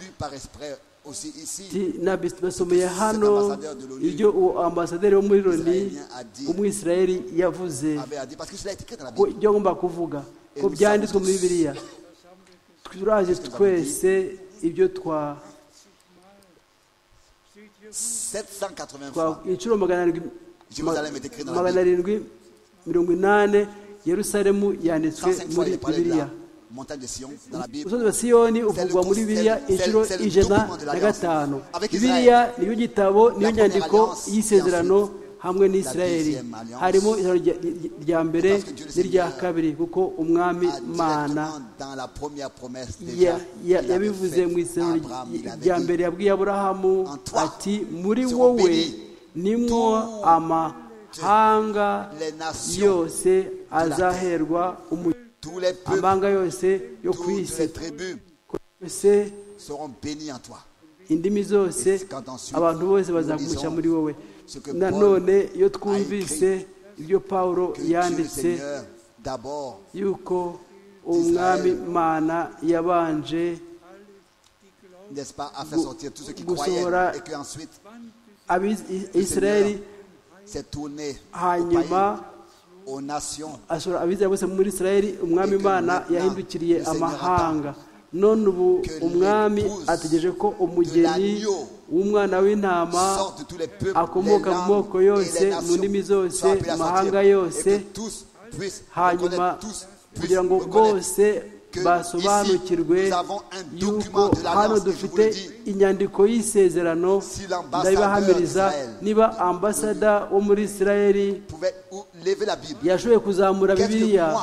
S2: lu par exprès aussi ici.
S3: Ati, na bis- basomeye
S2: Cet
S3: hano
S2: ambassadeur de l'ONU,
S3: ibyo uwo ambasaderi wo muri loni
S2: Israélien, a dit-
S3: umwisirayeli yavuze
S2: avait à dire, Parce que cela est écrit dans la
S3: ko
S2: Bible.
S3: ibyo agomba kuvuga ko
S2: nous
S3: byanditswe
S2: savons
S3: muri
S2: tous.
S3: bibiliya turazi
S2: nous avons
S3: twese ibyo twa
S4: steht hier
S2: 780
S3: twa-
S2: fois.
S3: inshuro magana arindwi
S2: Jerusalem est écrit dans la
S3: magana arindwi mirongo inani yerusalemu yanditswe
S2: 105 fois,
S3: muri
S2: il est parlé de
S3: bibiliya
S2: la montagne de Sion dans la Bible.
S3: umusozi wa siyoni uvugwa muri
S2: c'est-
S3: bibiliya
S2: c'est-
S3: inshuro
S2: c'est le
S3: ijana
S2: document de
S3: na
S2: l'alliance.
S3: gatanu
S2: Avec
S3: bibiliya niyo gitabo niyo
S2: première
S3: nyandiko
S2: alliance,
S3: y'isezerano
S2: et
S3: hamwe n'isirayeli
S2: deuxième alliance.
S3: harimo ijana rya- rya- rya mbere
S2: Parce que Dieu le
S3: n'irya
S2: Seigneur
S3: kabiri kuko umwami
S2: Ah,
S3: mana
S2: directement dans la première promesse déjà,
S3: ya- ya-
S2: qu'il avait
S3: yabivuze
S2: faite
S3: mu
S2: à
S3: isezerano
S2: Abraham, il avait
S3: rya
S2: dit,
S3: mbere yabwiye aburahamu
S2: En toi
S3: ati muri
S2: seront
S3: wowe
S2: bénis
S3: nimwo
S2: tous
S3: amahanga
S2: les nations
S3: yose
S2: terre.
S3: azaherwa umu-
S2: Tous les peuples,
S3: amahanga yose yo ku
S2: toutes
S3: isi
S2: les tribus
S3: yose
S2: seront bénis en toi.
S3: indimi zose
S2: Et quand ensuite,
S3: abantu bose
S2: nous
S3: bazagumishya
S2: lisons
S3: muri wowe
S2: ce que
S3: nanone
S2: Paul
S3: iyo
S2: a
S3: twumvise ibyo pawulo
S2: Que Dieu le
S3: yanditse
S2: Seigneur, d'abord,
S3: yuko umwami mana yabanje
S2: n'est-ce pas, à faire sortir tous ceux qui
S3: Vous
S2: croyaient
S3: saura-
S2: et qu'ensuite,
S3: abiz- i- isirayeli
S2: s'est tourné au
S3: hanyuma
S2: païen, aux nations.
S3: asura abizera bose muri isirayeli umwami
S2: Et que
S3: mana
S2: maintenant,
S3: yahindukiriye
S2: le Seigneur
S3: amahanga none ubu
S2: que
S3: umwami
S2: l'épouse
S3: ategereje ko umugeni
S2: l'agneau
S3: w'umwana w'intama
S2: Sortent de tous les peuples,
S3: akomoka
S2: les
S3: mu
S2: langues
S3: moko
S2: et
S3: yose
S2: les
S3: mu
S2: nations
S3: ndimi zose
S2: sont appelés à
S3: mu mahanga
S2: sortir.
S3: yose
S2: Et que tous puissent
S3: hanyuma
S2: reconnaître, tous puissent
S3: kugira ngo
S2: reconnaître
S3: bose
S2: que
S3: basobanukirwe
S2: ici, nous avons un
S3: yuko
S2: document de l'alliance,
S3: hano
S2: et je vous
S3: dufite
S2: le dis.
S3: inyandiko y'isezerano
S2: Si l'ambassadeur
S3: ndabibahamiriza
S2: d'Israël
S3: niba ambasada wo muri isirayeli
S2: pouvaient ou- lever la Bible.
S3: yashoboye kuzamura
S2: Qu'est-ce que
S3: bibiliya
S2: moi,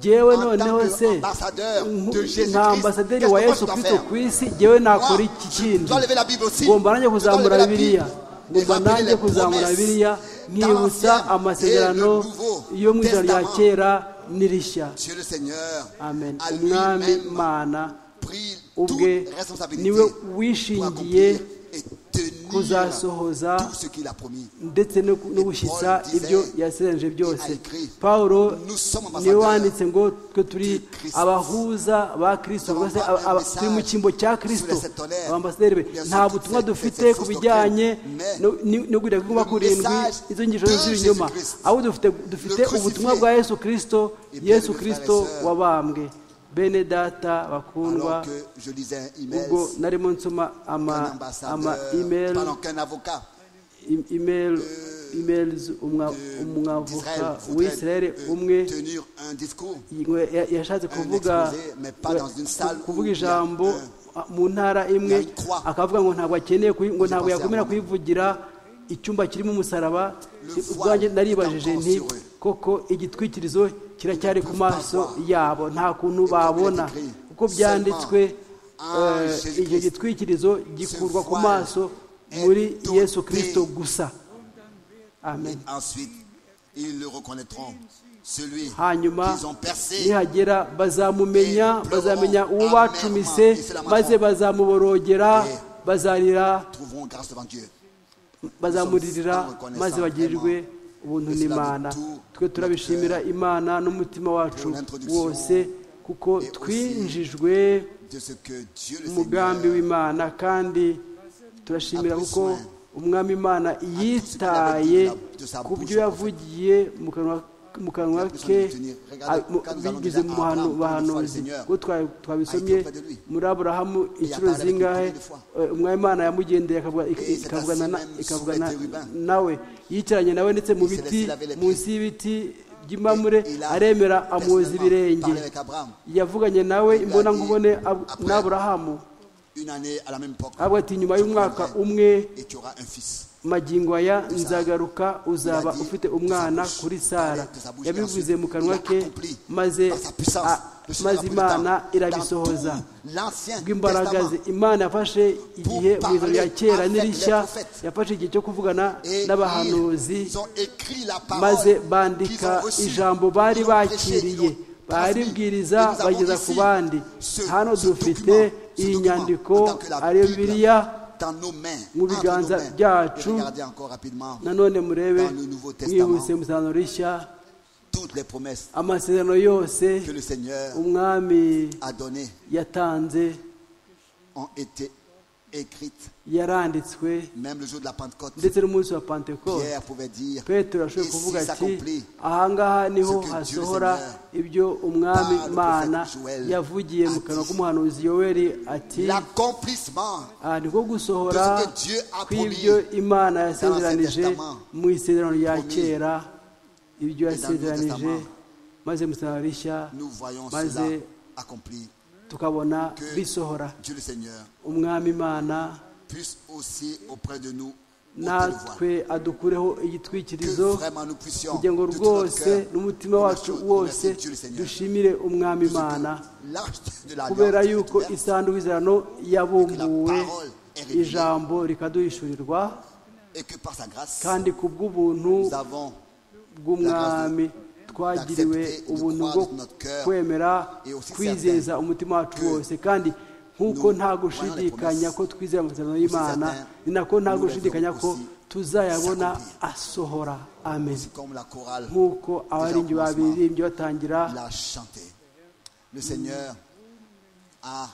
S3: jyewe
S2: en tant
S3: noneho
S2: que
S3: se
S2: ambassadeur
S3: nku-
S2: de Jésus-Christ,
S3: nka ambasaderi
S2: qu'est-ce
S3: wa
S2: que moi,
S3: yesu
S2: je dois
S3: kirisito
S2: faire?
S3: ku isi jyewe nakora iki
S2: Je
S3: kintu
S2: dois lever la Bible aussi.
S3: ngomba nanjye
S2: Je dois lever
S3: kuzamura
S2: la Bible
S3: bibiliya
S2: et
S3: ngomba
S2: rappeler
S3: nanjye
S2: les
S3: kuzamura
S2: promesses
S3: bibiliya nkibutsa
S2: dans l'Ancien
S3: amasezerano
S2: et le Nouveau
S3: yo mu ijoro rya
S2: Testament.
S3: kera n'irishya
S2: Dieu le Seigneur
S3: amen
S2: a
S3: umwami
S2: lui-même
S3: mana
S2: pris toute
S3: ubwe
S2: responsabilité
S3: niwe
S2: pour
S3: wishingiye
S2: accomplir et tenir
S3: kuzasohoza
S2: tout ce qu'il a promis.
S3: ndetse no ku- no gushyitsa ibyo yasezeranije byose pawulo niwe wanditse ngo twe turi abahuza ba kirisito ubwo se aba- aba- turi mu cyimbo cya kirisito abaambasaderi be nta butumwa dufite ku bijyanye no- ni- no kugira kuguma kurindwi izo nyigisho z'ibinyoma ahubwo dufite dufite ubutumwa bwa yesu kirisito yesu kirisito wabambwe bene data bakundwa
S2: Alors que je lisais un email
S3: ubwo narimo nsoma
S2: qu'un
S3: ama ama
S2: ambassadeur,
S3: email
S2: pardon, qu'un avocat
S3: im- email emails umwa-
S2: de-
S3: umwavoka
S2: d'Israël
S3: w'isirayeli
S2: voudrait euh,
S3: umwe
S2: tenir un discours
S3: ingwe ya- yashatse kuvuga
S2: exposé, mais pas dans une salle
S3: ku- kuvuga
S2: où il y a
S3: ijambo
S2: un-
S3: a- mu ntara imwe
S2: il y a une croix.
S3: akavuga ngo ntabwo akeneye kuyi- ngo
S2: J'ai
S3: ntabwo
S2: pensé à
S3: yakomera
S2: moi.
S3: kuyivugira icyumba kirimo umusaraba
S2: Le voile
S3: ubwanjye naribajije
S2: est encore
S3: nti
S2: sur eux.
S3: koko igitwikirizo kiracyari ku
S2: peuvent pas
S3: maso
S2: voir.
S3: yabo nta kuntu
S2: comme il est
S3: babona
S2: écrit,
S3: kuko byanditswe
S2: seulement en
S3: eh,
S2: Jésus-Christ,
S3: icyo gitwikirizo gikurwa ku
S2: voile
S3: maso
S2: est
S3: muri
S2: doté
S3: yesu kirisito gusa amen
S2: Ensuite, ils le reconnaîtront. Celui
S3: hanyuma
S2: qu'ils ont percé,
S3: nihagera bazamumenya bazamenya uwo bacumise maze bazamuborogera bazarira
S2: trouveront grâce devant Dieu.
S3: bazamuririra maze bagirirwe ubuntu n'imana twe turabishimira imana n'umutima wacu wose kuko twinjijwe
S2: De ce que Dieu le
S3: umugambi
S2: Seigneur
S3: w'imana kandi turashimira kuko umwami imana yitaye ku byo yavugiye mu kanwa mu kanwa ke a- mu- bigeze mu bahanu- bahanuzi ubwo twa- twabisomye muri aburahamu inshuro zingahe eh, umwami imana yamugendeye akavuga- ik- ikavugana na- ikavugana nawe yicaranye nawe ndetse mu biti munsi y'ibiti by'imbamure aremera amwoza ibirenge
S2: parlé avec Abraham
S3: yavuganye nawe imbona nkubone n'aburahamu
S2: une année à la même époque.
S3: avuga ati nyuma y'umwaka umwe
S2: Et tu auras un fils.
S3: magingo aya nzagaruka uzaba ufite umwana kuri sara yabivuze mu kanwa ke maze
S2: Par sa puissance,
S3: a-
S2: le Seigneur
S3: maze
S2: a pris le
S3: imana
S2: temps.
S3: irabisohoza
S2: Dans tout l'Ancien
S3: bw'imbaraga ze
S2: Testament,
S3: imana yafashe igihe mu ijoro rya kera n'irishya yafashe igihe cyo kuvugana
S2: et
S3: n'abahanuzi
S2: ils ont écrit la
S3: maze
S2: parole qu'ils
S3: bandika
S2: ont reçue,
S3: ijambo bari
S2: qu'ils ont prêché,
S3: bakiriye
S2: ils l'ont
S3: baribwiriza
S2: transmis. Et nous avons
S3: bageza ku
S2: ici
S3: bandi
S2: ce-
S3: hano
S2: ce
S3: dufite
S2: document, ce
S3: iyi
S2: document,
S3: nyandiko
S2: en tant que la
S3: ariyo
S2: Bible
S3: bibiliya
S2: dans nos mains, entre
S3: mu
S2: nos
S3: biganza
S2: mains.
S3: byacu.
S2: Et regardez encore rapidement
S3: nanone murebe
S2: Dans le Nouveau Testament.
S3: mwibutse musano rishya
S2: toutes les promesses
S3: amasezerano yose
S2: que le Seigneur
S3: umwami
S2: a données
S3: yatanze
S2: ont été écrites.
S3: yaranditswe
S2: Même le jour de la Pentecôte,
S3: ndetse n'umunsi wa pantekote
S2: Pierre pouvait dire
S3: petero arashoboye
S2: Ici
S3: kuvuga ati
S2: s'accomplit
S3: ahangaha niho
S2: ce que Dieu
S3: hasohora
S2: le Seigneur
S3: ibyo umwami
S2: par le
S3: imana
S2: prophète Joël
S3: yavugiye mu
S2: a
S3: kanwa
S2: dit.
S3: k'umuhanuzi yoweri ati
S2: l'accomplissement
S3: aha ni ko gusohora
S2: De ce que Dieu a
S3: kw'ibyo
S2: promis
S3: imana yasezeranije
S2: dans l'Ancien Testament.
S3: mu isezerano rya
S2: Promis.
S3: kera ibyo
S2: Et dans le Nouveau
S3: yasezeranije
S2: Testament.
S3: maze mu isezerano rishya
S2: Nous voyons cela
S3: maze
S2: accompli.
S3: tukabona
S2: Que
S3: bisohora
S2: Dieu le Seigneur
S3: umwami imana
S2: puisse aussi auprès de nous ôter le voile.
S3: natwe adukureho
S2: Que
S3: igitwikirizo
S2: vraiment nous puissions
S3: kugira ngo
S2: de tout notre
S3: rwose
S2: cœur
S3: n'umutima wacu
S2: remercier-
S3: wose
S2: remercier Dieu le Seigneur.
S3: dushimire umwami
S2: Puisque
S3: imana
S2: l'arche de l'Alliance
S3: kubera
S2: est
S3: yuko
S2: ouverte.
S3: isanduku y'isezerano yabumbuwe
S2: Que la parole est révélée.
S3: ijambo rikaduhishurirwa
S2: et que par sa grâce,
S3: kandi ku bw'ubuntu
S2: nous avons
S3: bw'umwami twagiriwe
S2: d'accepter de
S3: ubuntu bwo
S2: croire de notre cœur
S3: kwemera
S2: et aussi
S3: kwizeza umutima wacu
S2: que
S3: wose kandi nk'uko
S2: nous
S3: nta
S2: voyons les
S3: gushidikanya
S2: promesses,
S3: ko twizera amasezerano y'imana
S2: certain
S3: ni nako nta
S2: nous les
S3: gushidikanya ko
S2: verrons aussi
S3: tuzayabona
S2: s'accomplir.
S3: asohora amen
S2: comme la chorale,
S3: nk'uko abaririmbyi
S2: Déjà au commencement,
S3: babirimbyi batangira
S2: l'a chanté. Le Seigneur a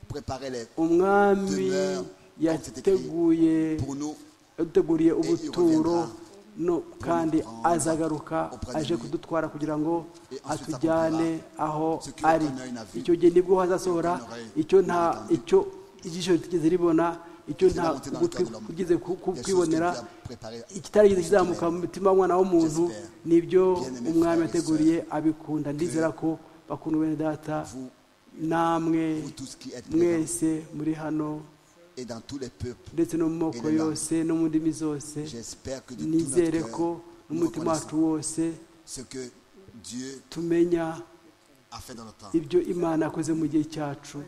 S2: préparé les
S3: umwami
S2: demeure, comme c'est écrit,
S3: yateguye
S2: pour nous
S3: yaduteguriye ubuturo
S2: reviendra
S3: no kandi
S2: prendre
S3: azagaruka
S2: auprès de
S3: aje
S2: lui.
S3: kudutwara kugira ngo
S2: Et ensuite
S3: atujyane
S2: s'accomplira
S3: aho
S2: ce que
S3: ari
S2: aucun œil n'a vu,
S3: icyo gihe nibwo hazasohora
S2: aucun oreille
S3: icyo
S2: n'a
S3: nta
S2: entendu.
S3: icyo ijisho ritigeze ribona icyo
S2: C'est
S3: nta
S2: la montée dans le
S3: gutwi
S2: cœur de l'homme.
S3: kugeze ku- ku-
S2: Les choses que
S3: kwibonera
S2: Dieu a préparées.
S3: ikitarigeze kizamuka mu mutima w'umwana w'umuntu
S2: J'espère.
S3: nibyo
S2: Bien-aimés frères
S3: umwami
S2: et
S3: yateguriye abikunda ndizera ko bakunda bene data
S2: vous
S3: namwe
S2: vous tous qui êtes présents
S3: mwese muri hano
S2: et dans tous les peuples.
S3: ndetse no mu moko
S2: Et les
S3: yose no mu ndimi zose
S2: J'espère que de tout
S3: nizere
S2: notre
S3: ko
S2: cœur, nous
S3: n'umutima wacu
S2: reconnaissons
S3: wose
S2: ce que Dieu
S3: tumenya
S2: a fait dans notre temps.
S3: ibyo imana yakoze mu gihe cyacu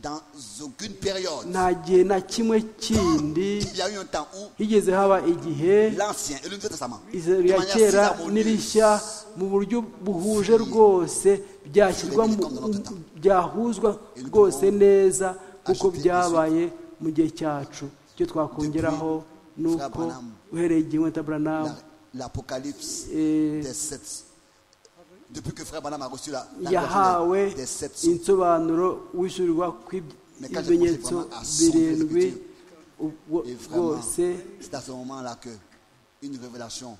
S2: Dans aucune période,
S3: nta gihe na kimwe kindi
S2: il y a eu un temps où
S3: higeze haba igihe
S2: l'Ancien et le Nouveau Testament,
S3: izere rya kera n'irishya mu buryo buhuje rwose byashyirwa mu- byahuzwa rwose neza kuko byabaye mu gihe cyacu icyo twakongeraho ni uko uhereye igihe wenda
S2: la-
S3: buranamu
S2: l'Apocalypse
S3: eh,
S2: des sept. Depuis que Frère Banham a reçu la, la
S3: yahawe
S2: doctrine des sept sons,
S3: insobanuro wishyurirwa kw'ibimenyetso birindwi ubwo
S2: et vraiment,
S3: bwose
S2: c'est à ce moment-là que une révélation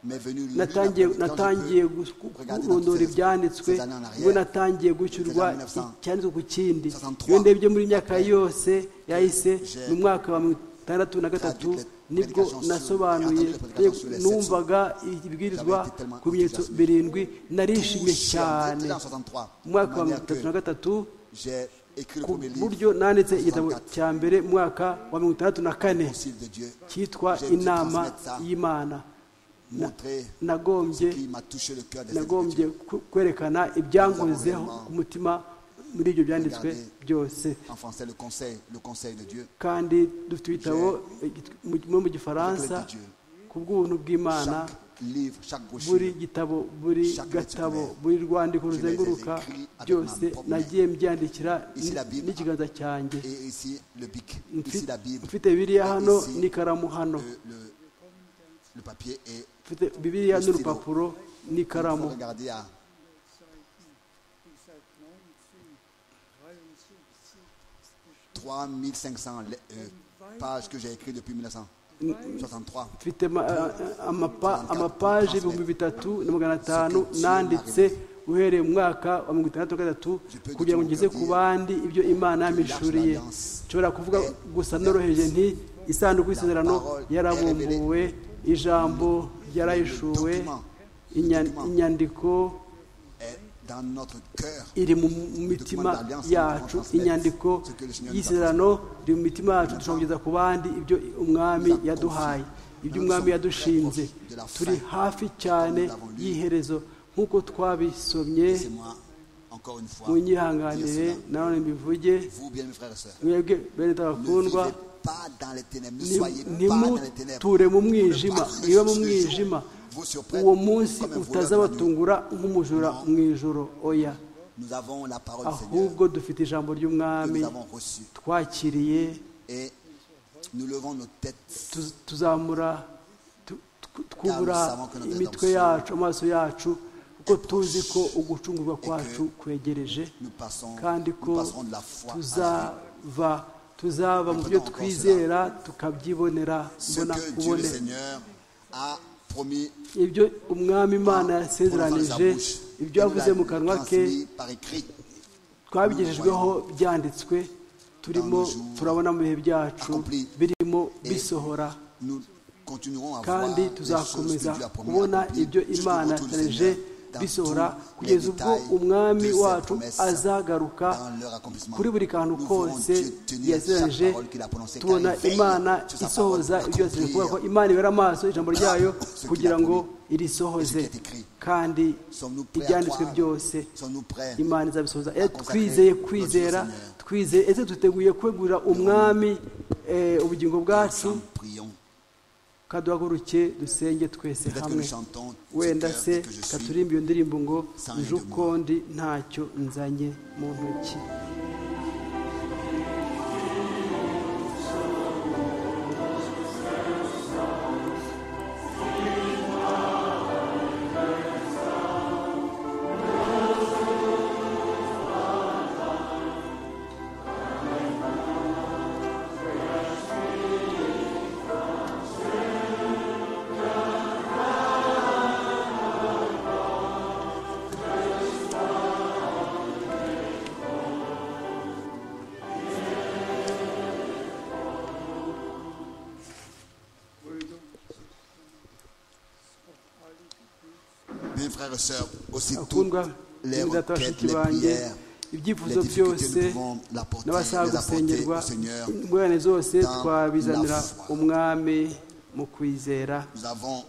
S2: m'est venue. lui,
S3: natangiye
S2: quand je peux
S3: natangiye gus- ku-
S2: regarder dans
S3: kurondora
S2: ces-
S3: ibyanditswe
S2: ces années en arrière,
S3: ubwo natangiye gushyirwa
S2: ces années 1900,
S3: icyanditswe ku kindi
S2: 63,
S3: iyo ndebye muri myaka yose yahise
S2: j'ai
S3: mu mwaka wa mirongo itandatu na gatatu
S2: traduit les
S3: nibwo
S2: prédications sur- j'ai
S3: nasobanuye
S2: entendu les prédications sur les
S3: numvaga ibibwirizwa
S2: J'avais été tellement
S3: ku bimenyetso
S2: enthousiasmé.
S3: birindwi narishimye
S2: Touché en
S3: cyane
S2: 1963,
S3: mu mwaka
S2: de
S3: wa
S2: manière
S3: mirongo itandatu na
S2: que
S3: gatatu
S2: J'ai écrit le
S3: ku
S2: premier livre,
S3: buryo nanditse igitabo
S2: 64,
S3: cya mbere mu mwaka wa mirongo itandatu na kane
S2: Concile de Dieu,
S3: cyitwa
S2: J'ai dû
S3: inama
S2: transmettre ça.
S3: y'imana
S2: montrer
S3: nagombye
S2: qui m'a touché le cœur des Écritures.
S3: nagombye ku- kwerekana ibyankozeho umutima muri ibyo byanditswe byose
S2: En français, le conseil, le conseil de Dieu.
S3: kandi dufite ibitabo eh, git- mu- kimwe mu gifaransa
S2: Dieu.
S3: ku bw'ubuntu bw'imana
S2: chaque livre, chaque
S3: buri
S2: brochure,
S3: gitabo buri
S2: Chaque
S3: gatabo
S2: lettre
S3: buri rwandiko
S2: je les ai
S3: ruzenguruka
S2: écrits avec
S3: byose
S2: ma propre main.
S3: nagiye mbyandikira
S2: Ici la Bible.
S3: n'ikiganza cyanjye
S2: et ici le bic,
S3: Mfi-
S2: ici la Bible,
S3: mfite bibiriya
S2: Et
S3: hano
S2: ici,
S3: n'ikaramu hano
S2: le, le- le papier et
S3: mfite bibiriya
S2: le stylo.
S3: n'urupapuro
S2: il faut
S3: n'ikaramu
S2: regarder à
S4: Seit 1973 geschrieben.
S2: 3500 le- euh, pages que j'ai écrites depuis 1963.
S3: mfite ma- a- amapa- amapaje ibihumbi bitatu na magana atanu nanditse uhereye mu mwaka wa mirongo itandatu na gatatu kugira ngo ngeze ku bandi ibyo imana yamishuriye nshobora kuvuga gusa noroheje nti isanduku y'isezerano yarabumbuwe ijambo ryarahishuwe inya- inyandiko
S2: Et dans notre cœur,
S3: iri mu mitima yacu inyandiko y'isezerano iri mu mitima yacu dushobora kugeza ku bandi ibyo umwami yaduhaye ibyo umwami yadushinze turi hafi cyane y'iherezo nk'uko twabisomye
S2: laissez-moi encore une fois
S3: mu
S2: dire
S3: nyihanganire
S2: cela.
S3: nanone mbivuge
S2: Vous, bien mes frères et sœurs,
S3: mwebwe bene
S2: ne vivez
S3: tabakundwa
S2: pas dans les ténèbres, ne
S3: ni-
S2: soyez pas dans les ténèbres.
S3: ntimuture mu
S2: Ne
S3: mwijima
S2: pas que
S3: niba mu
S2: ce
S3: mwijima
S2: jour vous surprenne
S3: uwo munsi
S2: comme un voleur dans la nuit.
S3: utazabatungura nk'umujura mu ijoro oya
S2: Nous avons la parole du Seigneur
S3: ahubwo dufite ijambo
S2: que
S3: ry'umwami
S2: nous avons reçue
S3: twakiriye
S2: et nous levons nos têtes
S3: tuz- tuzamura tu- tw- twubura imitwe yacu amaso yacu kuko tuzi ko ugucungurwa kwacu kwegereje
S2: nous passons,
S3: kandi
S2: nous
S3: ko
S2: passerons de la foi à la vie.
S3: tuzava tuzava mu byo twizera tukabyibonera
S2: Ce
S3: mbona
S2: que Dieu le
S3: kubone
S2: Seigneur a promis
S3: ibyo umwami imana
S2: pour nous dans sa
S3: yasezeranije
S2: bouche, il
S3: ibyo yavuze mu
S2: nous
S3: kanwa
S2: l'a
S3: ke
S2: transmis par écrit.
S3: twabigejejweho byanditswe turimo turabona mu bihe byacu birimo bisohora
S2: Nous continuerons à voir
S3: kandi
S2: les choses
S3: tuzakomeza
S2: que Dieu a promis
S3: kubona
S2: accomplir
S3: ibyo
S2: jusqu'au
S3: imana
S2: retour du
S3: yategereje
S2: Seigneur dans
S3: bisohora
S2: tous les
S3: kugeza ubwo
S2: détails
S3: umwami
S2: de ses
S3: wacu
S2: promesses,
S3: azagaruka
S2: dans leur accomplissement.
S3: kuri buri kantu
S2: Nous verrons
S3: kose
S2: Dieu tenir
S3: yasezeranije
S2: chaque parole qu'il a prononcée, car
S3: tubona
S2: il veille
S3: imana
S2: sur sa
S3: isohoza
S2: parole
S3: ibyo yasezeranije
S2: accomplir
S3: kubera ko imana ibera amaso ijambo ryayo
S2: ce qu'il a
S3: kugira ngo
S2: promis
S3: irisohoze
S2: et ce qui est écrit.
S3: kandi
S2: Sommes-nous prêts à
S3: ibyanditswe
S2: croire?
S3: byose
S2: Sommes-nous prêts
S3: imana izabisohoza
S2: à
S3: iyo
S2: consacrer
S3: twizeye
S2: notre
S3: kwizera
S2: Seigneur?
S3: twizeye ese twiteguye kwegurira umwami eh, ubugingo bwacu
S2: Ensemble, prions.
S3: kaduhaguruke dusenge twese
S2: Peut-être que nous
S3: hamwe
S2: chantons
S3: wenda
S2: cette heure
S3: se
S2: que je suis.
S3: katurimba iyo ndirimbo ngo
S2: sans rien
S3: ejo
S2: de moi.
S3: ukundi ntacyo nzanye mu ntoki
S2: Mes frères et sœurs, aussi toutes
S3: akundwa
S2: les
S3: n'ibidata
S2: requêtes,
S3: bashiki
S2: les
S3: banjye
S2: prières,
S3: ibyifuzo
S2: les difficultés,
S3: byose
S2: nous pouvons l'apporter,
S3: n'abasaba
S2: les apporter
S3: gusengerwa
S2: au Seigneur.
S3: ingorane zose
S2: dans
S3: twabizanira
S2: la foi.
S3: umwami mu kwizera
S2: Nous avons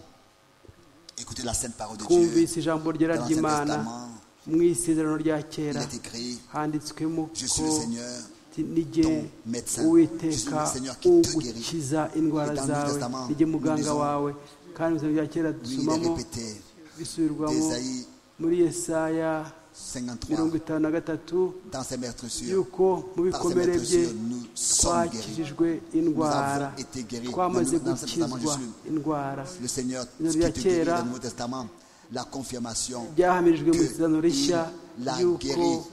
S2: écouté la sainte parole de Dieu.
S3: twumvise ijambo ryera
S2: Dans l'Ancien
S3: ry'imana
S2: Testament,
S3: mu isezerano rya
S2: Il
S3: kera
S2: est écrit,
S3: handitswemo
S2: je suis
S3: ko
S2: le Seigneur.
S3: ti- n'igihe
S2: ton médecin. Je suis
S3: uwiteka
S2: le Seigneur qui te guérit.
S3: ugukiza indwara
S2: Et dans le
S3: zawe
S2: Testament,
S3: n'igihe
S2: nous
S3: muganga
S2: lisons,
S3: wawe kandi mu isezerano rya kera
S2: Oui, il est
S3: dusomamo
S2: répété.
S3: bisubirwamo
S2: d'Ésaïe
S3: muri yesaya
S2: 53.
S3: mirongo itanu na gatatu
S2: Dans ses meurtrissures,
S3: yuko mu bikomere
S2: Par ses
S3: bye
S2: meurtrissures, nous sommes
S3: twakijijwe indwara
S2: Nous avons été guéris.
S3: twamaze
S2: Dans le- dans le Testament,
S3: gukizwa
S2: Jésus-
S3: indwara
S2: le Seigneur
S3: Le
S2: ce qui te guérit
S3: Yakera.
S2: dans le Nouveau Testament, la confirmation
S3: byahamirijwe mu
S2: que
S3: isezerano rishya
S2: il a
S3: y'uko
S2: guéri tous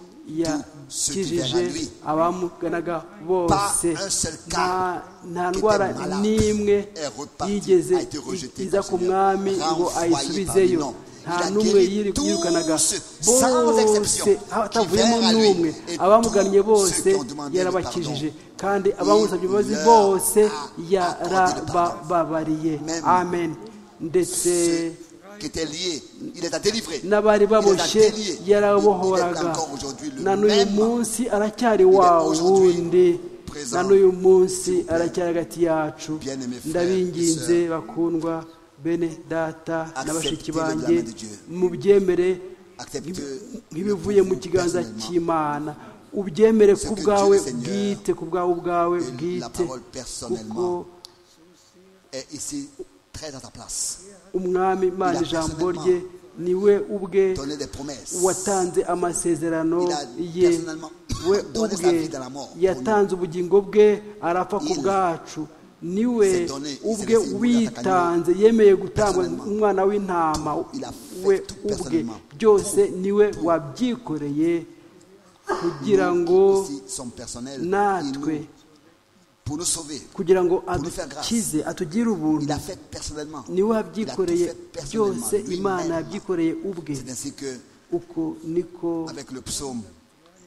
S2: ceux qui
S3: yakijije
S2: verraient lui.
S3: abamuganaga bose
S2: Pas un seul cas
S3: Nta- nta
S2: qui
S3: ndwara
S2: était malade
S3: n'imwe
S2: est repartie,
S3: yigeze
S2: a été rejetée
S3: iza
S2: par
S3: ku
S2: Seigneur,
S3: mwami ngo
S2: renvoyée
S3: ayisubizeyo
S2: parmi nous.
S3: nta
S2: Il a
S3: n'umwe
S2: guéri
S3: yiri-
S2: tous
S3: yirukanaga
S2: ceux, sans exception,
S3: bose hatavuyemo
S2: qui vinrent à lui,
S3: n'umwe
S2: et
S3: abamugannye
S2: tous ceux
S3: bose
S2: qui ont demandé le
S3: yarabakijije
S2: pardon.
S3: kandi abamusabye imbabazi
S2: leur
S3: bose
S2: a accordé le pardon.
S3: yarababariye
S2: Même
S3: amen ndetse
S2: Ceux qui étaient liés, il les a délivrés.
S3: n'abari baboshye
S2: Il les a déliés. Il est
S3: yarabohoraga
S2: encore aujourd'hui le
S3: na n'uyu
S2: même.
S3: munsi aracyari
S2: est
S3: wa
S2: aujourd'hui
S3: wundi
S2: présent.
S3: na n'uyu munsi aracyari hagati yacu
S2: Bien-aimés frères et
S3: ndabinginze
S2: sœurs,
S3: bakundwa bene data na bashiki
S2: Acceptez le
S3: banjye
S2: blâme de Dieu.
S3: mubyemere
S2: Acceptez
S3: nk'ibivuye mu
S2: vous
S3: kiganza
S2: personnellement.
S3: cy'imana ubyemere ku
S2: que Dieu
S3: bwawe
S2: le Seigneur
S3: bwite ku bwawe ubwawe
S2: et la
S3: bwite
S2: parole
S3: kuko
S2: personnellement. Et ici, très à ta place.
S3: umwami imana ijambo rye ni we ubwe
S2: Donner des promesses.
S3: watanze amasezerano
S2: Il a
S3: ye
S2: personnellement
S3: we
S2: donné
S3: ubwe
S2: sa vie dans la mort pour nous.
S3: yatanze ubugingo bwe arapfa ku
S2: Il
S3: bwacu ni we
S2: s'est donné, il s'est
S3: ubwe
S2: laissé mourir
S3: witanze yemeye gutangwa
S2: personnellement.
S3: umwana w'intama
S2: Tout, il a fait
S3: we
S2: tout
S3: ubwe
S2: personnellement.
S3: byose ni we wabyikoreye kugira ngo
S2: Aussi son personnel, il
S3: natwe
S2: nous- pour nous sauver.
S3: kugira ngo
S2: nous faire grâce.
S3: adukize atugire ubuntu
S2: Il a fait personnellement.
S3: niwe
S2: Il a tout
S3: wabyikoreye
S2: fait personnellement.
S3: byose imana
S2: lui-même.
S3: yabyikoreye ubwe
S2: C'est ainsi que,
S3: uko niko
S2: avec le psaume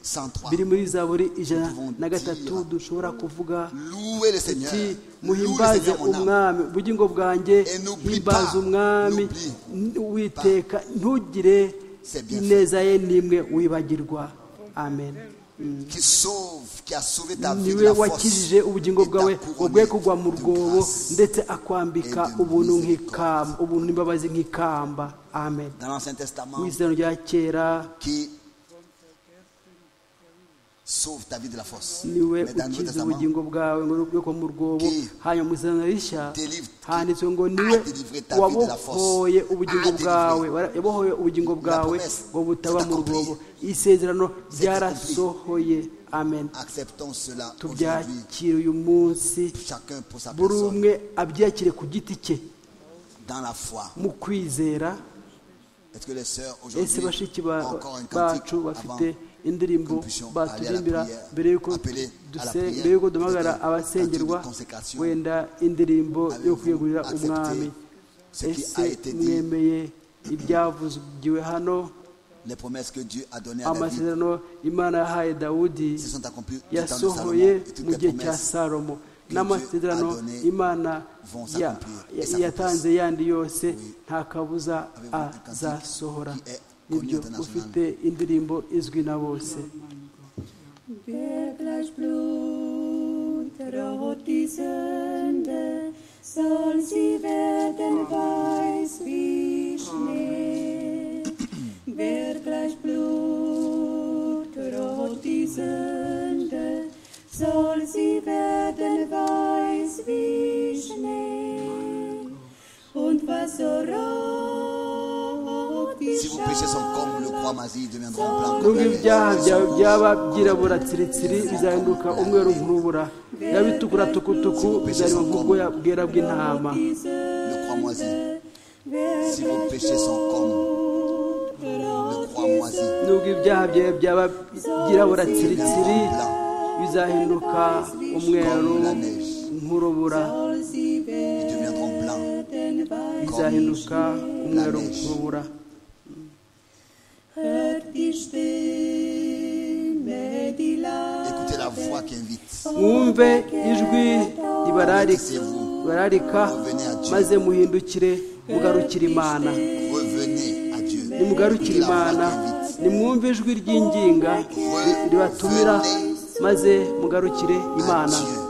S2: 103,
S3: biri muri zaburi ijana
S2: pouvons
S3: na gatatu
S2: dire,
S3: dushobora kuvuga
S2: louez le Seigneur.
S3: ati
S2: Louez le
S3: muhimbaze
S2: Seigneur, mon âme.
S3: umwami ubugingo bwanjye
S2: Et n'oublie
S3: himbaza
S2: pas,
S3: umwami
S2: n'oublie
S3: witeka ntugire
S2: C'est bien
S3: ineza ye n'imwe wibagirwa amen
S2: Qui sauve, qui a sauvé ta vie de
S3: niwe
S2: la force.
S3: wakijije ubugingo
S2: et t'a
S3: bwawe ubwe
S2: couronné
S3: kugwa mu
S2: de
S3: rwobo
S2: grâce.
S3: ndetse akwambika
S2: et de
S3: ubuntu
S2: miséricorde.
S3: nk'ikamba ubuntu n'imbabazi nk'ikamba amen
S2: Dans l'Ancien Testament,
S3: mu isezerano rya kera
S2: qui sauve ta vie de la force.
S3: niwe
S2: Mais dans le Nouveau
S3: ukiza
S2: Testament,
S3: ubugingo bwawe ngo rugwe mu rwobo
S2: Qui
S3: hanyuma mu isezerano rishya
S2: délivre-
S3: handitswe ngo niwe
S2: délivré ta vie de la
S3: wabohoye
S2: force.
S3: ubugingo
S2: A délivré.
S3: bwawe Wara- yabohoye ubugingo bwawe
S2: promesse
S3: ngo butaba
S2: s'est
S3: mu rwobo
S2: accomplie.
S3: isezerano
S2: accomplie.
S3: ryarasohoye amen
S2: acceptons cela aujourd'hui,
S3: tubyakire uyu munsi
S2: chacun pour sa
S3: buri
S2: personne,
S3: umwe abyakire ku giti cye
S2: dans la foi.
S3: mu kwizera
S2: Est-ce que les sœurs
S3: ese
S2: aujourd'hui
S3: bashiki ba-
S2: ont encore un cantique
S3: bacu
S2: avant
S3: bafite indirimbo
S2: puissions
S3: baturimbira
S2: aller à la prière,
S3: mbere y'uko
S2: appeler à la
S3: duse-
S2: prière,
S3: mbere y'uko duhamagara
S2: peut-être
S3: abasengerwa
S2: cantique de consécration.
S3: wenda indirimbo
S2: Avez-vous
S3: yo kwiyegurira
S2: accepté
S3: umwami
S2: ce qui a
S3: ese
S2: été dit?
S3: mwemeye ibyavugiwe hano
S2: les promesses que Dieu a données à David
S3: amasezerano imana yahaye dawudi
S2: se sont accomplies du temps de Salomon
S3: yasohoye
S2: et toutes
S3: mu
S2: les
S3: gihe cya
S2: promesses
S3: salomo
S2: que
S3: n'amasezerano
S2: Dieu a donné
S3: imana
S2: vont s'accomplir
S3: ya-
S2: et
S3: ya-
S2: s'accomplissent.
S3: yatanze yandi yose nta kabuza
S2: Avez-vous un cantique
S3: azasohora
S2: qui est connu
S3: nibyo
S2: international?
S3: ufite indirimbo izwi na bose
S5: Wirklich Blut, rot die Sünde, soll sie werden weiß wie Schnee. Wirklich Blut, rot die Sünde, soll sie werden weiß wie Schnee. Und was so rot die
S2: Si vos péchés sont comme le croix masie, ils deviendront blancs comme
S3: nubwo
S2: la
S3: ibyaha
S2: neige.
S3: byawe byaba byirabura tsiritsiri bizahinduka umweru nk'urubura byaba bitukura tukutuku bizareba nk'ubwoya bwera bw'intama
S2: Le croix moisi. Si
S5: Wirklich
S2: vos péchés sont comme le croix moisi,
S3: nubwo ibyaha byawe byaba byirabura tsiritsiri bizahinduka umweru
S2: comme la neige,
S3: nk'urubura
S2: ils deviendront blancs.
S3: bizahinduka umweru nk'urubura
S5: Hört die Stimme, die laut
S2: Écoutez la voix qui invite.
S3: mwumve ijwi ribararika
S2: Convertissez-vous.
S3: ribararika, maze muhindukire mugarukire imana
S2: Revenez à Dieu.
S3: nimugarukire
S2: La voix
S3: imana
S2: qui invite.
S3: nimwumve ijwi ry'inginga ri- ribatumira maze mugarukire
S2: À
S3: imana
S2: Dieu,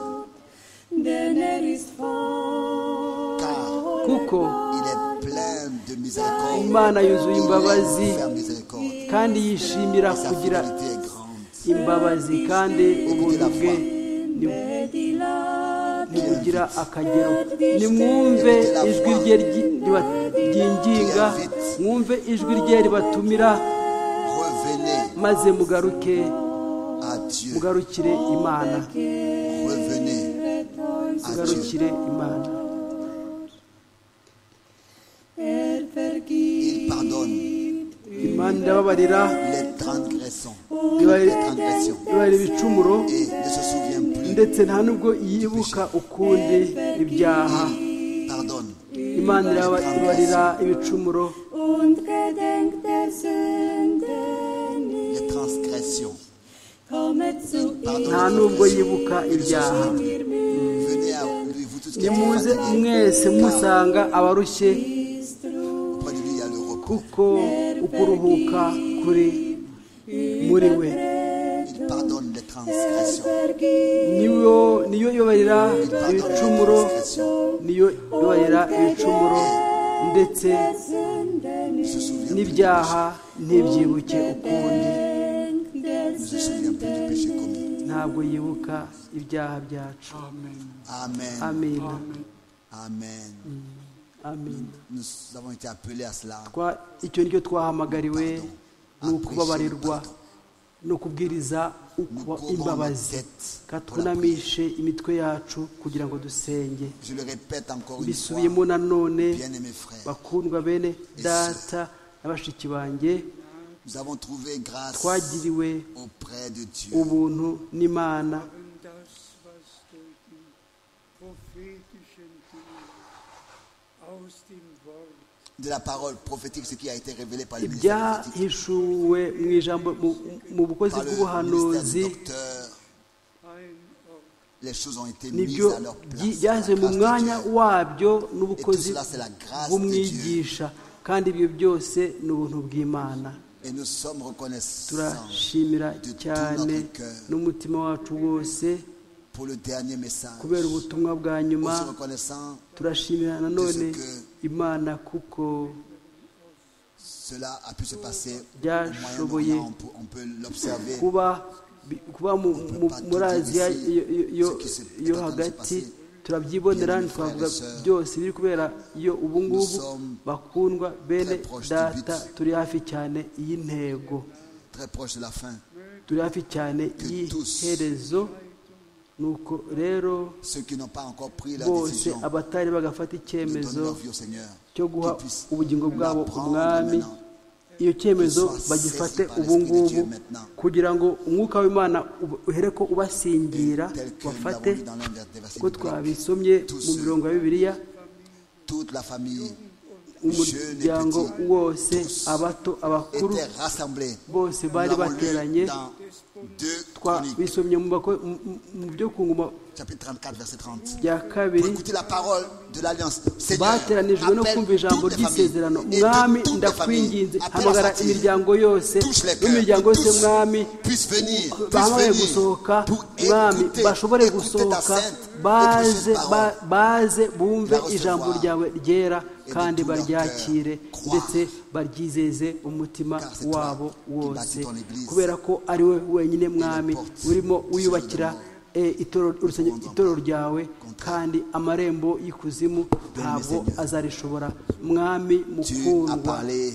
S5: denn er ist voll
S2: car
S3: kuko
S2: il est plein de miséricorde.
S3: imana yuzuye
S2: Il
S3: imbabazi
S2: est faire miséricorde.
S3: kandi yishimira
S2: Sa
S3: kugira
S2: fidélité est grande.
S3: imbabazi kandi ubuntu bwe ni-
S5: die laut
S3: ntibugira akagero nimwumve ijwi rye ryi- riba- ryinginga mwumve ijwi rye ribatumira
S2: Revenez
S3: maze mugaruke
S2: à Dieu.
S3: mugarukire imana
S2: Revenez à Dieu.
S3: mugarukire imana
S5: er vergibt
S2: Il pardonne
S3: imana irababarira
S2: les transgressions.
S3: ibabare-
S2: Les transgressions.
S3: ibabarira ibicumuro
S2: Et ne se souvient plus.
S3: ndetse nta nubwo yibuka ukundi ibyaha
S2: Pardonne.
S3: imana irababarira ibicumuro
S5: und gedenkt der Sünde nicht.
S2: Les transgressions.
S5: Kommet zu
S3: nta
S2: Pardonne.
S3: nubwo yibuka ibyaha
S2: Venez à lui, vous tous qui êtes
S3: nimuze
S2: fatigués.
S3: mwese musanga abarushye
S2: Auprès de lui, il y a le repos.
S3: kuko ukuruhuka kuri muri we
S2: Il pardonne les transgressions.
S3: niyo niyo yobarira
S2: Il pardonne les
S3: ibicumuro
S2: transgressions.
S3: niyo yobarira ibicumuro ndetse
S2: Ne se souvient plus.
S3: n'ibyaha ntibyibuke ukundi
S2: Ne se souvient plus du péché commis.
S3: ntabwo yibuka ibyaha byacu
S2: Amen.
S3: amen
S2: Amen.
S3: amen
S2: Nous avons été appelés à cela.
S3: Twa- icyo ni cyo twahamagariwe ni ukubabarirwa no kubwiriza ukuba
S2: Nous courons la
S3: imbabazi
S2: tête
S3: kandi
S2: pour la prière.
S3: twunamishe imitwe yacu kugira ngo dusenge
S2: Je le répète encore une fois,
S3: bisubiyemo nanone
S2: bien-aimés frères,
S3: bakundwa bene data na bashiki banjye
S2: nous avons trouvé grâce
S3: twagiriwe
S2: auprès de Dieu.
S3: ubuntu n'imana
S6: haben das, was durch die prophetischen Dinge aus dem Wort
S2: De la parole prophétique, ce qui a été révélé par le ministère prophétique,
S3: ibyahishuwe mu ijambo mu- mu bukozi
S2: par le
S3: bw'ubuhanuzi
S2: ministère du docteur,
S6: einordnet.
S2: les choses ont été mises
S3: nibyo
S2: à leur place.
S3: byi-
S2: par la
S3: byaheze mu
S2: grâce de
S3: mwanya
S2: Dieu.
S3: wabyo
S2: Et tout
S3: n'ubukozi
S2: cela, c'est la grâce
S3: bw'umwigisha kandi ibyo byose ni ubuntu bw'imana
S2: Et nous sommes reconnaissants
S3: turashimira
S2: de tout
S3: cyane
S2: notre cœur
S3: n'umutima wacu wose
S2: pour le dernier message.
S3: kubera ubutumwa bwa
S2: Nous
S3: nyuma
S2: sommes reconnaissants,
S3: turashimira nanone imana kuko
S2: cela a pu se passer au
S3: Byashoboye
S2: Moyen-Orient, on peut, on peut l'observer.
S3: kuba kuba mu- mu- muri aziya yo- yo- yo- yo hagati turabyibonera twavuga byose biri kubera iyo ubu ngubu bakundwa bene data turi hafi cyane y'intego
S2: Très proche de la fin,
S3: turi hafi cyane y'iherezo nuko rero
S2: ceux qui n'ont pas encore pris la
S3: bose
S2: décision
S3: abatari bagafata
S2: de donner
S3: icyemezo
S2: leur vie au Seigneur,
S3: cyo guha
S2: qu'ils puissent
S3: ubugingo bwabo
S2: l'apprendre
S3: umwami
S2: maintenant.
S3: iyo cyemezo
S2: Qu'ils soient
S3: bagifate
S2: saisis par
S3: ubu
S2: l'Esprit de
S3: ngubu
S2: Dieu maintenant.
S3: kugira ngo umwuka w'imana ub- uhere ko ubasingira
S2: tel que nous
S3: bafate
S2: l'avons lu dans l'un des des versets
S3: uko
S2: bibliques.
S3: twabisomye mu
S2: Tous-
S3: mirongo ya bibiliya
S2: Toute la famille, jeunes et
S3: umuryango
S2: petits,
S3: wose abato abakuru
S2: était rassemblée.
S3: bose
S2: Nous
S3: bari
S2: l'avons
S3: bateranye
S2: lu dans 2 Chroniques,
S3: twabisomye mu bako- mu- mu- mu byo ku ngoma
S2: chapitre 34, verset 30.
S3: rya
S2: pour
S3: kabiri
S2: écouter la parole de l'Alliance. Seigneur,
S3: bateranijwe no
S2: appelle
S3: kumva ijambo
S2: toutes les familles
S3: ry'isezerano
S2: et de
S3: mwami
S2: toutes les
S3: ndakwinginze
S2: familles, appelle à
S3: hamagara
S2: sortir.
S3: imiryango yose
S2: Touche les cœurs,
S3: n'imiryango
S2: que
S3: yose
S2: tous
S3: mwami
S2: puissent venir, puissent
S3: bahamagaye
S2: venir
S3: gusohoka
S2: pour
S3: mwami
S2: écouter-
S3: bashobore
S2: écouter ta
S3: gusohoka
S2: sainte et
S3: baze
S2: précieuse
S3: ba-
S2: parole.
S3: baze bumve
S2: La recevoir
S3: ijambo ryawe ryera
S2: de
S3: kandi
S2: tout leur
S3: baryakire
S2: cœur, croire.
S3: ndetse baryizeze umutima
S2: Car c'est toi
S3: wabo
S2: qui
S3: wose
S2: bâtis ton église.
S3: kubera ko ari we wenyine mwami
S2: porte
S3: urimo
S2: du
S3: wiyubakira
S2: Seigneur.
S3: eh, itoro- urusengero- itorero ryawe kandi amarembo y'ikuzimu ntabwo
S2: Seigneur.
S3: azarishobora mwami
S2: Tu as
S3: mukundwa
S2: parlé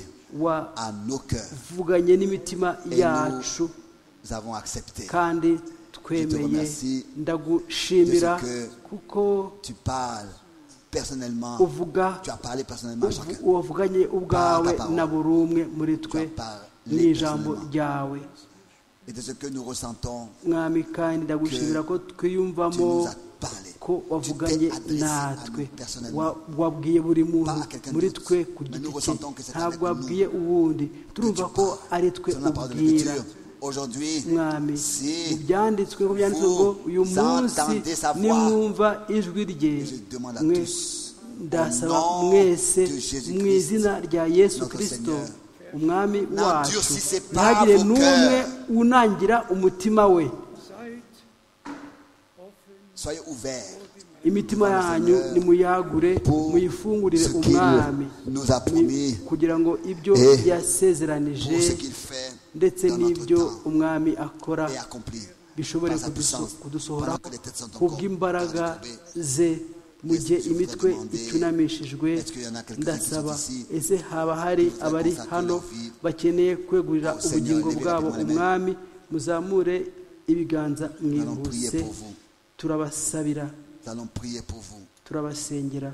S2: à nos cœurs.
S3: wavuganye n'imitima yacu
S2: Nous avons accepté. Je
S3: kandi
S2: te
S3: twemeye
S2: remercie
S3: ndagushimira
S2: de ce que
S3: kuko
S2: Tu parles personnellement.
S3: uvuga
S2: Tu as parlé personnellement à chacun.
S3: wavuganye ubwawe
S2: Par ta parole.
S3: na buri umwe muri twe
S2: Tu as parlé
S3: n'ijambo
S2: personnellement.
S3: ryawe
S2: Et de ce que nous ressentons,
S3: mwami kandi ndagushimira ko
S2: tu
S3: twiyumvamo
S2: nous as parlé.
S3: ko
S2: Tu
S3: wavuganye
S2: t'es adressé à
S3: natwe
S2: nous personnellement.
S3: Wa- wabwiye buri muntu
S2: Pas à quelqu'un
S3: muri
S2: d'autre.
S3: twe ku
S2: Mais
S3: giti
S2: nous
S3: cye
S2: ressentons que c'est avec
S3: ntabwo
S2: nous
S3: wabwiye uwundi turumva ko ari twe
S2: Selon la parole de
S3: ubwira
S2: l'Écriture. Aujourd'hui,
S3: mwami mu
S2: si
S3: byanditswe ko byanditswe ngo uyu
S2: vous
S3: munsi
S2: entendez sa voix,
S3: nimwumva ijwi rye
S2: je demande à
S3: mwe
S2: tous,
S3: ndasaba
S2: au nom
S3: mwese
S2: de Jésus-Christ,
S3: mu izina rya yesu
S2: notre
S3: kirisito
S2: Seigneur,
S3: umwami wacu
S2: n'endurcissez pas
S3: ntihagire
S2: vos
S3: n'umwe
S2: cœurs.
S3: unangira umutima we
S6: Seid
S2: soyez ouverts
S3: imitima yanyu nimuyagure muyifungurire
S2: ce qu'il
S3: umwami
S2: nous a promis
S3: kugira ngo ibyo
S2: et
S3: yasezeranije
S2: pour ce qu'il fait
S3: ndetse
S2: dans notre
S3: n'ibyo
S2: temps
S3: umwami akora
S2: et accompli
S3: bishobore
S2: par sa puissance,
S3: kudusohora
S2: pendant que les têtes sont encore
S3: kubw'imbaraga
S2: retombées.
S3: ze mu
S2: Est-ce
S3: gihe
S2: que je
S3: imitwe
S2: voudrais demander,
S3: icunamishijwe
S2: est-ce qu'il y en a quelqu'un qui
S3: ndasaba
S2: sont ici,
S3: ese haba hari
S2: qui voudraient
S3: abari
S2: consacrer
S3: hano
S2: leur vie
S3: bakeneye kwegurira
S2: au Seigneur,
S3: ubugingo
S2: levez
S3: bwabo
S2: rapidement les mains.
S3: umwami muzamure ibiganza
S2: allons prier
S3: mwihuse
S2: pour vous.
S3: turabasabira
S2: Nous allons prier pour vous.
S3: turabasengera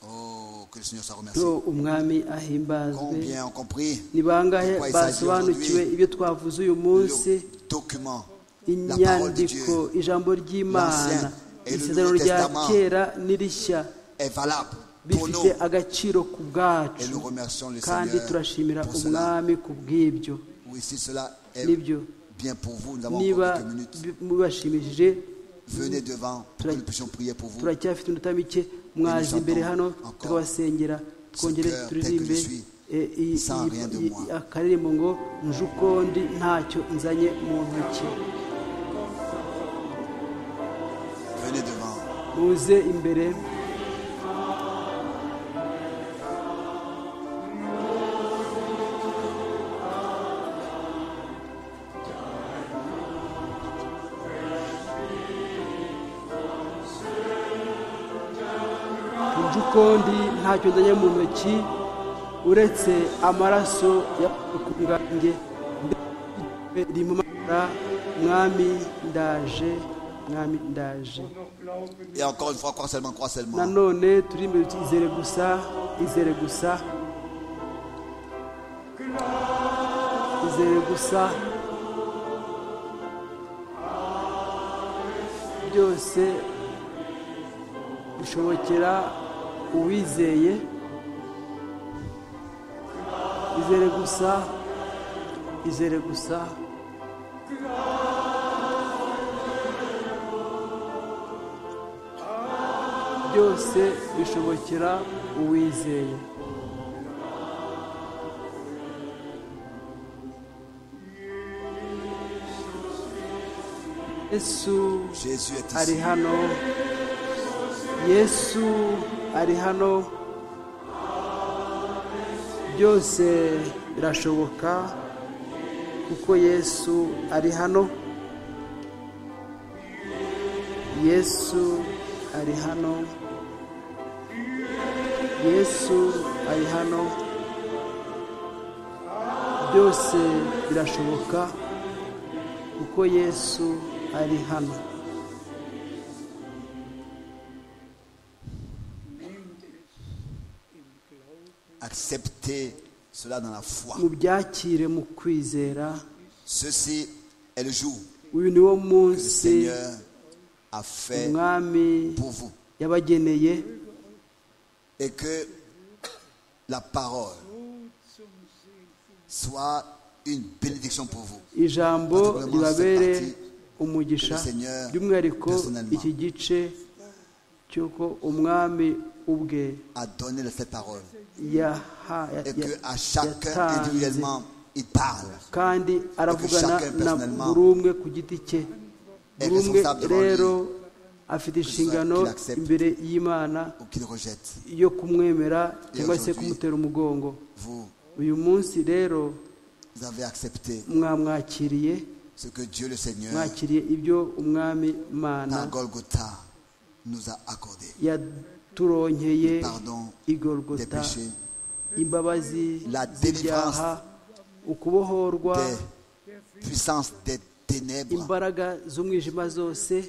S2: Oh, que le Seigneur soit remercié.
S3: yo umwami ahimbazwe
S2: Combien ont compris
S3: ni bangahe
S2: Pourquoi il s'agit
S3: basobanukiwe
S2: aujourd'hui?
S3: ibyo twavuze uyu munsi
S2: le document, la parole de
S3: inyandiko
S2: Dieu
S3: ijambo ry'imana
S2: L'Ancien et le
S3: isezerano
S2: Nouveau
S3: rya
S2: Testament.
S3: kera n'irishya
S2: est valable pour nous
S3: bifite agaciro ku
S2: et
S3: bwacu
S2: nous remercions le
S3: kandi turashimira
S2: Seigneur pour cela.
S3: umwami ku bw'ibyo
S2: Oui, si cela est
S3: nibyo
S2: bien pour vous, nous avons
S3: niba
S2: encore quelques minutes.
S3: bi- mubashimishije
S2: Venez devant pour que nous puissions prier pour vous.
S3: turacyafite iminota mike mwaza imbere hano
S2: encore
S3: tukabasengera twongere
S2: cœur
S3: turirimbe
S2: tel que je suis,
S3: eh, i-
S2: sans
S3: i-
S2: rien de
S3: i-
S2: moi.
S3: akaririmbo ngo nje uko ndi ntacyo nzanye mu ntoki
S2: Venez devant.
S3: muze imbere nje uko kuko ndi ntacyo nzanye mu ntoki uretse amaraso ya kuri banjye ndi mu mabara mwami ndaje mwami ndaje
S6: und noch glauben,
S2: Et encore une fois, crois seulement, crois seulement.
S3: nanone turi imbere tuti izere gusa izere gusa izere gusa byose bishobokera uwizeye izere gusa izere gusa byose bishobokera uwizeye yesu
S2: Jésus est
S3: ari
S2: ici.
S3: hano yesu ari hano byose birashoboka kuko yesu ari hano yesu ari hano yesu ari hano byose birashoboka kuko yesu ari hano
S6: nimmt es im Glauben,
S2: Acceptez cela dans la foi.
S3: mubyakire mu kwizera
S2: Ceci est le jour
S3: uyu ni wo
S2: que le
S3: munsi
S2: Seigneur a fait
S3: umwami
S2: pour vous
S3: yabageneye
S2: et que la parole soit une bénédiction pour vous.
S3: ijambo ribabere umugisha by'umwihariko iki gice cy'uko umwami ubwe
S2: À donner cette parole
S3: yaha- ya-
S2: et
S3: ya-
S2: que à chacun
S3: yatanze
S2: individuellement il parle.
S3: kandi aravugana
S2: chacun
S3: na
S2: personnellement
S3: buri umwe ku giti cye
S2: est
S3: buri umwe
S2: responsable devant
S3: rero
S2: lui,
S3: afite
S2: soit
S3: inshingano
S2: qu'il accepte.
S3: imbere y'imana
S2: ou qu'il rejette.
S3: yo kumwemera cyangwa se
S2: aujourd'hui,
S3: kumutera umugongo
S2: Vous,
S3: uyu munsi rero
S2: vous avez accepté
S3: mwamwakiriye
S2: ce que Dieu le Seigneur
S3: mwakiriye ibyo umwami mana
S2: à Golgotha nous a accordé.
S3: yaturonkeye
S2: Pardon des
S3: igorgota
S2: péchés,
S3: imbabazi
S2: La
S3: z'ibyaha ukubohorwa
S2: des puissances des ténèbres.
S3: imbaraga z'umwijima zose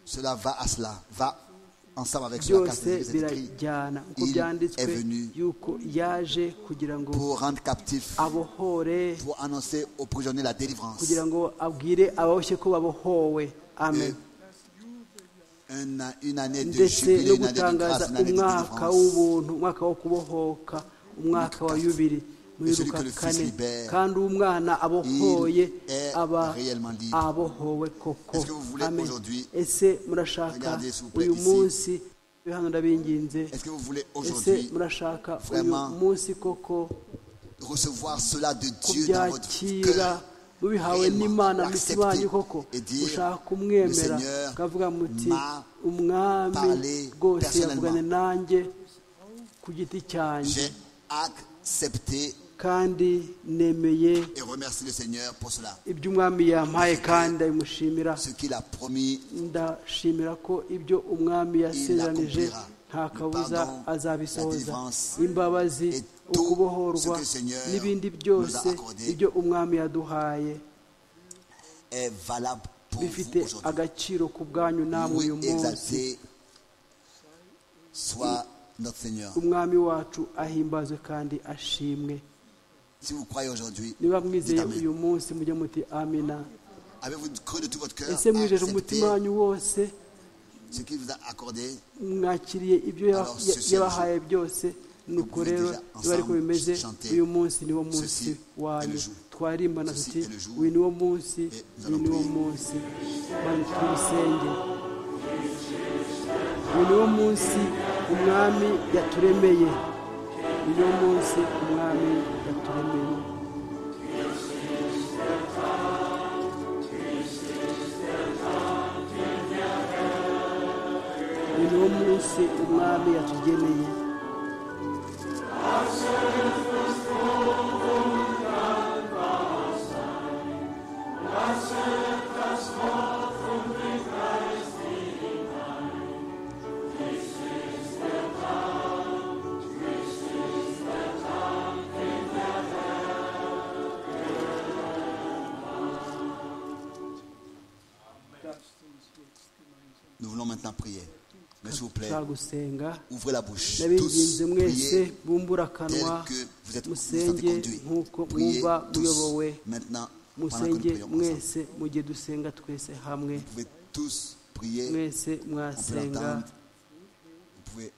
S2: Cela va à cela, va ensemble avec cela, car
S3: byose
S2: c'est c'est écrit
S3: birajyana uko
S2: Il
S3: byanditswe
S2: est venu
S3: yuko yaje kugira ngo
S2: pour rendre captif,
S3: abohore
S2: pour annoncer aux prisonniers la délivrance.
S3: kugira ngo abwire ababoshye ko babohowe amen
S2: Un an- une année de
S3: ndetse
S2: jubilé,
S3: no
S2: une année de grâce,
S3: gutangaza
S2: une année de
S3: umwaka
S2: délivrance.
S3: w'ubuntu umwaka wo kubohoka umwaka wa yubiri muheruka
S2: celui que le Fils
S3: kane
S2: libère,
S3: kandi umwana abohoye
S2: il est
S3: aba
S2: réellement libre.
S3: abohowe koko
S2: Est-ce que vous voulez
S3: amen
S2: aujourd'hui,
S3: ese murashaka
S2: regardez, s'il vous plaît,
S3: uyu
S2: ici,
S3: munsi ibihano ndabinginze
S2: Est-ce que vous voulez
S3: ese
S2: aujourd'hui
S3: murashaka uyu
S2: vraiment
S3: munsi koko
S2: recevoir cela de Dieu dans votre
S3: kubyakira
S2: cœur
S3: mubihawe
S2: Vraiment,
S3: n'imana mu
S2: l'accepter
S3: mitima yanyu koko
S2: et dire,
S3: mushaka umwemera
S2: le Seigneur
S3: mukavuga muti
S2: m'a
S3: umwami
S2: parlé
S3: rwose
S2: personnellement.
S3: yavuganye nanjye ku giti cyanjye
S2: J'ai accepté
S3: kandi nemeye
S2: et remercie le Seigneur pour cela.
S3: ibyo umwami yampaye kandi ndabimushimira
S2: Ce qu'il a promis,
S3: ndashimira ko ibyo umwami yasezeranije
S2: Il l'accomplira.
S3: nta kabuza
S2: Le pardon,
S3: azabisohoza
S2: la délivrance,
S3: imbabazi
S2: et tout
S3: ukubohorwa
S2: ce que le Seigneur
S3: n'ibindi
S2: nous
S3: byose
S2: a accordé.
S3: ibyo umwami yaduhaye
S2: est valable pour
S3: bifite
S2: vous aujourd'hui.
S3: agaciro ku bwanyu namwe
S2: Oui,
S3: uyu munsi
S2: exalté soit notre Seigneur.
S3: umwami wacu ahimbazwe kandi ashimwe
S2: Si vous croyez aujourd'hui,
S3: niba
S2: dites
S3: mwizeye
S2: Amen.
S3: uyu munsi mujye muti amina
S2: avez-vous cru de tout votre cœur
S3: ese mwijeje umutima
S2: accepter
S3: wanyu wose
S2: ce qu'il vous a accordé
S3: mwakiriye ibyo yaba-
S2: Alors, ceci
S3: yabahaye byose nuko
S2: Vous
S3: rero
S2: déjà
S3: biba ariko
S2: ensemble
S3: bimeze
S2: chanter.
S3: uyu munsi niwo
S2: Ceci
S3: munsi
S2: est
S3: wanyu
S2: le jour.
S3: twarimbana
S2: Ceci
S3: tuti
S2: est le jour.
S3: uyu niwo munsi
S2: nous
S3: uyu
S2: allons
S3: niwo
S2: prier.
S3: munsi bari tubisenge uyu niwo munsi umwami yaturemeye uyu niwo munsi umwami yaturemeye uyu niwo munsi umwami yatugeneye
S2: maintenant prier. Mais s'il vous plaît,
S3: dushaka gusenga
S2: ouvrez la bouche. Tous
S3: ndabinginze mwese
S2: priez
S3: bumbura
S2: tel
S3: akanwa
S2: que vous êtes vous vous sentez
S3: musenge
S2: conduit.
S3: nk'uko
S2: Priez
S3: mwumva
S2: tous
S3: muyobowe
S2: maintenant pendant que nous
S3: musenge
S2: prions ensemble.
S3: mwese mu gihe dusenga twese hamwe
S2: Vous pouvez tous prier,
S3: mwese
S2: vous pouvez
S3: mwasenga
S2: l'entendre. Vous pouvez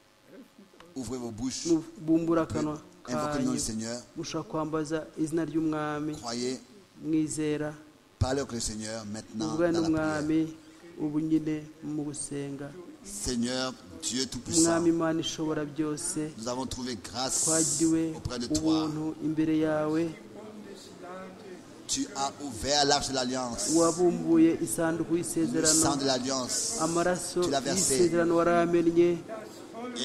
S2: ouvrir vos bouches, vous
S3: mubumbura
S2: pouvez
S3: akanwa
S2: invoquer le nom
S3: kanyu
S2: du Seigneur.
S3: mushaka kwambaza izina ry'umwami
S2: Croyez,
S3: mwizera
S2: parlez avec le Seigneur maintenant
S3: muvugane
S2: dans la prière.
S3: n'umwami ubu nyine mu gusenga
S2: Seigneur, Dieu Tout-Puissant,
S3: umwami imana ishobora byose
S2: nous avons trouvé grâce
S3: twagiriwe
S2: auprès de toi.
S3: ubuntu imbere yawe
S2: Tu as ouvert l'arche de l'Alliance,
S3: wabumbuye isanduku
S2: le
S3: y'isezerano
S2: sang de l'Alliance,
S3: amaraso
S2: Tu l'as versé.
S3: y'isezerano waramennye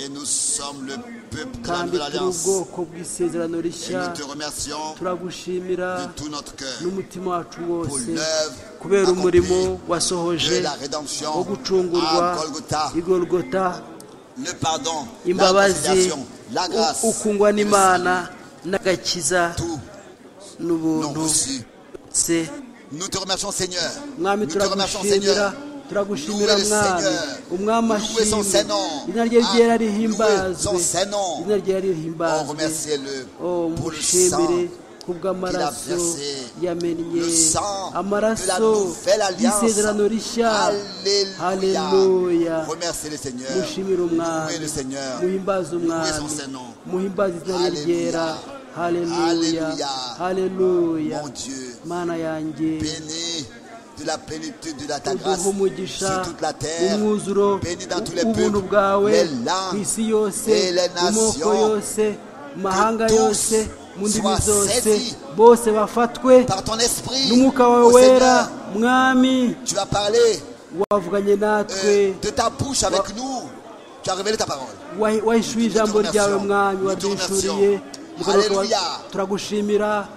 S2: et nous sommes le peuple de la nouvelle
S3: kandi turi
S2: alliance.
S3: ubwoko bw'isezerano
S2: Et
S3: rishya
S2: nous te remercions
S3: turagushimira
S2: de tout notre cœur
S3: n'umutima wacu
S2: pour
S3: wose
S2: l'œuvre
S3: kubera umurimo
S2: accomplie de
S3: wasohoje
S2: la rédemption
S3: wo gucungurwa
S2: à Golgotha,
S3: i Golgotha
S2: le pardon, la
S3: imbabazi
S2: réconciliation, la
S3: u-
S2: grâce,
S3: ukungwa
S2: et le
S3: n'imana
S2: salut.
S3: n'agakiza
S2: Tout nous
S3: n'ubuntu
S2: reçus.
S3: se
S2: Nous te remercions Seigneur.
S3: mwami
S2: Nous te remercions
S3: turagushimira
S2: Seigneur.
S3: turagushimira
S2: Louez le
S3: mwami
S2: Seigneur.
S3: umwami
S2: Louez son
S3: ashimwe
S2: Seigneur.
S3: izina rye
S2: Ah,
S3: ryera
S2: louez
S3: rihimbazwe
S2: son Seigneur.
S3: izina ryera
S2: Oh,
S3: rihimbazwe
S2: remerciez-le
S3: Oh,
S2: pour le sang
S3: mushimire kubw'amaraso
S2: versé.
S3: yamennye
S2: Le sang de la
S3: amaraso
S2: nouvelle alliance.
S3: y'isezerano rishya
S2: Alléluia.
S3: haleluya
S2: Remerciez le Seigneur.
S3: mushimire
S2: Louez le Seigneur.
S3: umwami muhimbaze
S2: Louez son
S3: umwami
S2: Seigneur.
S3: muhimbaze izina rye
S2: Alléluia.
S3: ryera haleluya
S2: Alléluia.
S3: haleluya
S2: Mon Dieu,
S3: mana yanjye
S2: béni de la plénitude de la ta grâce
S3: uduha
S2: sur
S3: umugisha
S2: toute la terre.
S3: umwuzuro
S2: béni dans tous les
S3: ubuntu
S2: peuples,
S3: bwawe
S2: les langues
S3: ku isi yose
S2: et les
S3: mu moko
S2: nations.
S3: yose mu mahanga
S2: tous
S3: yose mu ndimi
S2: soient
S3: zose
S2: saisis
S3: bose bafatwe
S2: Par ton esprit,
S3: n'umwuka wawe
S2: ô
S3: wera
S2: Seigneur,
S3: mwami
S2: tu as parlé
S3: wavuganye natwe
S2: euh, de ta bouche avec nous. Tu as révélé ta parole.
S3: Wahi- wahishuye ijambo
S2: Nous te
S3: ryawe
S2: remercions.
S3: mwami
S2: Nous te
S3: waduhishuriye
S2: remercions.
S3: Mugaruka wa-
S2: Alléluia.
S3: turagushimira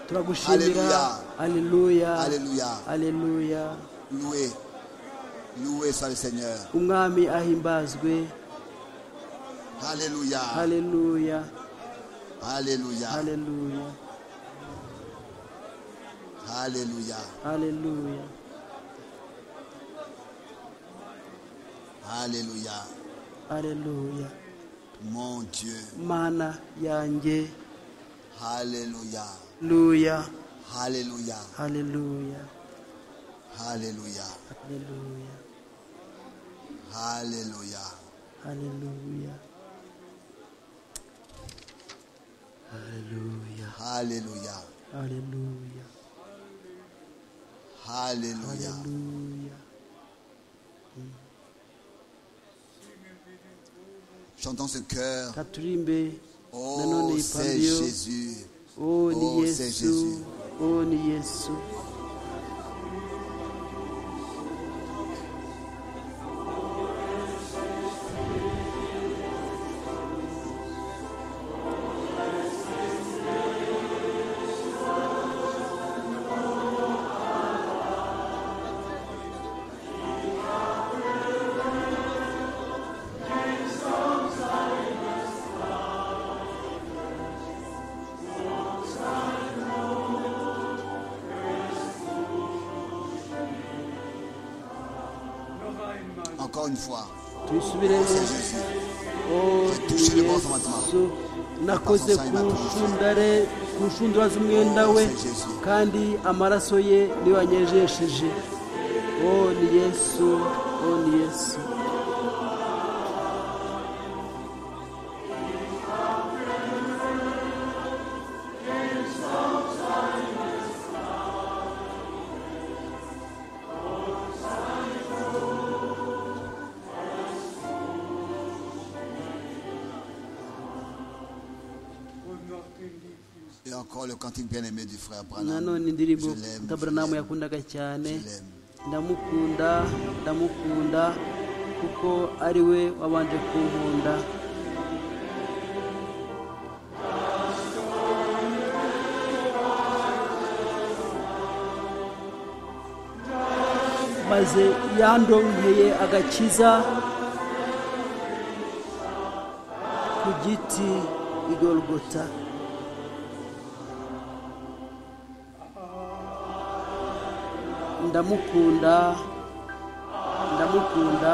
S3: turagushimira aleluya
S2: Alléluia.
S3: aleluya
S2: Loué, loué soit le Seigneur.
S3: umwami ahimbazwe
S2: Alléluia.
S3: aleluya
S2: Alléluia.
S3: aleluya
S2: Alléluia.
S3: aleluya
S2: Alléluia.
S3: aleluya
S2: Mon Dieu.
S3: mana yanjye
S2: Alléluia.
S3: luya
S2: Alléluia.
S3: aleluya
S2: Alléluia.
S3: aleluya
S2: Alléluia.
S3: aleluya aleluya
S2: Alléluia.
S3: aleluya
S2: Alléluia.
S3: aleluya
S2: J'entends ce cœur.
S3: katurimbe nanone
S2: Oh, c'est
S3: ipambi yo
S2: Jésus.
S3: o ni
S2: Oh, c'est Jésus.
S3: yesu o ni yesu
S6: Noch einmal.
S2: Encore une fois,
S3: tuyisubiremo
S2: c'est Jésus.
S3: o ni
S2: Touché le bon sentiment.
S3: yesu nakoze
S2: Par son sang, il m'a
S3: ku
S2: touché.
S3: nshundare ku nshundura z'umwenda
S2: Oh,
S3: we
S2: c'est Jésus.
S3: kandi amaraso ye niyo yanyejesheje o ni yesu o ni yesu
S6: Und noch den Lieblings.
S2: Et encore le cantique bien-aimé du frère Branham.
S3: nanone indirimbo
S2: Je l'aime, je
S3: taburanamu
S2: l'aime,
S3: yakundaga cyane
S2: je l'aime.
S3: ndamukunda ndamukunda kuko ari we wabanje kunkunda maze yandongeye agakiza ku giti i Golgotha. ndamukunda ndamukunda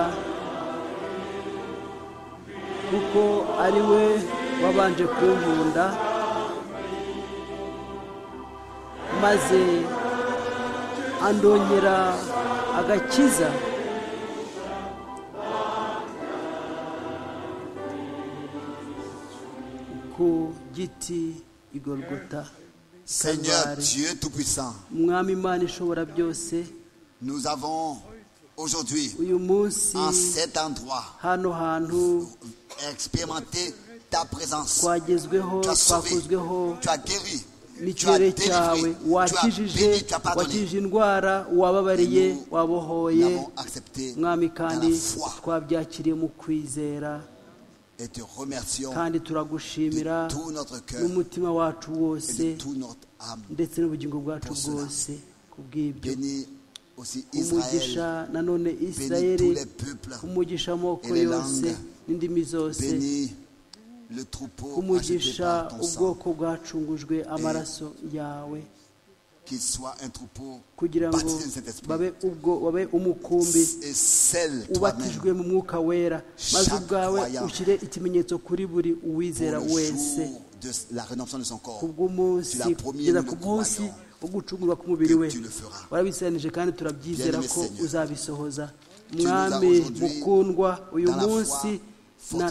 S3: kuko ari we wabanje kunkunda maze andongera agakiza ku giti igorogota
S2: Seigneur Dieu Tout-Puissant,
S3: umwami imana ishobora byose
S2: nous avons aujourd'hui,
S3: uyu munsi
S2: en cet endroit,
S3: hano hantu
S2: expérimenté ta présence.
S3: twagezweho
S2: Tu as sauvé,
S3: twakozweho
S2: tu as guéri, tu as
S3: n'ikirere cyawe
S2: délivré, tu as
S3: wakijije
S2: béni, tu as pardonné.
S3: wakijije indwara wababariye
S2: Nous
S3: wabohoye
S2: avons accepté
S3: mwami
S2: dans
S3: kandi
S2: la foi
S3: twabyakiriye mu kwizera
S2: et te remercions
S3: kandi
S2: de
S3: turagushimira
S2: tout notre cœur
S3: n'umutima wacu
S2: et
S3: wose
S2: de toute notre âme.
S3: ndetse n'ubugingo bwacu
S2: Pour cela.
S3: bwose ku bw'ibyo
S2: Bénis aussi
S3: umugisha
S2: Israël,
S3: nanone
S2: bénis tous
S3: isirayeli
S2: les peuples,
S3: umugisha amoko
S2: Et les
S3: yose
S2: langues.
S3: n'indimi zose
S2: bénis le troupeau acheté
S3: umugisha
S2: par ton sang,
S3: ubwoko bwacungujwe amaraso yawe
S2: qu'il soit un troupeau
S3: kugira ngo
S2: baptisé de cet esprit
S3: babe ubwo babe umukumbi
S2: et scelle toi-même
S3: ubatijwe mu mwuka wera maze
S2: Chaque
S3: ubwawe
S2: croyant.
S3: ushyire ikimenyetso kuri buri uwizera
S2: pour le
S3: wese
S2: jour de la rédemption de son corps.
S3: ku bw'umunsi
S2: Tu l'as promis,
S3: kugeza
S2: nous
S3: ku
S2: le
S3: munsi
S2: croyons
S3: wo gucungurwa k'umubiri
S2: que
S3: we
S2: tu le feras.
S3: warabiseranije kandi turabyizera
S2: Bien-aimé
S3: ko
S2: Seigneur,
S3: uzabisohoza
S2: nous as
S3: mwami
S2: aujourd'hui
S3: mukundwa uyu
S2: dans la foi
S3: munsi
S2: fortifié.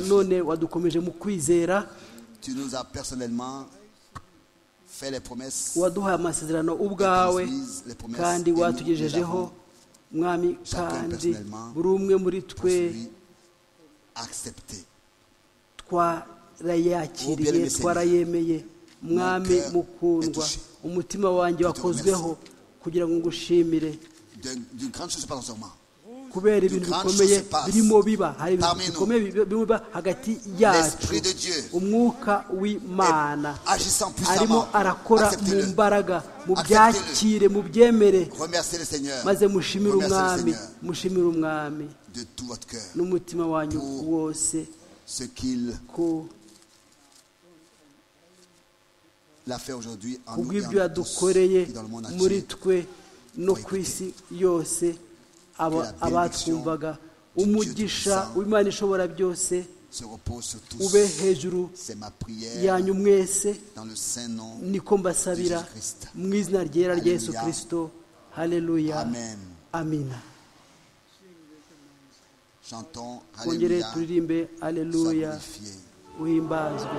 S3: nanone wadukomeje mu kwizera
S2: Tu nous as personnellement fait les promesses.
S3: waduhaye amasezerano ubwawe
S2: transmises les promesses
S3: kandi
S2: et nous
S3: watugejejeho
S2: les
S3: mwami
S2: chacun
S3: kandi
S2: personnellement
S3: buri umwe muri twe
S2: Celui accepté. Oh,
S3: twarayakiriye
S2: bien-aimé Seigneur,
S3: twarayemeye mwami
S2: cœur
S3: mukundwa
S2: est touché.
S3: umutima wanjye
S2: Je te
S3: wakozweho kugira ngo ngushimire
S2: D'un- D'une grande chose se passe en ce moment.
S3: kubera ibintu
S2: grandes
S3: bikomeye
S2: choses se passent
S3: birimo biba hari ibintu
S2: parmi nous.
S3: bikomeye bi- birimo biba hagati yacu
S2: L'Esprit de Dieu
S3: umwuka w'imana
S2: est agissant
S3: arimo
S2: puissamment.
S3: arakora mu
S2: Acceptez-le.
S3: mbaraga mu
S2: Acceptez-le.
S3: byakire mu byemere
S2: Remerciez le Seigneur.
S3: maze mushimire
S2: Remerciez le
S3: umwami
S2: Seigneur
S3: mushimire umwami
S2: de tout votre cœur.
S3: n'umutima wanyu
S2: Pour-
S3: wose
S2: Ce qu'il
S3: ko
S2: a fait aujourd'hui en nous et
S3: kubw'ibyo
S2: en tous
S3: yadukoreye
S2: qui dans le monde
S3: muri
S2: entier.
S3: twe no
S2: Pour
S3: ku isi yose aba-
S2: Que la bénédiction
S3: abatwumvaga
S2: Dieu
S3: umugisha
S2: Tout-Puissant
S3: w'imana ishobora byose
S2: Se repose sur tous.
S3: ube hejuru
S2: C'est ma prière
S3: yanyu mwese
S2: dans le saint nom.
S3: niko mbasabira
S2: Jesus Christ.
S3: mu izina ryera rya yesu
S2: Hallelujah.
S3: kirisito haleluya
S2: Amen.
S3: amina
S2: Chantons
S3: twongere
S2: Alléluia.
S3: turirimbe
S2: Sois
S3: haleluya
S2: glorifié.
S3: uhimbazwe